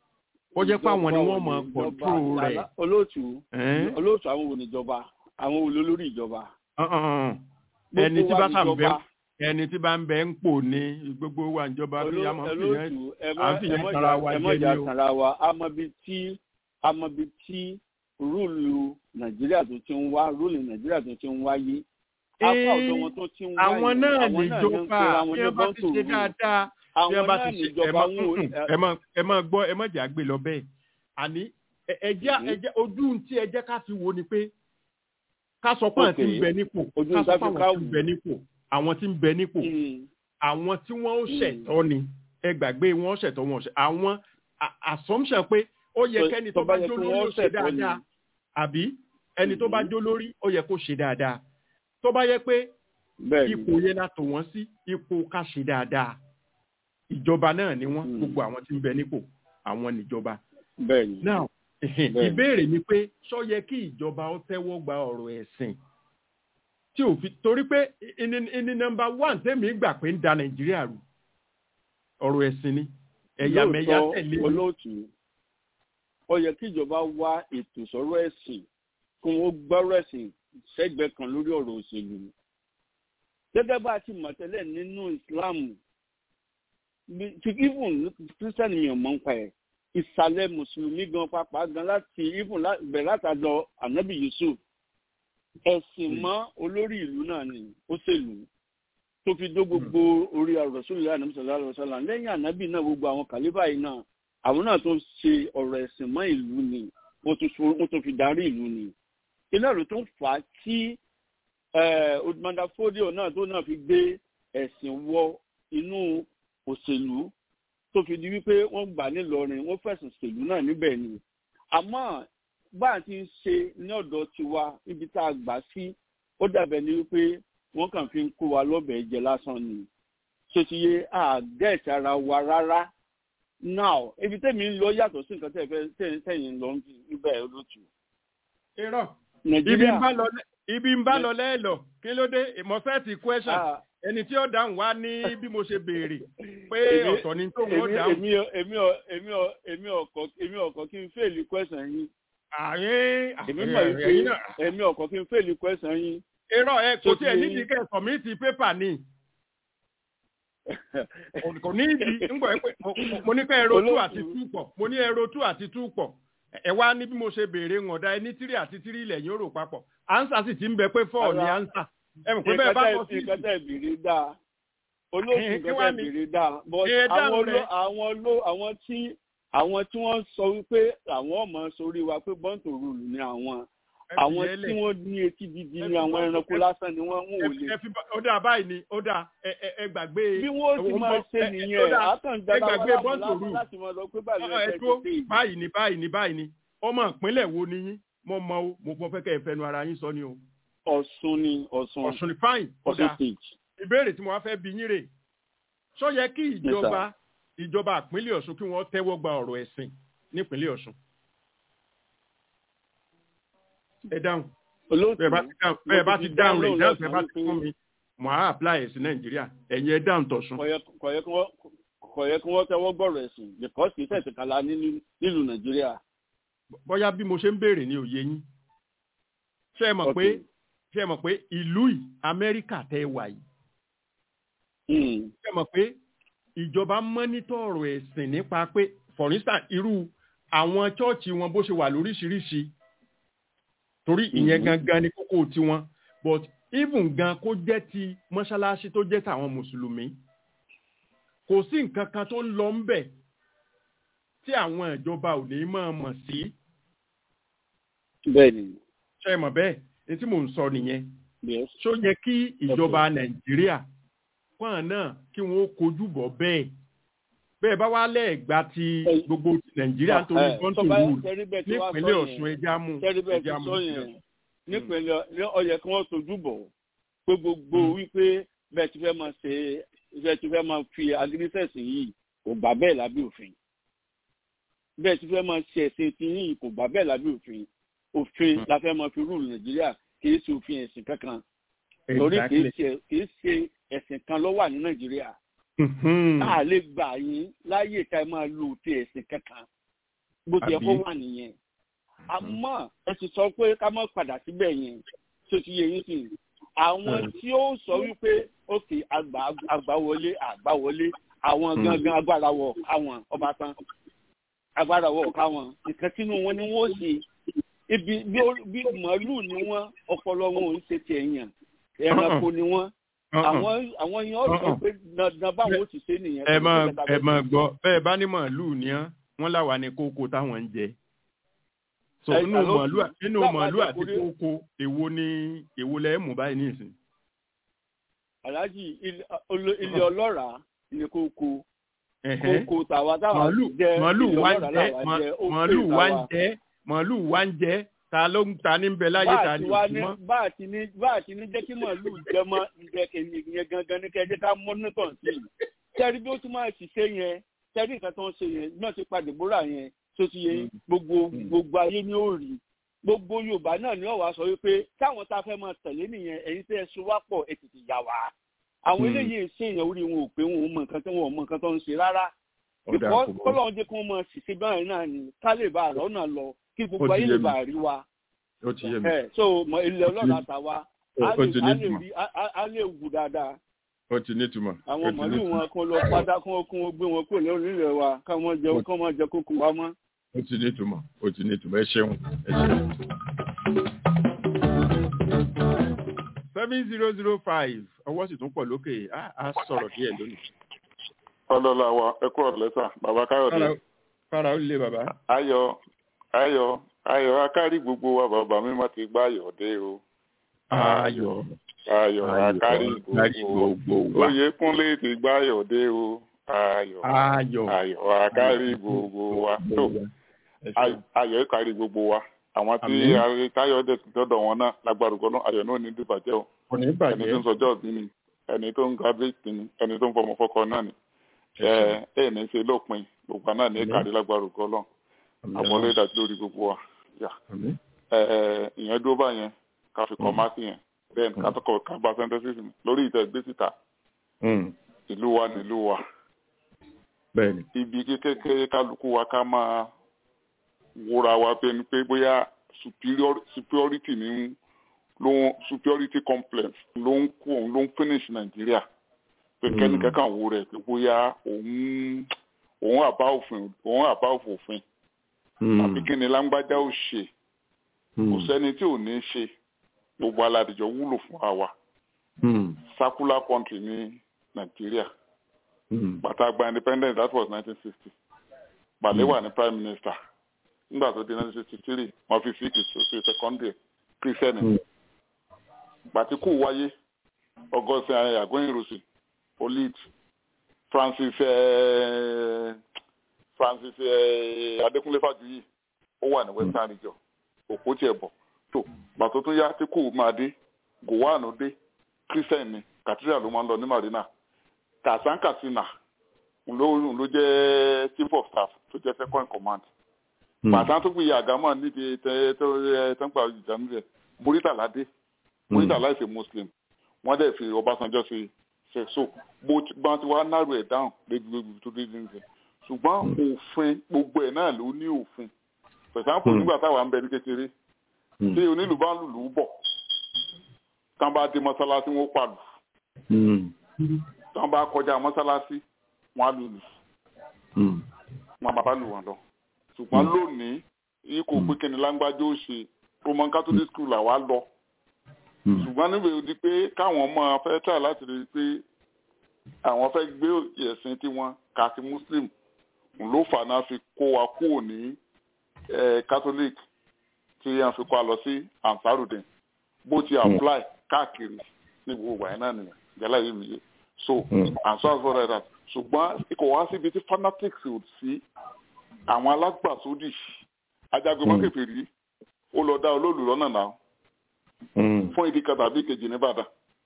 ó jẹ́ pé àwọn ni wọ́n mọ ìjọba- kọ̀ǹtró rẹ̀. ìjọba- olóòtú Ẹ́n? olóòtú àwọn wo níjọba àwọn wo lólórí ìjọba. Uh-uh. Gbogbo ẹni tí wa bá sà ń bẹ níjọba. ẹni tí bá ń bẹ ń pò ní gbogbo wa ìjọba bí a máa ń fi yẹn olóòtú ẹ à má ń fi ẹ yẹn má tara jà- wa ẹ má jẹ jà ní o. tara wa amọbi tí amọbi tí rúùlù nàìjíríà tó ti ń wá rúùlù nàìjíríà tó ti ń wáyé apá ọ̀dọ̀ wọn tó ti ń wáyé àwọn náà àwọn náà ní ń níjọba pera wọn bí ní wọ́n bá ti bọ́ńtò ṣe rúùlù. dáadáa bí àwọn wọ́n bá náà ti ṣe ẹ níjọba má wọn ò- mm-mm, ẹ má ẹ má gbọ́ ẹ má jà gbé lọ bẹ́ẹ̀ àní ẹ- ẹ jẹ́ ẹ jẹ́ ojú tí ẹ jẹ́ ká fi wo ni pé ká sọ pé àwọn tí ń Okay. bẹ nípò Ojú ká sọ tá pé fi ká àwọn tí ń wò. bẹ nípò àwọn tí ń bẹ nípò Mm. àwọn tí wọ́n ó Mm. ṣẹ̀tọ́ ni ẹ gbàgbé wọn ó ṣẹ̀tọ́ wọn ó ṣẹ̀ àwọn a- assumption pé ó yẹ Tó- kẹ́ni tó tó bá bá yẹ jó kí lórí wọ́n ó ṣe ṣẹ̀tọ́ ni. dáadáa àbí ẹni tó bá Mhm. jó lórí ó yẹ kó ṣe dáadáa tó bá yẹ pé bẹ́ẹ̀ ni ipò yẹn la tò wọ́n sí ipò ká ṣe dáadáa ìjọba náà ni wọ́n Mm. gbogbo àwọn tí ń bẹ nípò àwọn níjọba bẹ́ẹ̀ ni now Bẹ́ẹ̀ni. ìbéèrè ni pé ṣó yẹ kí ìjọba ó tẹ́wọ́ gba ọ̀rọ̀ ẹ̀sìn tí ò fi torí pé ìní ìní nọ́mbà one tẹ́mi gbà pé ń da nàìjíríà rú ọ̀rọ̀ ẹ̀sìn ni ẹ̀yàmẹ̀yà Lóòótọ́, tẹ̀lé ni. olóòtú ó yẹ kí ìjọba wá ètò sọ̀rọ̀ ẹ̀sìn kí wọ́n gbọ́rọ̀ ẹ̀sìn sẹ́gbẹ̀ẹ́ kan lórí ọ̀rọ̀ òṣèlú gẹ́gẹ́ bá a ti mọ̀ tẹ́lẹ̀ nínú ìsìláàmù bí- ti even kírísítẹ́nì mi ò mọ̀ nípa ẹ̀ ìsàlẹ̀ mùsùlùmí gan pàápàá gan láti even lá- bẹ̀rẹ̀ látàdọ̀ ànábì yusuf ẹ̀sìn mọ́ olórí ìlú náà ni ó ṣèlú tó fi dó gbogbo orí àròsùlẹ̀ ànábì sọ̀rọ̀ àlọ́sọ̀lá lẹ́yìn ànábì náà gbogbo àwọn kàlífà yìí náà àwọn náà tó ń ṣe ọ̀rọ̀ ẹ̀sìn mọ́ ìlú ni wọ́n tún fi- wọ́n tún fi darí ìlú ni iná ló tó ń fà á tí odumanda fódíò náà tó náà fi gbé ẹ̀sìn wọ inú òṣèlú tó fi di wípé wọ́n gbà nílọrin wọ́n fẹ̀sùn òṣèlú náà níbẹ̀ ni àmọ́ bá a ti ń ṣe ní ọ̀dọ̀ tiwa ibi tá a gbà sí ó dàbẹ̀ ni wípé wọ́n kàn fi ń kó wa lọ́bẹ̀ẹ́ jẹ lásán ni ṣé ti yé àgẹ́ẹ̀tì ara wa rárá now ibi tẹ́mi ń lọ yàtọ̀ sí nǹkan tẹ́ fẹ́ tẹ́- tẹ́yìn ń lọ níbẹ̀ olóòtú. irọ́ ibi nàìjíríà ń bá lọ lẹ́- ibi ń bá lọ lẹ́ẹ̀lọ kí ló dé ìmọ̀sẹ́ẹ̀tì question Ah, ẹni tí ó dáhùn wá ní bí mo ṣe béèrè pé èmi- ọ̀tọ̀ ni tó wọ́n èmi dáhùn èmi ò- èmi ò- èmi ò- èmi ọkọ̀ èmi ọkọ̀ kí n fèlì question yín àyín èmi mọ̀ ẹ̀yin wípé náà èmi ọkọ̀ kí n fèlì question yín. irọ́ ẹ kò Tó tí ẹ ti- nídìí kẹ́ sọ̀mìtì pépà ni kò ní ìdí ńgbọ̀ ẹ pé mo- mo- mo ní kẹ́ ẹ̀rọ tú Olóòtú. àti tú pọ̀ mo ní ẹ̀rọ tú àti tú pọ̀ ẹ wá ní bí mo ṣe béèrè ń ọ̀dà ẹni tírì àti tírì ilẹ̀ yóò rò papọ̀ ansa sì ti ń bẹ pé fọ́ọ̀ ní Ara- ansa ẹ mọ̀ pé bẹ́ẹ̀ bá kọ́ sí nǹkan tẹ̀ bèrè dáa olóòtú Kí nǹkan wá tẹ̀ ni? bèrè dáa but Ẹ dáhùn àwọn rẹ̀. ló àwọn ló àwọn tí àwọn tí wọ́n sọ wípé àwọn ọmọ sórí wa pé bọ́ǹtò rúùlù ni àwọn àwọn ẹ fi tí yẹn lẹ̀. wọ́n ní etí gidi Ẹ ni fi àwọn bọ́- ẹranko ẹ- lásán ni wọ́n ń ẹ wò fi- lé ẹ fi bá- ó dà báyìí ni ó dà ẹ ẹ- ẹ gbàgbé. bí wọ́n ti ẹ- máa ẹ- ṣe ẹ- ó nìyẹn dà, àkàndára ẹ gbàgbé wọn bọ́ǹtò láwọn rù. láti máa lọ pé báyìí ló ẹ yẹ tó kẹ́ ṣe báyìí ni báyìí ni báyìí ni ọmọ ìpínlẹ̀ wo ni yín mo mọ o mo mọ fẹ́ kẹ́ ẹ fẹnu ara yín sọ ni o. ọ̀ṣun ni ọ̀ṣun ọ̀sùn ni fáìn ó ọ̀ṣun dà state ìbéèrè tí mo wá fẹ́ bi yín rè sọ yẹ kí ìjọba ìjọba ìpínlẹ̀ ọ̀ṣun kí wọ́n tẹ́wọ́ gba ọ̀rọ̀ ẹ̀sìn nípínlẹ̀ ọ̀ṣun. ẹ dáhùn olóòtú bẹ́ẹ̀ bá ti dáhùn bẹ́ẹ̀ bá ti dáhùn rẹ̀ ìdáhùn tẹ́ bá ti fún mi mo á apply ẹ̀ sí nàìjíríà ẹ̀yin ẹ dáhùn tọ̀sùn. kọ̀yẹ́ kí wọ́n tẹ́wọ́ gbọ́rọ̀ ẹ̀sìn because kì í tẹ̀sí kala nílùú nàìjíríà. bóyá bí mo ṣe ń béèrè ní òye yín ṣé ẹ mọ̀ pé ṣé ẹ mọ̀ pé ìlú yìí amẹ́ríkà tẹ́ ẹ wà yìí ṣé ẹ mọ̀ pé ìjọba mọ́nítọ̀ ọ̀rọ̀ ẹ̀sìn nípa pé for instance irú àwọn chọ́ọ̀chì wọn bó ṣe wà lóríṣiríṣi torí ìyẹn gangan ni kókó tiwọn but even gan kó jẹ́ ti mọ́ṣáláṣí tó jẹ́ tàwọn mùsùlùmí kò sí nǹkan kan tó ń lọ ń bẹ̀ tí àwọn ìjọba ò ní máa mọ̀ sí. bẹ́ẹ̀ni. ṣé ẹ mọ̀ bẹ́ẹ̀ ní tí mò ń sọ nìyẹn. ṣó yẹ kí ìjọba nàìjíríà fún náà kí wọ́n kojú bọ̀ bẹ́ẹ̀ bẹ́ẹ̀ bá wá lẹ́ẹ̀gbá ti gbogbo nàìjíríà nítorí kọ́ńtò rúùlù nípínlẹ̀ ọ̀ṣun ẹja mú ẹja mú. nípínlẹ̀ ọ̀yẹ̀ kí wọ́n tojú bọ̀ pé gbogbo wípé bẹ́ẹ̀ ti fẹ́ máa ṣe bẹ́ẹ̀ ti fẹ́ máa fi agirísẹ̀sì yìí kò gbà bẹ́ẹ̀ lábẹ́ òfin bẹ́ẹ̀ ti fẹ́ máa ṣe ẹ̀sìn tí yìí kò gbà bẹ́ẹ̀ lábẹ́ òfin òfin la fẹ́ máa fi rúùlù nàìjíríà kì í ṣe òfin ẹ̀sìn kankan lórí kì í ṣe ẹ̀sìn kan ló wà ní nàìjíríà a lè gbà yín láyè ká ẹ máa lo ti ẹ̀sìn kankan bó ti yẹ kó wà nìyẹn àmọ́ ẹ ti sọ pé ká má padà síbẹ̀ yẹn tó ti yẹ yín sí i àwọn tí ó sọ wípé òkè àgbà wọlé àgbà wọlé àwọn gangan agbára wọ káwọn ọba tán agbára wọ káwọn nǹkan tínú wọn ni wọn ó ṣe ibi bí màálù ni wọn ọpọlọ wọn ò ń ṣe tiẹ̀ yàn ẹranko ni wọn àwọn àwọn yẹn ọ̀sán pé dandan báwọn ó ti ṣe nìyẹn. ẹ máa ẹ máa gbọ́ bẹ́ẹ̀ bá ní màálù ni án wọ́n láwa ní kókó táwọn ń jẹ so nínú màálù nínú màálù àti kókó èwo ni èwo lẹ mú báyìí nísìn. aláàjì ilé ọlọ́ràá ni kókó kókó tàwa táwa jẹ màálù wá ń jẹ màálù wá ń jẹ màálù wá ń jẹ ta ló ń ta ní bẹ láyé ta ní òkú mọ. bá a ti ní bá a ti ní jẹ́ kí màálù jẹ mọ́ ìjẹ́ kèmí yẹn gangan ní kẹ́jẹ́ ká mọ́nítọ̀ sí i. sẹ́rí bí ó tún máa ṣiṣẹ́ yẹn sẹ́rí nǹkan tó ń ṣe yẹn náà ti padà bóra yẹn tó ti yẹ gbogbo gbogbo ayé ní ó rí gbogbo yorùbá náà ni ọ̀wá sọ wípé táwọn tá a fẹ́ máa tẹ̀lé nìyẹn ẹ̀yin tẹ́ ẹ so wá pọ̀ ẹ tètè yà wá. àwọn eléyìí ṣe èèyàn orí wọn ò pé wọn ò mọ nǹkan tí wọn ò mọ nǹkan tó ń ṣe rárá. ìkọ́ kọ́lọ́run jẹ́ kí wọ́n máa ṣiṣẹ́ báyìí náà ni ká lè bá àrọ́ náà lọ kí gbogbo ayé lè bá rí wa. ó ti yé mi. so mọ ilẹ̀ ọlọ́run àtàwa á lè wù dáadáa. ó ti ní ìtumọ̀. àwọn màálù wọn kó lọ pátá kó kó gbé wọn kó lórí ilẹ̀ wa káwọn jẹ kó máa jẹ kókó wa mọ́. ó ti ní ìtumọ̀ ó ti ní ìtumọ̀ ẹ ṣeun ẹ ṣeun. seven zero zero five ọwọ́ sì tún pọ̀ lókè á sọ̀rọ̀ díẹ̀ lónìí. ọlọ́lá wa ẹ kúrò lẹ́sà bàbá káyọ̀dé. fara ó lé bàbá. ayọ̀ ayọ̀ ayọ̀ akárí gbogbo wa bàbá mi má ti gbá ayọ̀ dé o. ayọ̀ ayọ̀ akárí gbogbo wa. oyè kúnlé ti gbá ayọ̀ dé o. ayọ̀ ayọ̀ ayọ̀ akárí gbogbo wa. ayọ̀ kárí gbogbo wa àwọn tí táyọ̀ dẹ̀ tọ́dọ̀ wọn náà lágbára ògbọ́n náà ayọ̀ náà ní dìbàjẹ́ o. ẹni tó ń sọjọ́ òbí ni ẹni tó ń graduate ni ẹni tó ń fọmọ fọkọ náà ni. ẹ ẹ ní ṣe lópin gbogbo náà ní kárí lágbára ògbọ́n náà àwọn olóyè dájú lórí gbogbo wa ìyẹn dúró báyẹn ká fi kọ́ máàsì yẹn then ká tọkọ ká gba synthesis mi lórí ìtẹ̀ gbé síta ìlú wa nílùú wa ibi kékeré kálukú wa ká máa wúra wa pé ni pé bóyá superiority ní ló superiority complex ló ń kú òun ló ń finish nàìjíríà pé kẹ́nìkan kan wò rẹ̀ pé bóyá òun òun àbá òfin òun àbá òfin àbí kí ni lágbájá ò ṣe kò sẹ́ni tí ò ní ṣe gbogbo aládìjọ wúlò fún àwa circular country ní nàìjíríà bàtà gba independence that was nineteen sixty Balewa ní prime minister nígbà tó di nineteen sixty three wọ́n fi fíìkì sí secondary kírísítẹ́nì bàtíkù wáyé ọgọ́sìn àgbẹ̀yìnrosì olit francis eh, francis eh, adékúnlé fàjuyì ó wà ní western region òpó tiẹ̀ bọ̀ tó gbàtó tó yá tí kò máa dé gowanu dé christian ni cathedral ló máa ń lọ ní marina kàsán katsina ló ló jẹ́ chief of staff tó jẹ́ second command pàtàkì tó gbìyà àgámọ̀ níbi tẹ tó ẹ tó ń pa ìjà nílẹ̀ muritala dé muritala is a muslim wọ́n dẹ̀ fi ọbásanjọ́ ṣe ṣe so bó ti bá ti wá náró ẹ̀ dáhùn lébi lébi tó dé nílẹ̀ ṣùgbọ́n òfin gbogbo ẹ̀ náà ló ní òfin pẹ̀sánpò nígbà táwa ń bẹ ní kékeré tí onílù bá ń lùlù bọ̀ tán bá dé mọ́sálásí wọn pàlù tán bá kọjá mọ́sálásí wọn á lùlù wọn bàbá lù wọn lọ ṣùgbọ́n lónìí yìí kò pé kíni lágbájá ó ṣe roman catholic school làwa lọ ṣùgbọ́n níbi òdi pé káwọn ọmọ fẹ́ tà láti rí i pé àwọn fẹ́ gbé ẹ̀sìn tiwọn kàti muslim ló fà náà fi kó wa kúrò ní catholic tí a fi kó a lọ sí ansarudin bó ti apply káàkiri ní gbogbo àyìn náà nìyẹn jẹ́lá yìí mi yé so and so as well as that ṣùgbọ́n kò wá síbi tí fanatics ò sí àwọn alágbàsódì ajagunmọ́kẹ́fẹ̀rí ó lọ dá olóòlù lọ́nà náà fún ìdí kan tàbí kejì nìbàdàn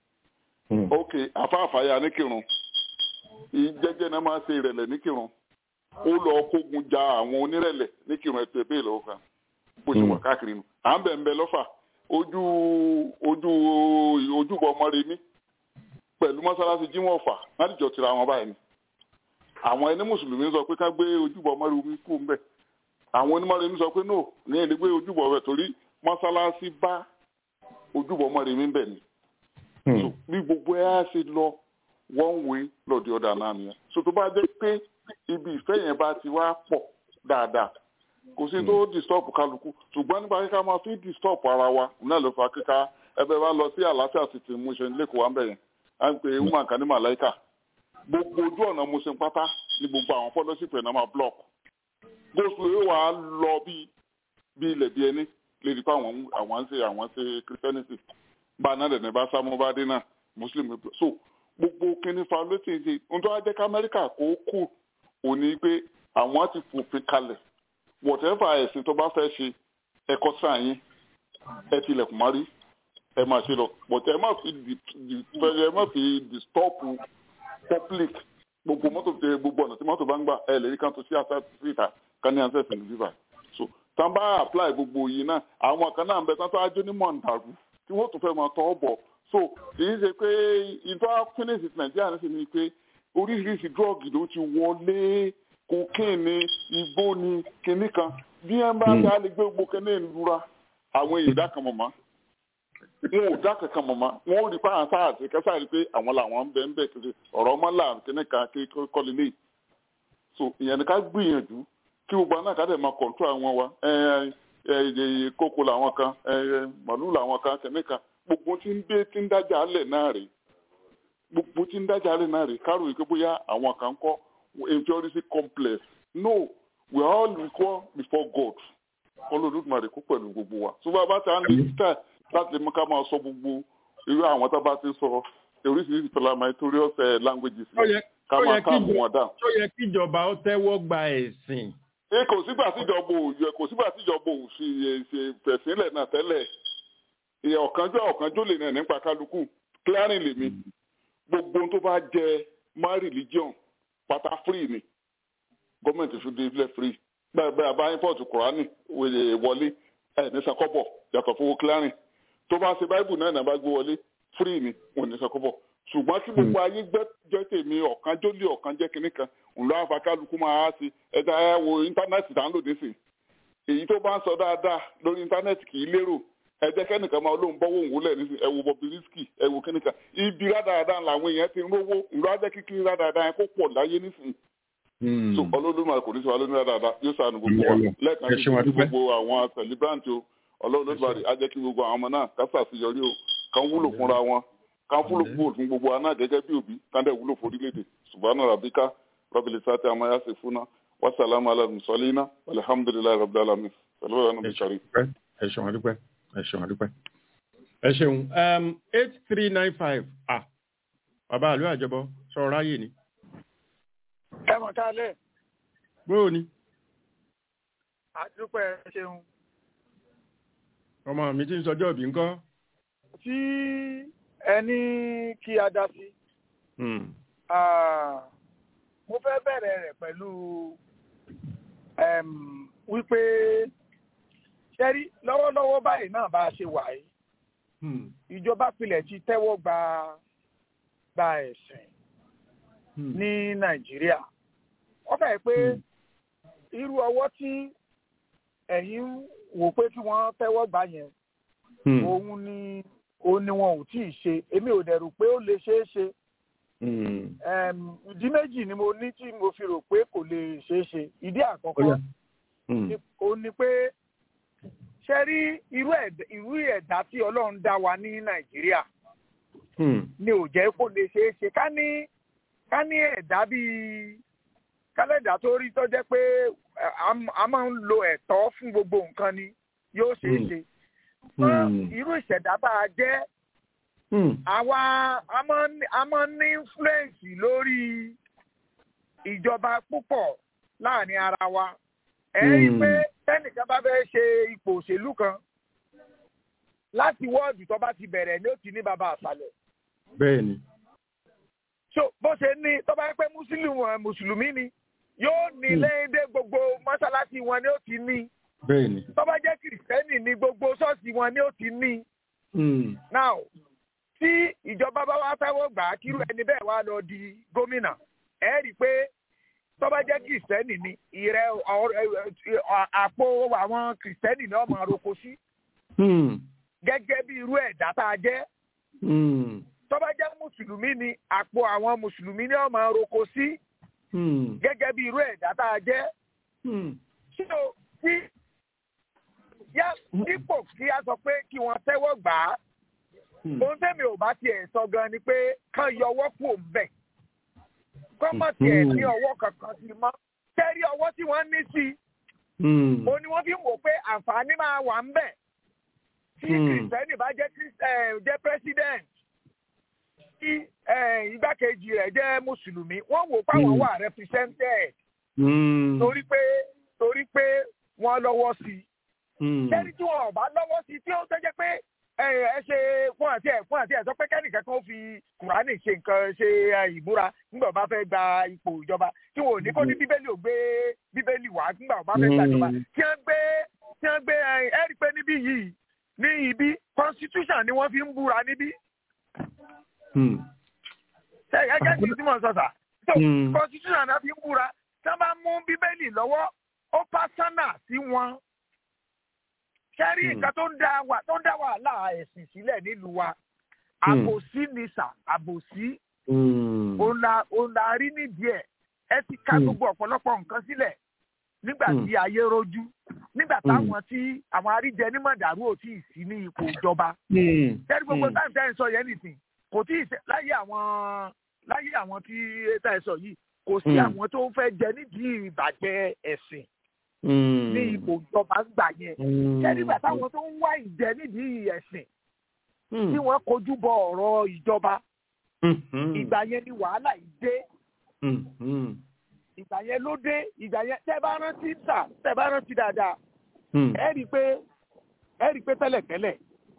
ok afáàfáyà níkìrun ìjẹjẹ náà máa ṣe ìrẹ̀lẹ̀ níkìrun ó lọ kógun ja àwọn onírẹ̀lẹ̀ níkìrun ẹ̀tọ́ ẹ̀bẹ́ ìlọ́wọ́ kan bó ṣe wà káàkiri nù à ń bẹ̀ ń bẹ lọ́fà ojú ojú ojúbọ ọmọrèmí pẹ̀lú mọ́sálásí jíwọ̀n ọ̀fà láti jọ tira wọn báyìí ni àwọn ẹni mùsùlùmí sọ pé ká gbé ojúbọ ọmọrèmí kú ń bẹ̀ àwọn onímọ̀rèmí sọ pé no ní ẹni gbé ojúbọ rẹ̀ torí mọ́sálásí bá ojúbọ ọmọrèmí ń bẹ̀ ni so bí gbogbo ẹ á ṣe lọ one way lọ́ọ̀dì ọ̀dà náà nìyẹn so tó bá jẹ́ pé ibi ìfẹ́ yẹn bá ti wá pọ̀ dáadáa kò sí tó disturb kálukú ṣùgbọ́n nípa kíkà máa fi disturb ara wa náà ló fa kíkà ẹbẹ bá lọ sí àlàáfíà sì ti mú ṣe lẹ́kọ̀ọ́ wa ń bẹ̀ yẹn à ń pè é woman kan ní màláìkà gbogbo ojú ọ̀nà mo ṣe pátá ní gbogbo àwọn fọ́lọ́sì pẹ̀ náà máa block gbóṣù yóò wá lọ bí bí ilẹ̀ bí ẹni lè rí pé àwọn àwọn ń ṣe àwọn ṣe christianity bá a náà dẹ̀ ní bá sámú bá dé náà muslim so gbogbo kíní fa ló ti ṣe ohun tó wá jẹ́ kí amẹ́ríkà kó kù òní pé àwọn ti fòfin kalẹ̀ whatever ẹ̀sìn tó bá fẹ́ ṣe ẹ̀kọ́ sáà yín ẹ tilẹ̀kùn mọ́rí ẹ máa ṣe lọ but ẹ má fi ẹ má fi disturb public gbogbo mọ́tò tẹ gbogbo ọ̀nà tí mọ́tò bá ń gbà ẹ lè rí kan tó sí àṣà sí ìta kan ní àṣẹ ìsìn bíbá so tán bá apply gbogbo yìí náà àwọn kan náà ń bẹ tán tó ájó ní mọ̀ǹdàrú tí wọ́n tún fẹ́ máa tọ́ bọ̀ so kì í ṣe pé ìtọ́ finish nàìjíríà ní sí ni pé oríṣiríṣi drug ló ti wọlé cocaine ni igbó ni kinní kan bí ẹ bá ṣe á lè gbé gbogbo kinní ìlúra àwọn èèyàn dá kan mọ̀ mọ́ wọn ò dá kankan mọ̀ mọ́ wọn ò rí pa àwọn sáà àti kẹsà rí pé àwọn làwọn ń bẹ ń bẹ kiri ọ̀rọ̀ ọmọ là kinní kan kí kọ́lé lè so ìyẹn ni ká gbìyànjú kí gbogbo àná kàdé máa control àwọn wa kókó làwọn kan màlúù làwọn kan kinní kan gbogbo tí ń dé tí ń dájà alẹ̀ náà rè gbogbo tí ń dájà alẹ̀ náà rè kárò yìí pé bóyá àwọn kan kọ́ inferiority complex no we are all equal before God olódùmarè kó pẹ̀lú gbogbo wa tó bá bá ti à ń lè tẹ̀ láti mú ká máa sọ gbogbo irú àwọn tó bá ti sọ oríṣiríṣi parliamentarious languages ká máa ká mú wọn dà. tó yẹ kíjọba ó tẹ́wọ́ gba ẹ̀sìn. ẹ kò sígbà tíjọba ò yẹ kò sígbà tíjọba ò fi ṣe fẹ̀sílẹ̀ náà tẹ́lẹ̀ ìyẹn ọ̀kanjọ́ ọ̀kanjọ́ lè nà nípa kálukú clearing lèmi gbogbo tó bá jẹ my religion pátá free ni gọọmenti fi dé ilẹ̀ free bẹ́ẹ̀ bẹ́ẹ̀ bá import kùránì wọlé ẹ̀ ní sakọ́bọ̀ yàtọ̀ fowó clearing tó bá ṣe báìbù náà náà bá gbé wọlé free ni wọn ní sakọ́bọ̀ ṣùgbọ́n kí gbogbo ayé jẹ́ tèmi ọ̀kan jólè ọ̀kan jẹ́ kinní kan ńlọ àfàkálukú máa ṣe ẹ̀dá ẹ̀ wo íńtánẹ́ẹ̀tì tá ń lò nísìn èyí tó bá ń sọ dáadáa lórí íńtánẹ́ẹ̀tì kì í lérò ẹ jẹ́ kẹ́nìkan máa lóun bọ́wọ́ òun wúlẹ̀ nísìn ẹ wo Bobrisky ẹ wo kẹ́nìkan ibi rádaràdà làwọn èèyàn ti ń rówó ńlọ ajẹ́ kíkiri rádaràdà yẹn kó pọ̀ láyé nísìn so ọlọ́dúnmáà kò ní sọ alónú dáadáa yóò sànù gbogbo wa lẹ́ẹ̀kan sí gbogbo àwọn celebrant o ọlọ́dúnmáà á jẹ́ kí gbogbo àwọn ọmọ náà kásà sí yọrí o kàn wúlò fúnra wọn kàn wúlò fún gbogbo wa náà gẹ́gẹ́ bí òbí kàn dẹ̀ wúlò fún orílẹ̀-èdè subhana rabbika rabbil sati amma yasifuna wa salamu ala mursalina walhamdulillahi rabbil alamin sọlọ́wọ́ yẹn níbi sọ̀rí. ẹ ṣeun adúpẹ́ ẹ ṣeun àdúpẹ́ ẹ ṣeun eight three nine five ah bàbá àlọ́ àjọbọ sọ̀rọ̀ ráyè ni. ẹ mọ̀ ká lẹ̀. bóò ni. àdúpẹ́ ṣeun. ọmọ mi ti ń sọjọ́ òbí ńkọ́. tí ẹni kí a dá sí. mo fẹ́ bẹ̀rẹ̀ rẹ̀ pẹ̀lú wípé ṣẹ́rí lọ́wọ́lọ́wọ́ báyìí náà bá a ṣe wà yìí ìjọba pilẹ̀ ti tẹ́wọ́ gba gba ẹ̀sìn ní nàìjíríà wọ́n fẹ́ pé irú ọwọ́ tí ẹ̀yin wò pé kí wọ́n tẹ́wọ́ gbà yẹn òun ni òun ni wọn ò tí ì ṣe èmi ò dẹ̀ rò pé ó lè ṣeé ṣe ìdí méjì ni mo ní tí mo fi rò pé kò lè ṣeé ṣe ìdí àkọ́kọ́ ó ní pé ṣe rí irú ẹ̀dá tí ọlọ́run dá wa ní nàìjíríà ni ò jẹ́ kó lè ṣeé ṣe ká ní ká ní ẹ̀dá bíi kálẹ̀dá tó rí tó jẹ́ pé a máa ń lo ẹ̀tọ́ fún gbogbo nǹkan ni yóò ṣeé ṣe irú ìṣẹ̀dá bá a jẹ́ àwa a máa ń ní influence lórí ìjọba púpọ̀ láàrin ara wa ẹ rí i pé tẹ́nìkan bá fẹ́ ṣe ipò òṣèlú kan láti wọ́ọ̀dù tó bá ti bẹ̀rẹ̀ ni ó ti ní bàbá àṣàlẹ̀. bẹ́ẹ̀ni. so bó ṣe ní tó bá yẹ pé mùsùlùmí ni yóò ní lẹ́yìn dé gbogbo mọ́ṣáláṣí wọn ni ó ti ní. bẹ́ẹ̀ni. tó bá jẹ́ kìrìsìtẹ́nì ni gbogbo ṣọ́ọ̀ṣì wọn ni ó ti ní. now tí ìjọba bá wá fẹ́wọ́ gbà á kírú ẹni bẹ́ẹ̀ wá lọ di gómìnà ẹ rí i pé tó bá jẹ́ kìrìsìtẹ́nì ni ìrẹ́ àpò àwọn kìrìsìtẹ́nì ni ọmọ roko sí. gẹ́gẹ́ bí irú ẹ̀dá tá a jẹ́. tó bá jẹ́ mùsùlùmí ni àpò àwọn mùsùlùmí ni ọmọ roko sí. gẹ́gẹ́ bí irú ẹ̀dá tá a jẹ́. so tí yá dípò kí a sọ pé kí wọ́n tẹ́wọ́ gbà á. ohun tẹ́mi ò bá tiẹ̀ sọ gan ni pé kán yọ ọwọ́ kù òun bẹ̀ gọ́mọ̀tì ẹ̀ ní ọwọ́ kankan sí mọ́ tẹ́rí ọwọ́ tí wọ́n ní sí i ó ní wọ́n fi ń wò pé àǹfààní máa wà ń bẹ̀ tí kìrìsìtẹ́nì bá jẹ́ jẹ́ president tí igbákejì rẹ̀ jẹ́ mùsùlùmí wọ́n wò páwọn wà represented torí pé torí pé wọ́n lọ́wọ́ sí i tẹ́rí tí wọn ò bá lọ́wọ́ sí i tí ó tẹ́jẹ́ pé ẹ ṣe fún àti ẹ fún àti ẹ sọ pé kẹ́nìkan kan fi kùránì ṣe nǹkan ṣe ìbúra nígbà bá fẹ́ gba ipò ìjọba tí wọn ò ní kó ní bíbélì ò gbé bíbélì wá nígbà bá fẹ́ gbàjọba tí wọ́n gbé tí wọ́n gbé ẹ rí pé níbí yìí ní ibi constitution ni wọ́n fi ń búra níbí. ṣe ẹgẹ́ tí tí mo sọ sà so constitution náà fi ń búra tí wọ́n bá mú bíbélì lọ́wọ́ ó pásánà sí wọn kẹ́rí nǹkan tó ń dá wà tó ń dá wàhálà ẹ̀sìn sílẹ̀ nílùú wa àbòsí ni sà àbòsí òun la rí nídìí ẹ̀ ẹ ti ká gbogbo ọ̀pọ̀lọpọ̀ nǹkan sílẹ̀ nígbà tí ayé rojú nígbà táwọn tí àwọn àríjẹ nímọ̀dàrú ò tí ì sí ní ipò ìjọba kẹ́rí gbogbo táwọn tẹ́ ń sọ yẹn nìsín kò tí ì láyé àwọn láyé àwọn tí tẹ́ ẹ sọ yìí kò sí àwọn tó fẹ́ jẹ nídìí ìbàjẹ́ ẹ̀sìn ní ipò ìjọba ń gbà yẹn kẹ́rígbà táwọn tó ń wá ìjẹ nídìí ẹ̀sìn tí wọ́n kojú bọ ọ̀rọ̀ ìjọba ìgbà yẹn ni wàhálà yìí dé ìgbà yẹn ló dé ìgbà yẹn tẹ́ bá rántí sà tẹ́ bá rántí dáadáa ẹ rí i pé ẹ rí i pé tẹ́lẹ̀tẹ́lẹ̀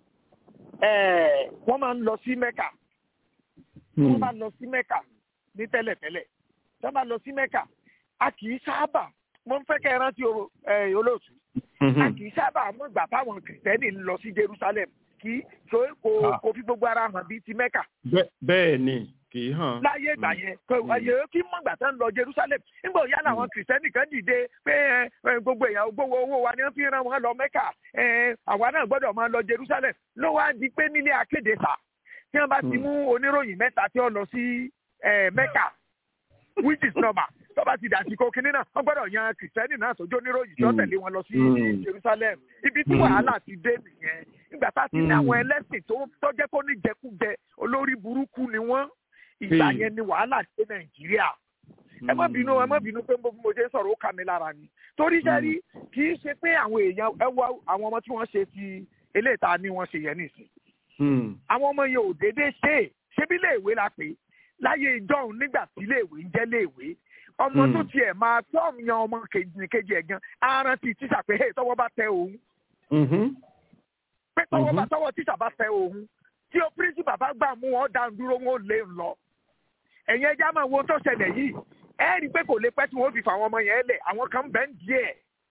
wọ́n máa ń lọ sí mẹ́kà wọ́n máa ń lọ sí mẹ́kà ní tẹ́lẹ̀tẹ́lẹ̀ wọ́n máa ń lọ sí mẹ́kà a kì í sábà mo ń fẹ́ kẹ́ ẹ rántí olóòtú. a kì í sábà mọ̀ gbà táwọn kìrìtẹ́nì ń lọ sí Jerusalem kí so kò kò fi gbogbo ara hàn bíi ti Mẹ́kà. bẹ́ẹ̀ ni kì í hàn. láyé ìgbà yẹn ẹ̀yẹ kí mọ̀ gbà tán lọ Jerusalem nígbà òyà làwọn kìrìtẹ́nì kan dìde pé gbogbo èèyàn gbowó owó wa ni wọ́n fi ràn wọ́n lọ Mẹ́kà àwa náà gbọ́dọ̀ máa lọ Jerusalem ló wá di pé nílé akéde sà tí wọ́n bá ti mú oníròyìn mẹ́ta tí ó lọ sí Mẹ́kà which is normal tó bá ti dàsìkò kínní náà wọ́n gbọ́dọ̀ yan kìrìsìtẹ́nì náà sójú oníròyìn tó tẹ̀lé wọn lọ sí Jerusalem ibi tí wàhálà ti dé nìyẹn nígbà tá a ti ní àwọn ẹlẹ́sìn tó jẹ́ kó ní jẹkújẹ olórí burúkú ni wọ́n ìgbà yẹn ni wàhálà dé Nàìjíríà ẹ má bínú ẹ má bínú pé mo ṣe ń sọ̀rọ̀ ó kà mí lára ni torí sẹ́rí kì í ṣe pé àwọn èèyàn ẹ wọ àwọn ọmọ tí wọ́n ṣe ti eléyìí tá a ní wọ́n ṣe yẹn nìsín àwọn ọmọ yẹn ò déédéé ṣe é ṣébí iléèwé la pè é láyé ìjọhún nígbà tí iléèwé ń jẹ́ iléèwé ọmọ tó tiẹ̀ máa fọ́ọ̀mù yan ọmọ kejì ẹ̀ gan aran ti tíṣà pé hey tọwọ́ bá tẹ òun pé tọwọ́ bá tọwọ́ tíṣà bá tẹ òun tí o pírísìpà bá gbà mú wọn dá dúró wọn ò lè lọ ẹ̀yin ẹja máa wo tó ṣẹlẹ̀ yìí ẹ rí i pé kò lè pẹ́ tí wọ́n fi fà àwọn ọmọ yẹn lẹ̀ àwọn kan bẹ́ẹ̀ ń díẹ̀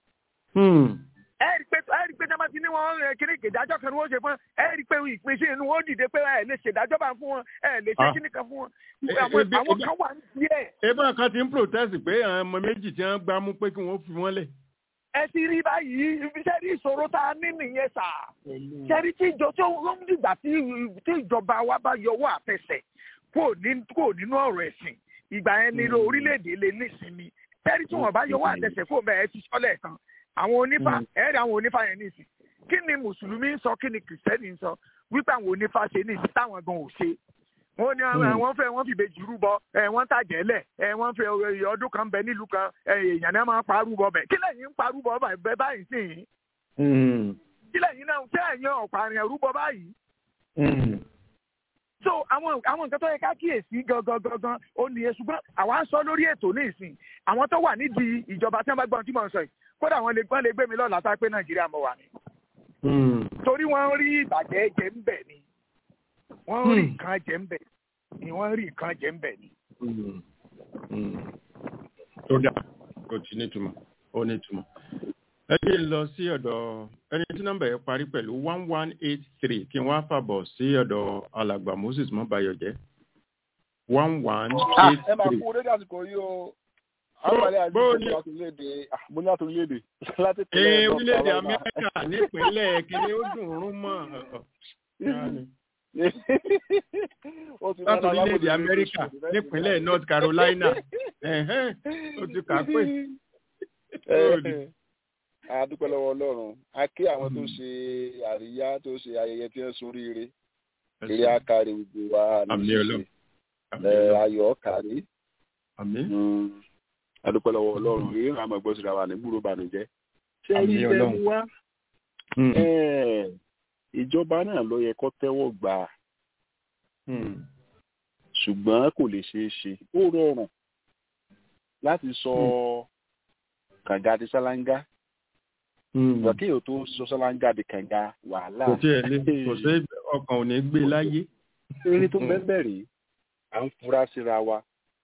ẹ rí i pé ẹ rí i pé jẹ́ bá ti ní wọn rìn kiri ìdájọ́ kan ni wọ́n ṣe fún ẹ rí i pé ìpín sí inú wọn dìde pé ẹ lè ṣèdájọ́ bá fún wọn ẹ lè ṣe kíní kan fún wọn àwọn kan wà ní díẹ̀. ebe kan ti ń protest pé àwọn ọmọ méjì tí wọ́n gbá mú pé kí wọ́n fi wọ́n lẹ̀. ẹ ti rí báyìí iṣẹ́ rí ìṣòro tá a ní nìyẹn sà ṣẹ́rí tí ìjọ tí ó ń dìgbà tí ìjọba wa bá yọwọ́ àtẹsẹ̀ kúrò nínú ọ̀rọ̀ ẹ̀sìn ìgbà yẹn nílò orílẹ̀-èdè lè nísinmi ṣẹ́rí tí wọ́n bá yọwọ́ àtẹsẹ̀ kúrò bẹ́ẹ̀ ti sọ́lẹ̀ kan àwọn onífà ẹ̀rí àwọn onífà yẹn nìsín kí ni mùsùlùmí ń sọ kí ni kìrìsìtẹ́nì ń sọ wípé àwọn onífà ṣe nìsín táwọn gan ò ṣe wọ́n ní wọ́n fẹ́ wọ́n fi bèjì rúbọ wọ́n tàjẹ́ lẹ̀ wọ́n fẹ́ ọdún kan bẹ nílùú kan èèyàn náà máa ń pa rúbọ bẹ̀ kí lẹ́yìn ń pa rúbọ bẹ̀ báyìí sí i kí lẹ́yìn náà fẹ́ ẹ̀yàn ọ̀pààyàn rúbọ báyìí. so àwọn àwọn nǹkan tó yẹ ká kíyèsí gangan gangan ó nìyẹn ṣùgbọ́n àwa ń sọ lórí ètò ní ìsìn àwọn tó wà nídìí ìjọba tí wọ́n bá gbọ́n tí mò ń sọ yìí kódà wọ́n lè gbọ́n lè gbé mi lọ́la tá a pé nàìjíríà mo wà ní. torí wọ́n rí ìbàjẹ́ jẹ́ ń bẹ̀ ni wọ́n rí nǹkan jẹ́ ń bẹ̀ ni wọ́n rí nǹkan jẹ́ ń bẹ̀ ni. tó dà kò tí nítumọ̀ ó nítumọ̀. ẹ jẹ́ lọ sí ọ̀dọ̀ ẹni tí nọ́mbà yẹn parí pẹ̀lú one one eight three kí wọ́n á fàbọ̀ sí ọ̀dọ̀ alàgbà moses mọ́bayọ̀jẹ́ one one eight three. ẹ máa kú dédé àsìkò yìí o àgbàlẹ̀ àdúgbò láti orílẹ̀-èdè mo ní láti orílẹ̀-èdè láti pẹ̀lẹ́ orílẹ̀-èdè amẹ́ríkà nípínlẹ̀ kìíní ó dùn ún mọ́ láti orílẹ̀-èdè amẹ́ríkà nípínlẹ̀ north carolina ó ti kà pé. a dúpẹ́ lọ́wọ́ ọlọ́run a kí àwọn tó ṣe àríyá tó ṣe ayẹyẹ tí wọ́n sórí ire eré akáre gbogbo wa ní ayọ̀ kárí adúpẹ́ lọ́wọ́ ọlọ́run rí àmọ́ ẹgbẹ́ síra wa ní gbúrò bànújẹ́. ṣé rí tẹ́lú wá ìjọba náà ló yẹ kó tẹ́wọ́ gbà á ṣùgbọ́n kò lè ṣeé ṣe ó rọrùn láti sọ kànga di sálángá ìgbà kí èèyàn tó sọ sálángá di kànga wàhálà. kò tí ẹ lé kò sí ọkàn ò ní gbé láyé. eré tó bẹ́ẹ̀ bẹ̀rẹ̀ à ń fura síra wa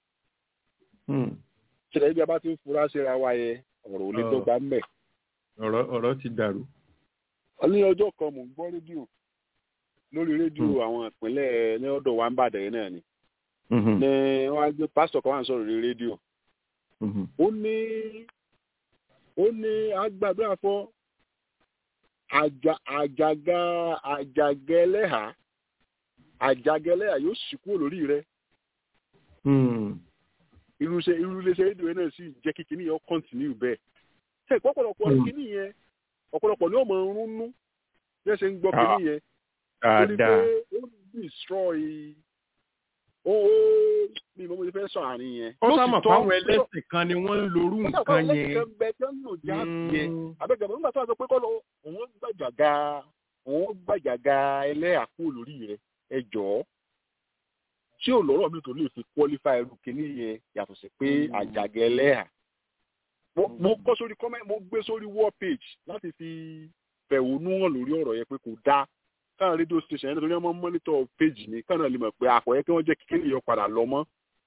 ṣẹlẹ̀ ibi a bá ti ń fura síra wa yẹ ọ̀rọ̀ ò lè dọ́gba ń bẹ̀. ọ̀rọ̀ ti dàrú. ní ọjọ́ kan mò ń gbọ́ rédíò lórí rédíò àwọn ìpínlẹ̀ ní ọ̀dọ̀ wa ń bàdàn yẹn náà ni. ní wọ́n á gbé pásítọ̀ kan wà ń sọ̀rọ̀ lórí rédíò. ó ní ó ní agbàdúrà fọ́ àjàgà àjàgẹ́lẹ́hà àjàgẹ́lẹ́hà yóò sì kúrò lórí rẹ̀ irúṣẹ irúléṣẹ rédíò náà sì jẹ́ kí kinní yẹn kọ́ntínú bẹ́ẹ̀. ṣe ìpọ́pọ̀lọpọ̀ kinní yẹn ọ̀pọ̀lọpọ̀ ni ó mọ̀ ń rúnú bí ẹ ṣe ń gbọ́ kinní yẹn. torí pé ó destroy ó ó bí mo ti fẹ́ sọ àárín yẹn. ó sábà fáwọn ẹlẹ́sìn kan ni wọ́n ń lorú nǹkan yẹn. ó sábà fáwọn ẹlẹ́sìn kan bẹ tó ń lò já yẹn. àbẹ̀gàmọ̀ nígbà tó wà sọ pé kọ́ lọ òun gbàjàgà òun gbàjàgà ẹlẹ́àkú lórí rẹ̀ ẹ jọ̀ọ́ tí ò lọ́rọ̀ mi tó lè fi qualify irú kìíní yẹn yàtọ̀ sí pé àjàgẹ́ ẹlẹ́hà. mo kọ́ sórí comment mo gbé sórí war page láti fi fẹ̀hónú hàn lórí ọ̀rọ̀ yẹn pé kò dáa káwọn rédíò station yẹn nítorí wọ́n mọ́nítọ̀ page ní káwọn lè mọ̀ pé àkọ́yẹ́ kí wọ́n jẹ́ kíkiri yẹn padà lọ mọ́.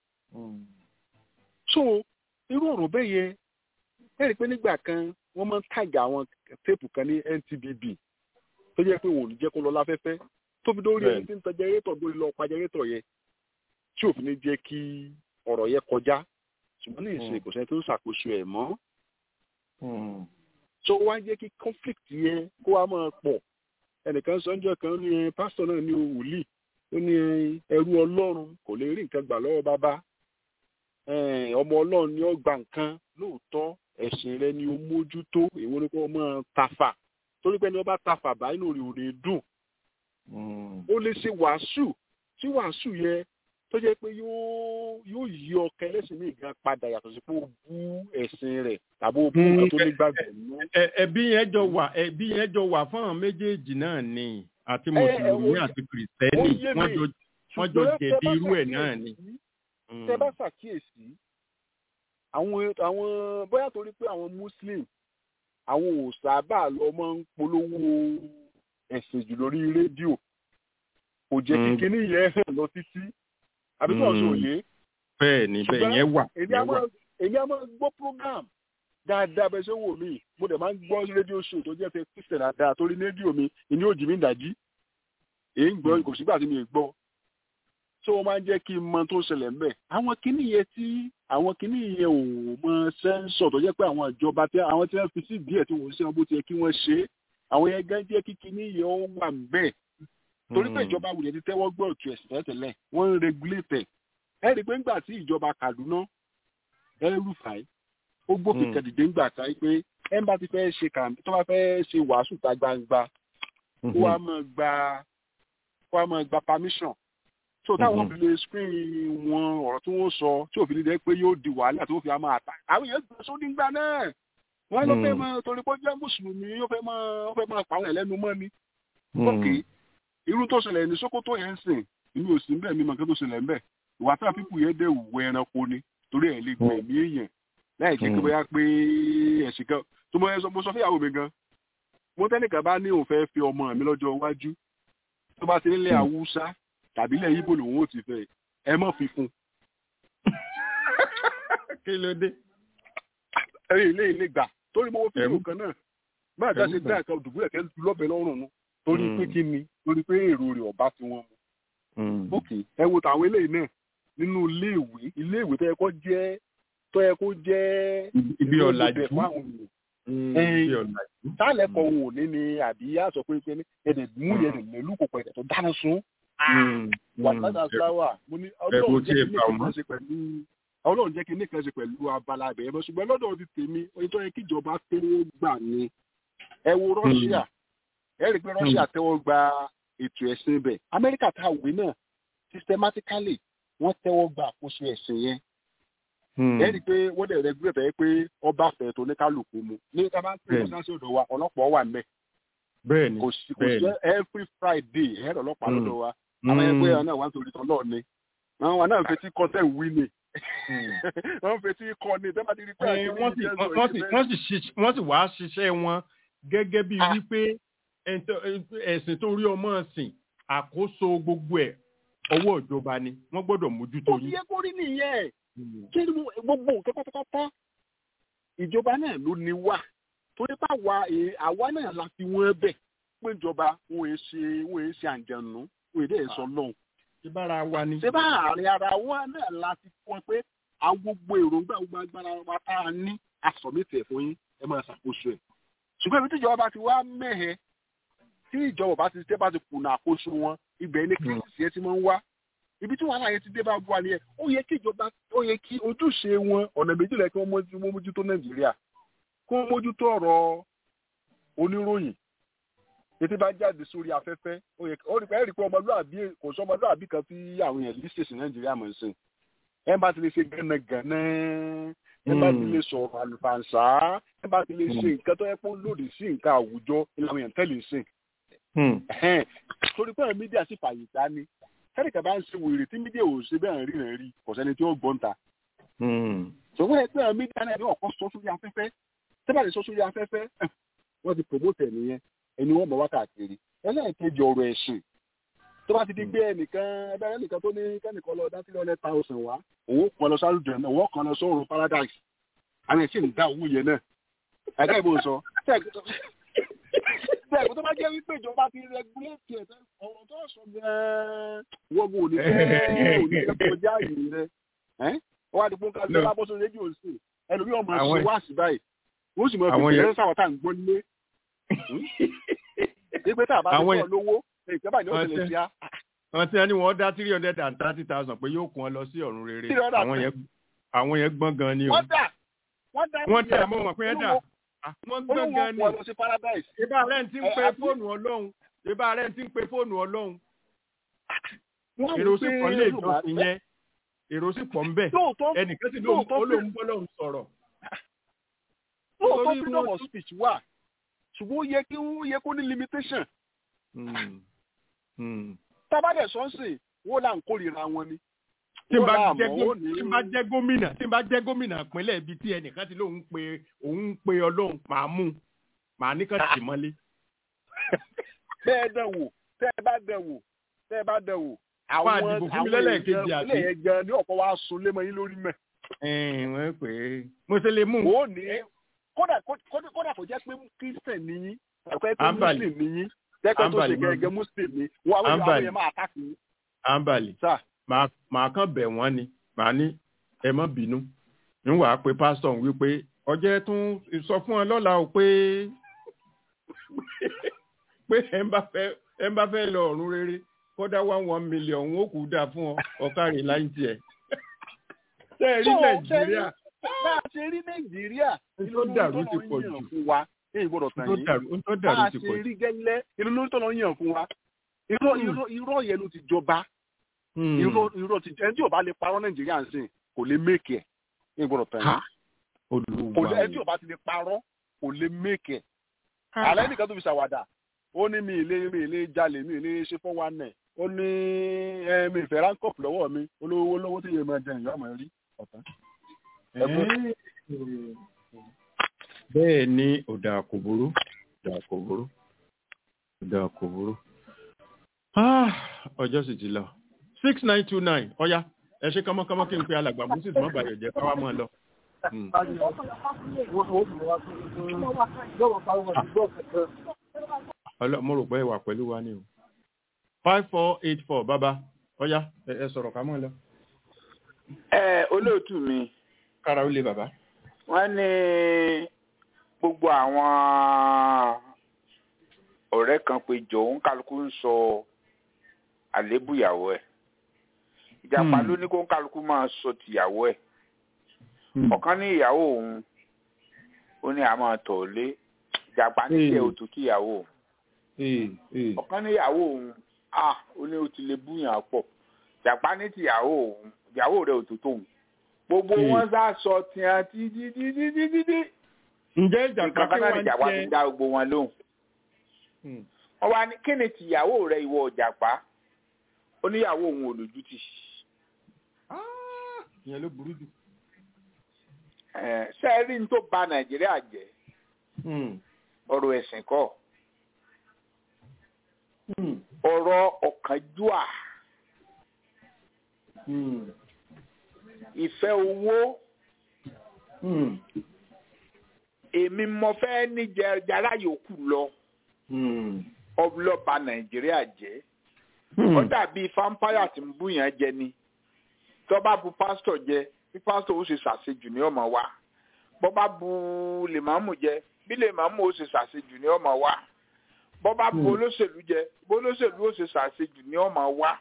so irú ọ̀rọ̀ bẹ́ẹ̀ yẹn ẹ rí i pé nígbà kan wọ́n máa ń tàgà àwọn téèpù kan ní NTBB tó jẹ́ pé òun ò ní jẹ́ kó lọ láfẹ́fẹ́ tó fi dórí ẹni tí ń tẹ jẹrẹ́tọ̀ dórí lọ pa jẹrẹ́tọ̀ yẹn tí òfin ní jẹ́ kí ọ̀rọ̀ yẹn kọjá ṣùgbọ́n ní ìsìn kò sẹ́ni tó ń ṣàkóso ẹ̀ mọ́. tó wá jẹ́ kí conflict yẹn kó wá máa pọ̀ ẹnìkan sọ́njọ́ kan ní pásítọ̀ náà ní wòlíì ó ní ẹrú ọlọ́run kò lè rí nǹkan gbà lọ́wọ́ bàbá ọmọ ọlọ́run ni ó gba nǹkan lóòótọ́ ẹ̀sìn rẹ ni ó mójútó èwo ni kò máa tafà torí pé ẹni wọ́n bá tafà bá inú rẹ̀ ò lè dùn ó lè ṣe wàásù tí wàásù yẹn tó jẹ́ pé yóò yóò yí ọkẹ ẹlẹ́sìn míì gan padà yàtọ̀ sí pé ó bú ẹ̀sìn rẹ̀ tàbí ó bú nǹkan tó nígbàgbọ́ nínú. ẹbí yẹn jọ wà ẹbí yẹn jọ wà fún àwọn méjèèjì náà ni àti mùsùlùmí àti kìrìsìtẹ́nì wọ́n jọ wọ́n jọ jẹ̀bi irú ẹ̀ náà ni. tẹ bá ṣàkíyèsí àwọn àwọn bóyá torí pé àwọn muslim àwọn ò sábà lọ máa ń polówó ẹ̀sìn jù lórí rédíò kò jẹ́ kí kinní yẹn hàn lọ títí àbí tó ọ̀sán òye. bẹ́ẹ̀ ni bẹ́ẹ̀ yẹn wà. èmi á máa gbọ́ program dáadáa bẹ́ẹ̀ ṣe wò mí mo dẹ̀ máa ń gbọ́ rédíò show tó jẹ́ fẹ́ kristian dáadáa torí rédíò mi ìní òjì mi ń dàjí èyí ń gbọ́ kò sígbà tí mi ì gbọ́ tó o máa ń jẹ́ kí n mọ tó ṣẹlẹ̀ ń bẹ̀. àwọn kinní yẹn tí àwọn kinní yẹn ò mọ sẹ́ńsọ̀ tó jẹ́ pé àwọn ìjọba tí àwọn tí wọ́n fi sí díẹ̀ tí wọ́n ṣe wọn bó ti yẹ kí wọ́n ṣe é àwọn yẹn gán jẹ́ kí kinní yẹn ó wà ń bẹ̀. torí pé ìjọba wùdẹ̀ ti tẹ́wọ́ gbọ́ òtún ẹ̀sìn tẹ́tẹ̀lẹ̀ wọ́n ń regulate ẹ̀ rí i pé ńgbà tí ìjọba Kaduna El-Rufai ó gbófin kẹ̀dìdé ńgbà tá pé ẹ̀ ń bá ti fẹ́ ṣe kàmí tó bá fẹ́ ṣe wàásù ta gbangba kó wá máa gba kó wá máa gba permission so táwọn fi lè screen wọn ọ̀rọ̀ tí wọ́n sọ tí òfin lè pé yóò di wàhálà tí wọ́n fi máa ta àwọn èèyàn gbé sódì ńgbà náà wọ́n ló fẹ́ máa torí pé ó jẹ́ mùsùlùmí ó fẹ́ máa ó fẹ́ máa pa àwọn ẹlẹ́nu mọ́ ni. ok irú tó ṣẹlẹ̀ ní Sókótó yẹn ń sìn inú òsì ń bẹ̀ mímọ kí tó ṣẹlẹ̀ ń bẹ̀ ìwà tá pípù yẹn dẹ̀ wọ ẹranko ni torí ẹ̀ lè gbẹ̀ mí èèyàn láì jẹ́ pé bóyá pé ẹ̀sìn kan tó mọ ẹsọ mo sọ fíyàwó mi gan mo tẹ́nìkan bá ní òun fẹ́ fi ọmọ mi lọ́jọ́ iwájú tó bá ti nílẹ̀ Haúsá tàbí ilẹ̀ ibo lòun ò ti fẹ́ ẹ mọ̀ fi fún. kí ló dé. ẹ ilé ilé gbà torí mo wo fídíò kan náà bá àgbà ṣe dá nǹkan dùbúlẹ̀ kẹ́ lọ́bẹ̀ lọ́rùn nu torí pé kí ni torí pé èrò rẹ̀ ọ̀bá tí wọ́n mu. ok ẹ wo tàwọn eléyìí náà nínú iléèwé iléèwé tó yẹ kó jẹ́ tó yẹ kó jẹ́ ibi ọ̀làjú tálẹ̀ kan òun ò ní ni àbí yá sọ pé pé ẹ̀dẹ̀ mú yẹn lẹ́lú kò pẹ̀lẹ́ tó dáná sun wàtàdà fúláwà mo ní ọlọ́run jẹ́ kí nìkan ṣe pẹ̀lú ọlọ́run jẹ́ kí nìkan ṣe pẹ̀lú abala abẹ̀yẹ mọ́ ṣùgbọ́n lọ́dọ̀ ti tèmi oye tó yẹ kí ìjọba tẹ́wọ́ gbà ni ẹ wo Russia ẹ rí i pé Russia tẹ́wọ́ gba ètò ẹ̀sìn ibẹ̀ Amẹ́ríkà tá a wé náà systematically wọ́n tẹ́wọ́ gba àkóso ẹ̀sìn yẹn ẹ rí i pé wọ́n dẹ̀ regulate ẹ pé ọba fẹ̀ tó ní kálukú mu ní ká bá ń pè é sáṣẹ́ ọ̀dọ̀ wa ọlọ́pàá wà mẹ́ bẹ́ẹ̀ni kò sí kò sí every Friday ẹ̀rọ ọlọ́pàá lọ́dọ̀ wa àwọn ẹgbẹ́ yẹn náà wá nítorí tán náà ni àwọn wa náà ń fetí kọ́ tẹ̀ wí ni wọ́n ń fetí kọ́ ni tẹ́lá ti rí pé wọ́n sì wá ṣiṣẹ́ wọn gẹ́gẹ́ bí wípé ẹ̀sìn tó rí ọmọ sìn àkóso gbogbo ẹ̀ ọwọ́ ìjọba ni wọ́n gbọ́dọ̀ mójútó yín. ó yẹ kó rí nìyẹn kí ni gbogbo nǹkan pátápátá ìjọba náà ló ní wà torí báwa àwa náà la fi wọ́n bẹ̀ pé ìjọba wọn è ṣe wọn è ṣe àǹjẹ̀nù wọn èdè ẹ̀ sọ lọ́hùn. ṣé bára wa ni. ṣé bá àárín ara wa náà la ti fún ẹ pé àwọn gbogbo èròǹgbà gbogbo agbára wa tá a ní asọ̀mìtì ẹ̀ fún yín ẹ máa ṣàkóso ẹ̀. ṣùgbọ́n ibi tí ìjọba bá ti wá mẹ́hẹ̀ tí ìjọba bá ti tẹ́ bá ti kùnà àkóso wọn ibẹ̀ ni kírísì ẹ ti máa ń wá ibi tí wàhálà yẹn ti dé bá bu wa nìyẹn ó yẹ kí ìjọba ó yẹ kí ojúṣe wọn ọ̀nà méjìlá kí wọ́n mójútó nàìjíríà kí wọ́n mójútó ọ̀rọ̀ oníròyìn tètè bá jáde sórí afẹ́fẹ́ ó yẹ ó rí pé ẹ̀rí pé ọmọlúàbí kò sọ ọmọlúàbí kan tí àwọn èèyàn lè ṣèṣì nàìjíríà mọ̀ sí ẹ bá ti lè ṣe gánagànà ẹ bá ti lè sọ̀rọ̀ àlùfàǹsá ẹ bá ti lè ṣe nǹkan tó yẹ kó lòdì sí nǹkan àwùjọ ìlànà èèyàn tẹ́lẹ̀ sí. torí pé mídíà sì fàyè dá ní kẹ́nìkan bá ń ṣe wèrè tí mídíà ò ṣe bẹ́ẹ̀ rí rẹ̀ rí kò sẹ́ni tí ó gbọ́n ta. ṣùgbọ́n ẹ pé àwọn mídíà náà ní ọ̀kan sọ sórí afẹ́fẹ́ tẹ́bà lè sọ sórí afẹ́fẹ́ wọ́n ti promote ẹ̀ nìyẹn ẹni wọ́n mọ̀ wákàtí ẹlẹ́ẹ̀kejì ọ̀rọ̀ ẹ̀sìn tó bá ti di gbé ẹnìkan ẹbẹ ẹnìkan tó ní kẹ́nìkan lọ dá three hundred thousand wá òun kan lọ sáré jẹun òun kan lọ sọ́run paradise àwọn ẹ̀sìn ń dá owó yẹn náà ẹ̀ka ìbò sọ bẹ́ẹ̀ tó bá jẹ́ wípé ìjọba ti regulate ẹ̀ ọ̀rọ̀ tó sọ gan-an wọ́n bò ní fẹ́ẹ́ òní kọjá yìí rẹ̀ ẹ́ wọ́n á di pọ́n ká lọ́wọ́ abọ́sọ rédíò sí ẹlòmí ọmọ ṣe wá sí báyìí wọ́n sì mọ̀ fi ìrẹsì àwọn tá à ń gbọ́ nílé wípé tá a bá ti sọ lówó ìjọba ni ó ti lè ṣíá. wọ́n ti ní wọ́n dá three hundred and thirty thousand pé yóò kún ọ lọ sí ọ̀run rere àwọn yẹn gbọ́n gan ni o. wọ́n dà wọ́n dà wọ́n dà mọ́ wọn pé dà wọ́n gbọ́n gan ni. olówó ọ̀pọ̀ paradise. ibà rẹ̀ ti ń pe fóònù ọlọ́run ibà rẹ̀ ti ń pe fóònù ọlọ́run. èrò sì pọ̀ lé ìjọsìn yẹn èrò sì pọ̀ ń bẹ̀ ẹnìkan sì lóun ó lóun bọ́ lóun sọ̀rọ̀. lóòótọ́ freedom of speech wà ṣùgbọ́n ó yẹ kí ó yẹ kó ní limitation. tábàdẹ̀ sọ́nsìn wọ́n là ń kórìíra wọn ni. tí n bá jẹ́ gómìnà tí n bá jẹ́ gómìnà ìpínlẹ̀ ibi tí ẹnìkan ti lóun pe òun pe ọlọ́run màá mú màá ní kàn tì mọ́lé. tẹ́ ẹ dẹ̀ wò tẹ́ ẹ bá dẹ̀ wò tẹ́ ẹ bá dẹ̀ wò àwọn àdìbò fún mi lẹ́lẹ́kejì àti. ilé yẹn gan ni ọ̀pọ̀ wa sun lé mọ́ yín lórí mẹ́. wọ́n pè é mo ṣe lè mú. ó ní kódà kódà kò jẹ́ pé christian ni yín ẹ̀kọ́ pé muslim ni yín tẹ́kọ̀ tó ṣe gẹ́gẹ́ muslim ni wọ́n àwọn àwọn yẹn máa àtàkì yín. ambali màá kàn bẹ̀ wọ́n ni màá ní ẹ má bínú níwàá pé pásítọ̀ wípé ọjọ́ tún sọ fún ọ lọ́la o pé pé ẹ ń bá fẹ́ lọ ọ̀run rere kódà one one million ó kù dà fún ọ ọ̀kárì láì tiẹ̀. ṣé ẹ rí nàìjíríà. bá a ṣe rí nàìjíríà tó dàrú ti pọ̀ jù fún wa èyí gbọ́dọ̀ tàn yín tó dàrú ti pọ̀ bá a ṣe rí gẹ́lẹ́ inú ló ń tọ́nà yàn fún wa irọ́ yẹn ló ti jọba irọ́ ti ẹni tí ò bá lè parọ́ nàìjíríà ń sìn kò lè méèkì ẹ̀ èyí gbọ́dọ̀ tàn yín ẹni tí ò bá ti lè parọ́ kò lè méèkì ẹ̀ àlẹ́ nìkan tó fi ṣàwàdà ó ní mi ìlé mi ìlé jalè mi ìlé ṣe fún wa nẹ̀ ó ní mi ìfẹ́ ránkọ̀pù lọ́wọ́ mi olówó lọ́wọ́ tí yẹn máa jẹ ìyá ọmọ rí ọ̀tán. bẹ́ẹ̀ ni ọ̀dà kò burú ọ̀dà kò burú ọ̀dà kò burú ọjọ́ sì ti lọ six nine two nine ọ̀ya ẹ ṣe kánmọ́kánmọ́ kí n pe alàgbà moses mọ́ bàyọ̀ jẹ́ káwá mọ́ ọ lọ. mo rò pé ìwà pẹ̀lú wa ni o five four eight four bàbá ọ̀ya ẹ sọ̀rọ̀ ká mọ́ ẹ lọ. ẹ olóòtú mi. kára ó lé bàbá. wọ́n ní gbogbo àwọn ọ̀rẹ́ kan pé jọ̀ọ́ ń kálukú ń sọ àlébù ìyàwó ẹ̀ ìjàpá ló ní kó ń kálukú máa sọ tìyàwó ẹ̀ ọ̀kan ní ìyàwó òun ó ní àmọ́ tọ̀ lé ìjàpá ní tiẹ̀ òtún kí ìyàwó òun ọ̀kan ní ìyàwó òun ah ó ní o ti lè búyàn pọ̀ ìjàpá ní tìyàwó òun ìyàwó rẹ̀ òtún tóun gbogbo wọn sá sọ tiẹ̀ títí títí títí. ǹjẹ́ ìjàpá kí wọ́n ń jẹ́ ìjàpá ti dá gbogbo wọn lóhùn. wọ́n wá ní kí ni tìyàwó rẹ̀ ìwọ ìjàpá oníyàwó òun olójútì. ìyẹn ló burú jù. ṣé ẹ rí ní tó ba nàìjíríà jẹ́ ọ̀rọ̀ ẹ̀sìn kọ́ ọ̀rọ̀ ọ̀kánjúà ìfẹ́ owó èmi mo fẹ́ ní jàrá yòókù lọ ọlọ́ba nàìjíríà jẹ́ ó dàbí vampire tí ń bú yẹn jẹ ni tó bá bu pásítọ̀ jẹ bí pásítọ̀ ó ṣe ṣàṣejù ní ọmọ wa bó bá bu lèmọ́mù jẹ bí lèmọ́mù ó ṣe ṣàṣejù ní ọmọ wa bó bá bu olóṣèlú jẹ bó olóṣèlú ó ṣe ṣàṣejù ní ọmọ wa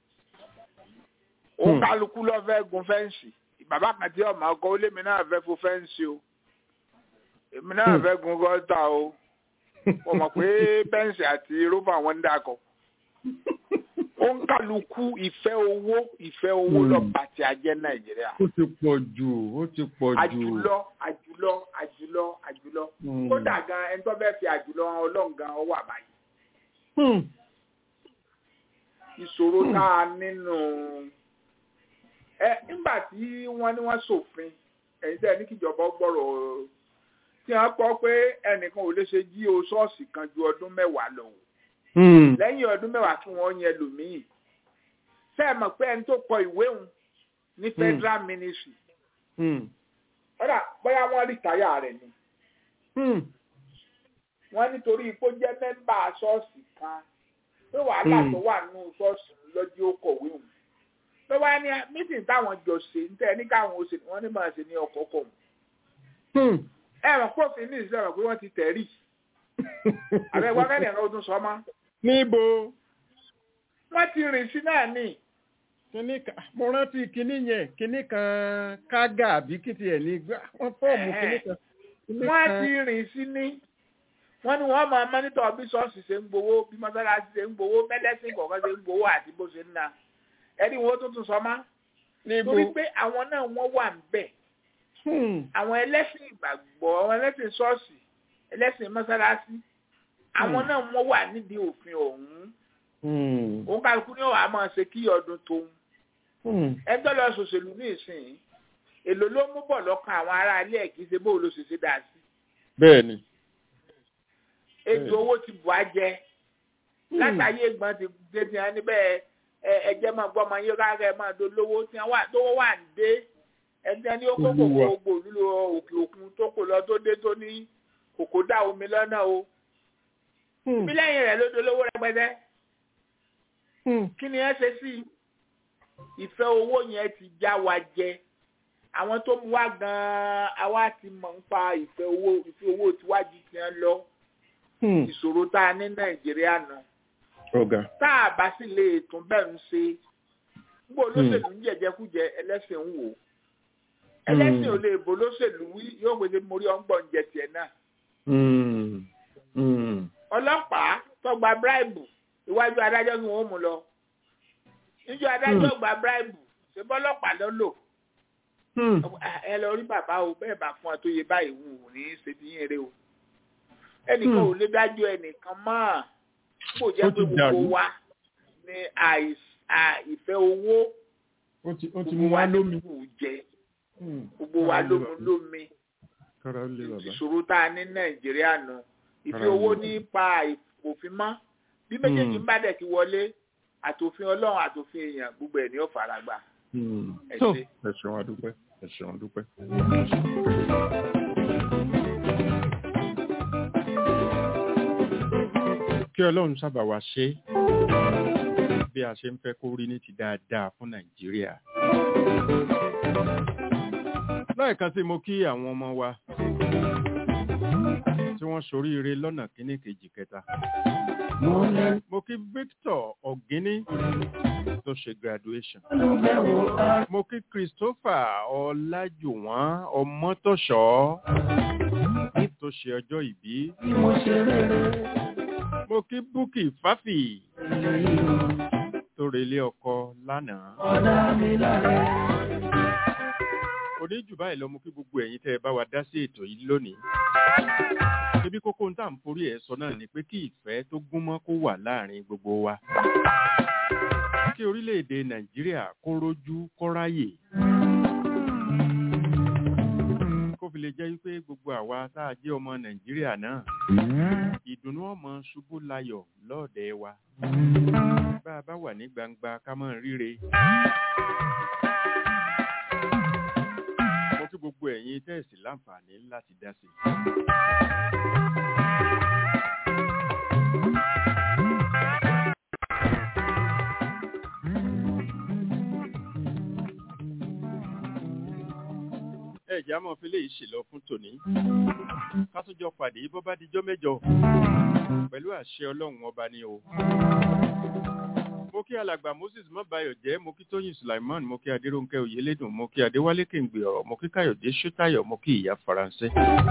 ó kálukú lọ fẹ́ gun fẹ́ǹsì bàbá kan tí ọmọ ọkọ ó lémi náà fẹ́ fo fẹ́ǹsì o èmi náà fẹ́ gun gọ́tà o mo mọ̀ pé bẹ́ǹsì àti rófà wọn ń dàkọ̀ ó ń kálukú ìfẹ́ owó ìfẹ́ owó lọ́ba tí a jẹ́ nàìjíríà. ó ti pọ̀ jù ó ti pọ̀ jù. àjùlọ àjùlọ àjùlọ àjùlọ kódà gan ẹni tó bẹ́ẹ̀ fi àjùlọ ọlọ́run gan ọwọ́ àbáyé. ìṣòro tá a nínú ẹ nígbà tí wọ́n ní wọ́n ṣòfin ẹ̀yin tẹ́ ẹ ní kíjọba gbọ́rọ̀ tí wọ́n kọ́ pé ẹnìkan ò lè ṣe jí o ṣọ́ọ̀ṣì kan ju ọdún mẹ́wàá lọ lẹ́yìn ọdún mẹ́wàá tí wọ́n yẹn lòmíì ṣé ẹ mọ̀ pé ẹni tó kọ ìwé òun ní federal ministry ọ̀dà bóyá wọ́n rí táyà rẹ̀ ni wọ́n nítorí ipò jẹ́ mẹ́mbà ṣọ́ọ̀ṣì kan pé wàhálà tó wà nínú ṣọ́ọ̀ṣì lọ́jọ́ ó kọ̀wé òun pé wá ní mítìn táwọn jọ ṣe ń tẹ́ ní káwọn ó ṣe wọ́n ní máa ṣe ní ọkọ̀ kọ̀ ẹ mọ̀ pófin ní ìṣẹ́ pé wọ́n ti tẹ̀rí àbẹ̀wọ́ kẹ́ni ẹ̀rọ ọdún sọ mọ́ níbo. wọ́n ti rìn sí náà ní. kíní kan mo rántí kíní yẹn kíní kan kága àbí kìtì ẹ̀ ní wọ́n fọ́ọ̀mù kíní kan. wọ́n ti rìn sí ní. wọ́n ní wọ́n máa mọ́nítọ̀ bí ṣọ́ọ̀ṣì ṣe ń gbowó bí mọ́sálásí ṣe ń gbowó mẹ́lẹ́sìn kọ̀ọ̀kan ṣe ń gbowó àti bó ṣe ń na. ẹni wo tó tún sọ má torí pé àwọn náà wọ́n wà ń bẹ̀ àwọn ẹlẹ́sìn ìgbàgbọ́ àwọn ẹlẹ́sìn ṣọ́ọ̀ṣì ẹlẹ́sìn mọ́sálásí àwọn náà wọ́n wà nídìí òfin ọ̀hún òun kálukú ní ọ̀hún àmọ́ ṣe kí ọdún tóun ẹjọ́ lọ ṣòṣèlú ní ìsìn èlò ló mú bọ̀ lọ́kàn àwọn ará ilé ẹ̀ kì í ṣe bóun ló ṣe ṣe dà sí. bẹ́ẹ̀ni. ètò owó ti bù á jẹ látàyè gbọ́n ti dé ti hàn níbẹ̀ ẹ̀jẹ̀ máa gbọ́ ọmọ yín rárá ẹ̀ máa dolówó tí wọ́n wà tó wà ń dé ẹni ní ó kó kòkó gbò lílo òkè òkun tó kò lọ tó dé tó ní kòkó dá omi lọ́nà o. bí lẹ́yìn rẹ̀ ló dolówó rẹpẹtẹ. kí ni ẹ ṣe sí ìfẹ́ owó yẹn ti já wa jẹ àwọn tó mú wá gan-an àwa ti mọ̀ ń pa ìfẹ́ owó ìfẹ́ owó tiwájú ti ń lọ ìṣòro tá a ní nàìjíríà nù. tá a bá sì lè tún bẹ́ẹ̀ ń ṣe gbogbo olóṣèlú ń jẹjẹkújẹ ẹlẹ́sìn ń wò ẹlẹ́sìn ò lè bò lóṣèlú wí yóò gbèsè mórí ọ̀ngbọ̀n jẹ tiẹ̀ náà. ọlọ́pàá tó gba bíráìbù iwájú adájọ́ ni wọ́n mú lọ. níjọ́ adájọ́ gba bíráìbù ṣé bọ́lọ́pàá ló lò. ẹ lọ rí bàbá o bẹ́ẹ̀ bá fún ọ tó yẹ báyìí wù ú ní ṣe ti yín eré o. ẹnìkan ò lè dájọ́ ẹnìkan mọ́ kó jẹ́ pé gbogbo wa ní ìfẹ́ owó gbogbo wa lómi kù jẹ gbogbo wa lómi lómi ìṣòro tá a ní nàìjíríà nù ìfẹ́ owó ní pa òfin mọ́ bí méjèèjì ń bá dẹ̀ ti wọlé àtòfin ọlọ́run àtòfin èèyàn gbogbo ẹ̀ ní ó fara gbà. ẹ ṣe ẹ ṣeun adúpẹ́ ẹ ṣeun adúpẹ́. kí ọlọ́run sábà wá ṣe bí a ṣe ń fẹ́ kó rí ní ti dáadáa fún nàìjíríà lẹ́ẹ̀kan sí mo kí àwọn ọmọ wa tí wọ́n ṣoríire lọ́nà kíní kejì kẹta. mo kí Victor Ọ̀gíní tó ṣe graduation. mo kí Christopher Ọlájùwọ̀n Ọmọ́tọ̀ṣọ́ tó ṣe ọjọ́ ìbí. mo kí Bukky Fáfì tó relé ọkọ lánàá òní jù báyìí lọ mú kí gbogbo ẹ̀yin tẹ́ ẹ bá wa dá sí ètò yìí lónìí. ibi kókó ń tà ń forí ẹ̀ sọ náà ni pé kí ìfẹ́ tó gúnmọ́ kó wà láàrin gbogbo wa. kí orílẹ̀-èdè nàìjíríà kó rójú kó ráyè. kó fi lè jẹ́ wípé gbogbo àwa tá a jẹ́ ọmọ nàìjíríà náà. ìdùnnú ọmọ ṣubú layọ̀ lọ́ọ̀dẹ̀ wa. bá a bá wà ní gbangba ká mọ̀ ríre kí gbogbo ẹ̀yin tẹ́ẹ̀sì láǹfààní láti dá sí. ẹ̀jẹ̀ á mọ̀ fi lè ṣèlọ fún tòní. ká tún jọ pàdé bó bá dijọ́ mẹ́jọ pẹ̀lú àṣẹ ọlọ́run ọba ni o mo kí alàgbà moses mọbayọ jẹ mo kí tóyìn sulaiman mo kí adéròǹkẹ oyèlédùn mo kí adéwálé kéǹgbè ọrọ mo kí káyọdé ṣótáyọ mo kí ìyá faransé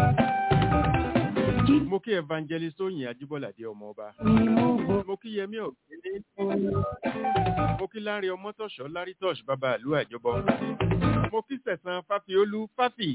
mo kí evangelist oyin ajíbọ́ládé ọmọọba mo kí yẹmí ọ̀gbẹ́ni mo kí láre ọmọtọ̀ṣọ́ lárítọ̀ṣ bàbá àlú àjọbọ mo kí sẹ̀sán fáfiolú fáfì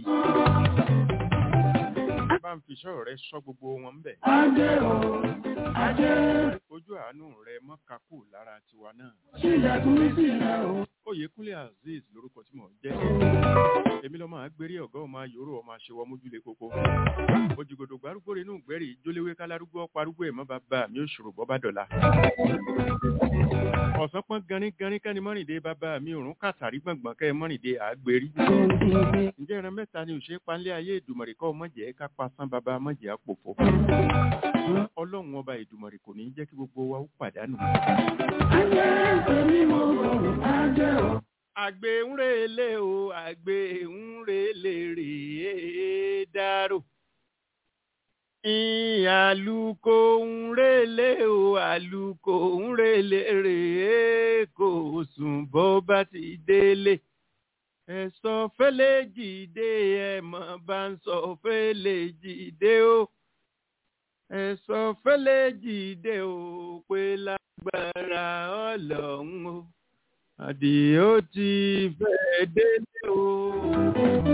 bá ń fi iṣẹ́ rẹ sọ gbogbo wọn bẹ̀. Adé o, adé. ojú àánú rẹ mọ́ kakú lára tiwa náà. Ṣílẹ̀kùn sílẹ̀ o. Oyèkúnlé Azeez lórúkọ tí mò ń jẹ́. Èmi lọ́mọ àgbérí ọ̀gá ọmọ ayòrò ọmọ aṣèwọ́ mójúlé koko. Òjìgòdò gbárùgbò inú gbẹ́rì jóléwé kálárúgbó parúgbó ẹ̀mọ́ bàbá mi ò ṣòro bọ́ bá dọ̀la. Ọ̀sán pọ́n ganíganí kẹ́ni mọ́rìndé bàbá mi òrùn kàtàrí gbọ̀ngbọ̀n kẹ́ mọ́rìndé àgbérí. Ǹjẹ́ ìran mẹ́ta ni òṣèré panlé ayé ìdùmọ̀rì kọ́ mọ̀jẹ̀ ká pasán bàbá mọ̀jẹ̀ àpòfò. Ọlọ́run ọba ìdùmọ̀rì kò ní jẹ́ kí gbogbo wa ó pàdánù. Adé èmi mo rọrùn adé o. Àgbè ń relé o, àgbè ń relé rèé dárò. Àlùkò ń relé o, àlùkò ń relé rèé kò sùn bó bá ti délé. Ẹ̀sọ́ fẹ́lẹ́ jìde ẹ̀mọ́ bá ń sọ fẹ́lẹ́ jìde o. Ẹ̀sọ́ fẹ́lẹ́ jìde o pé lágbára ọlọ́run o. Àdìó ti fẹ́ délé o.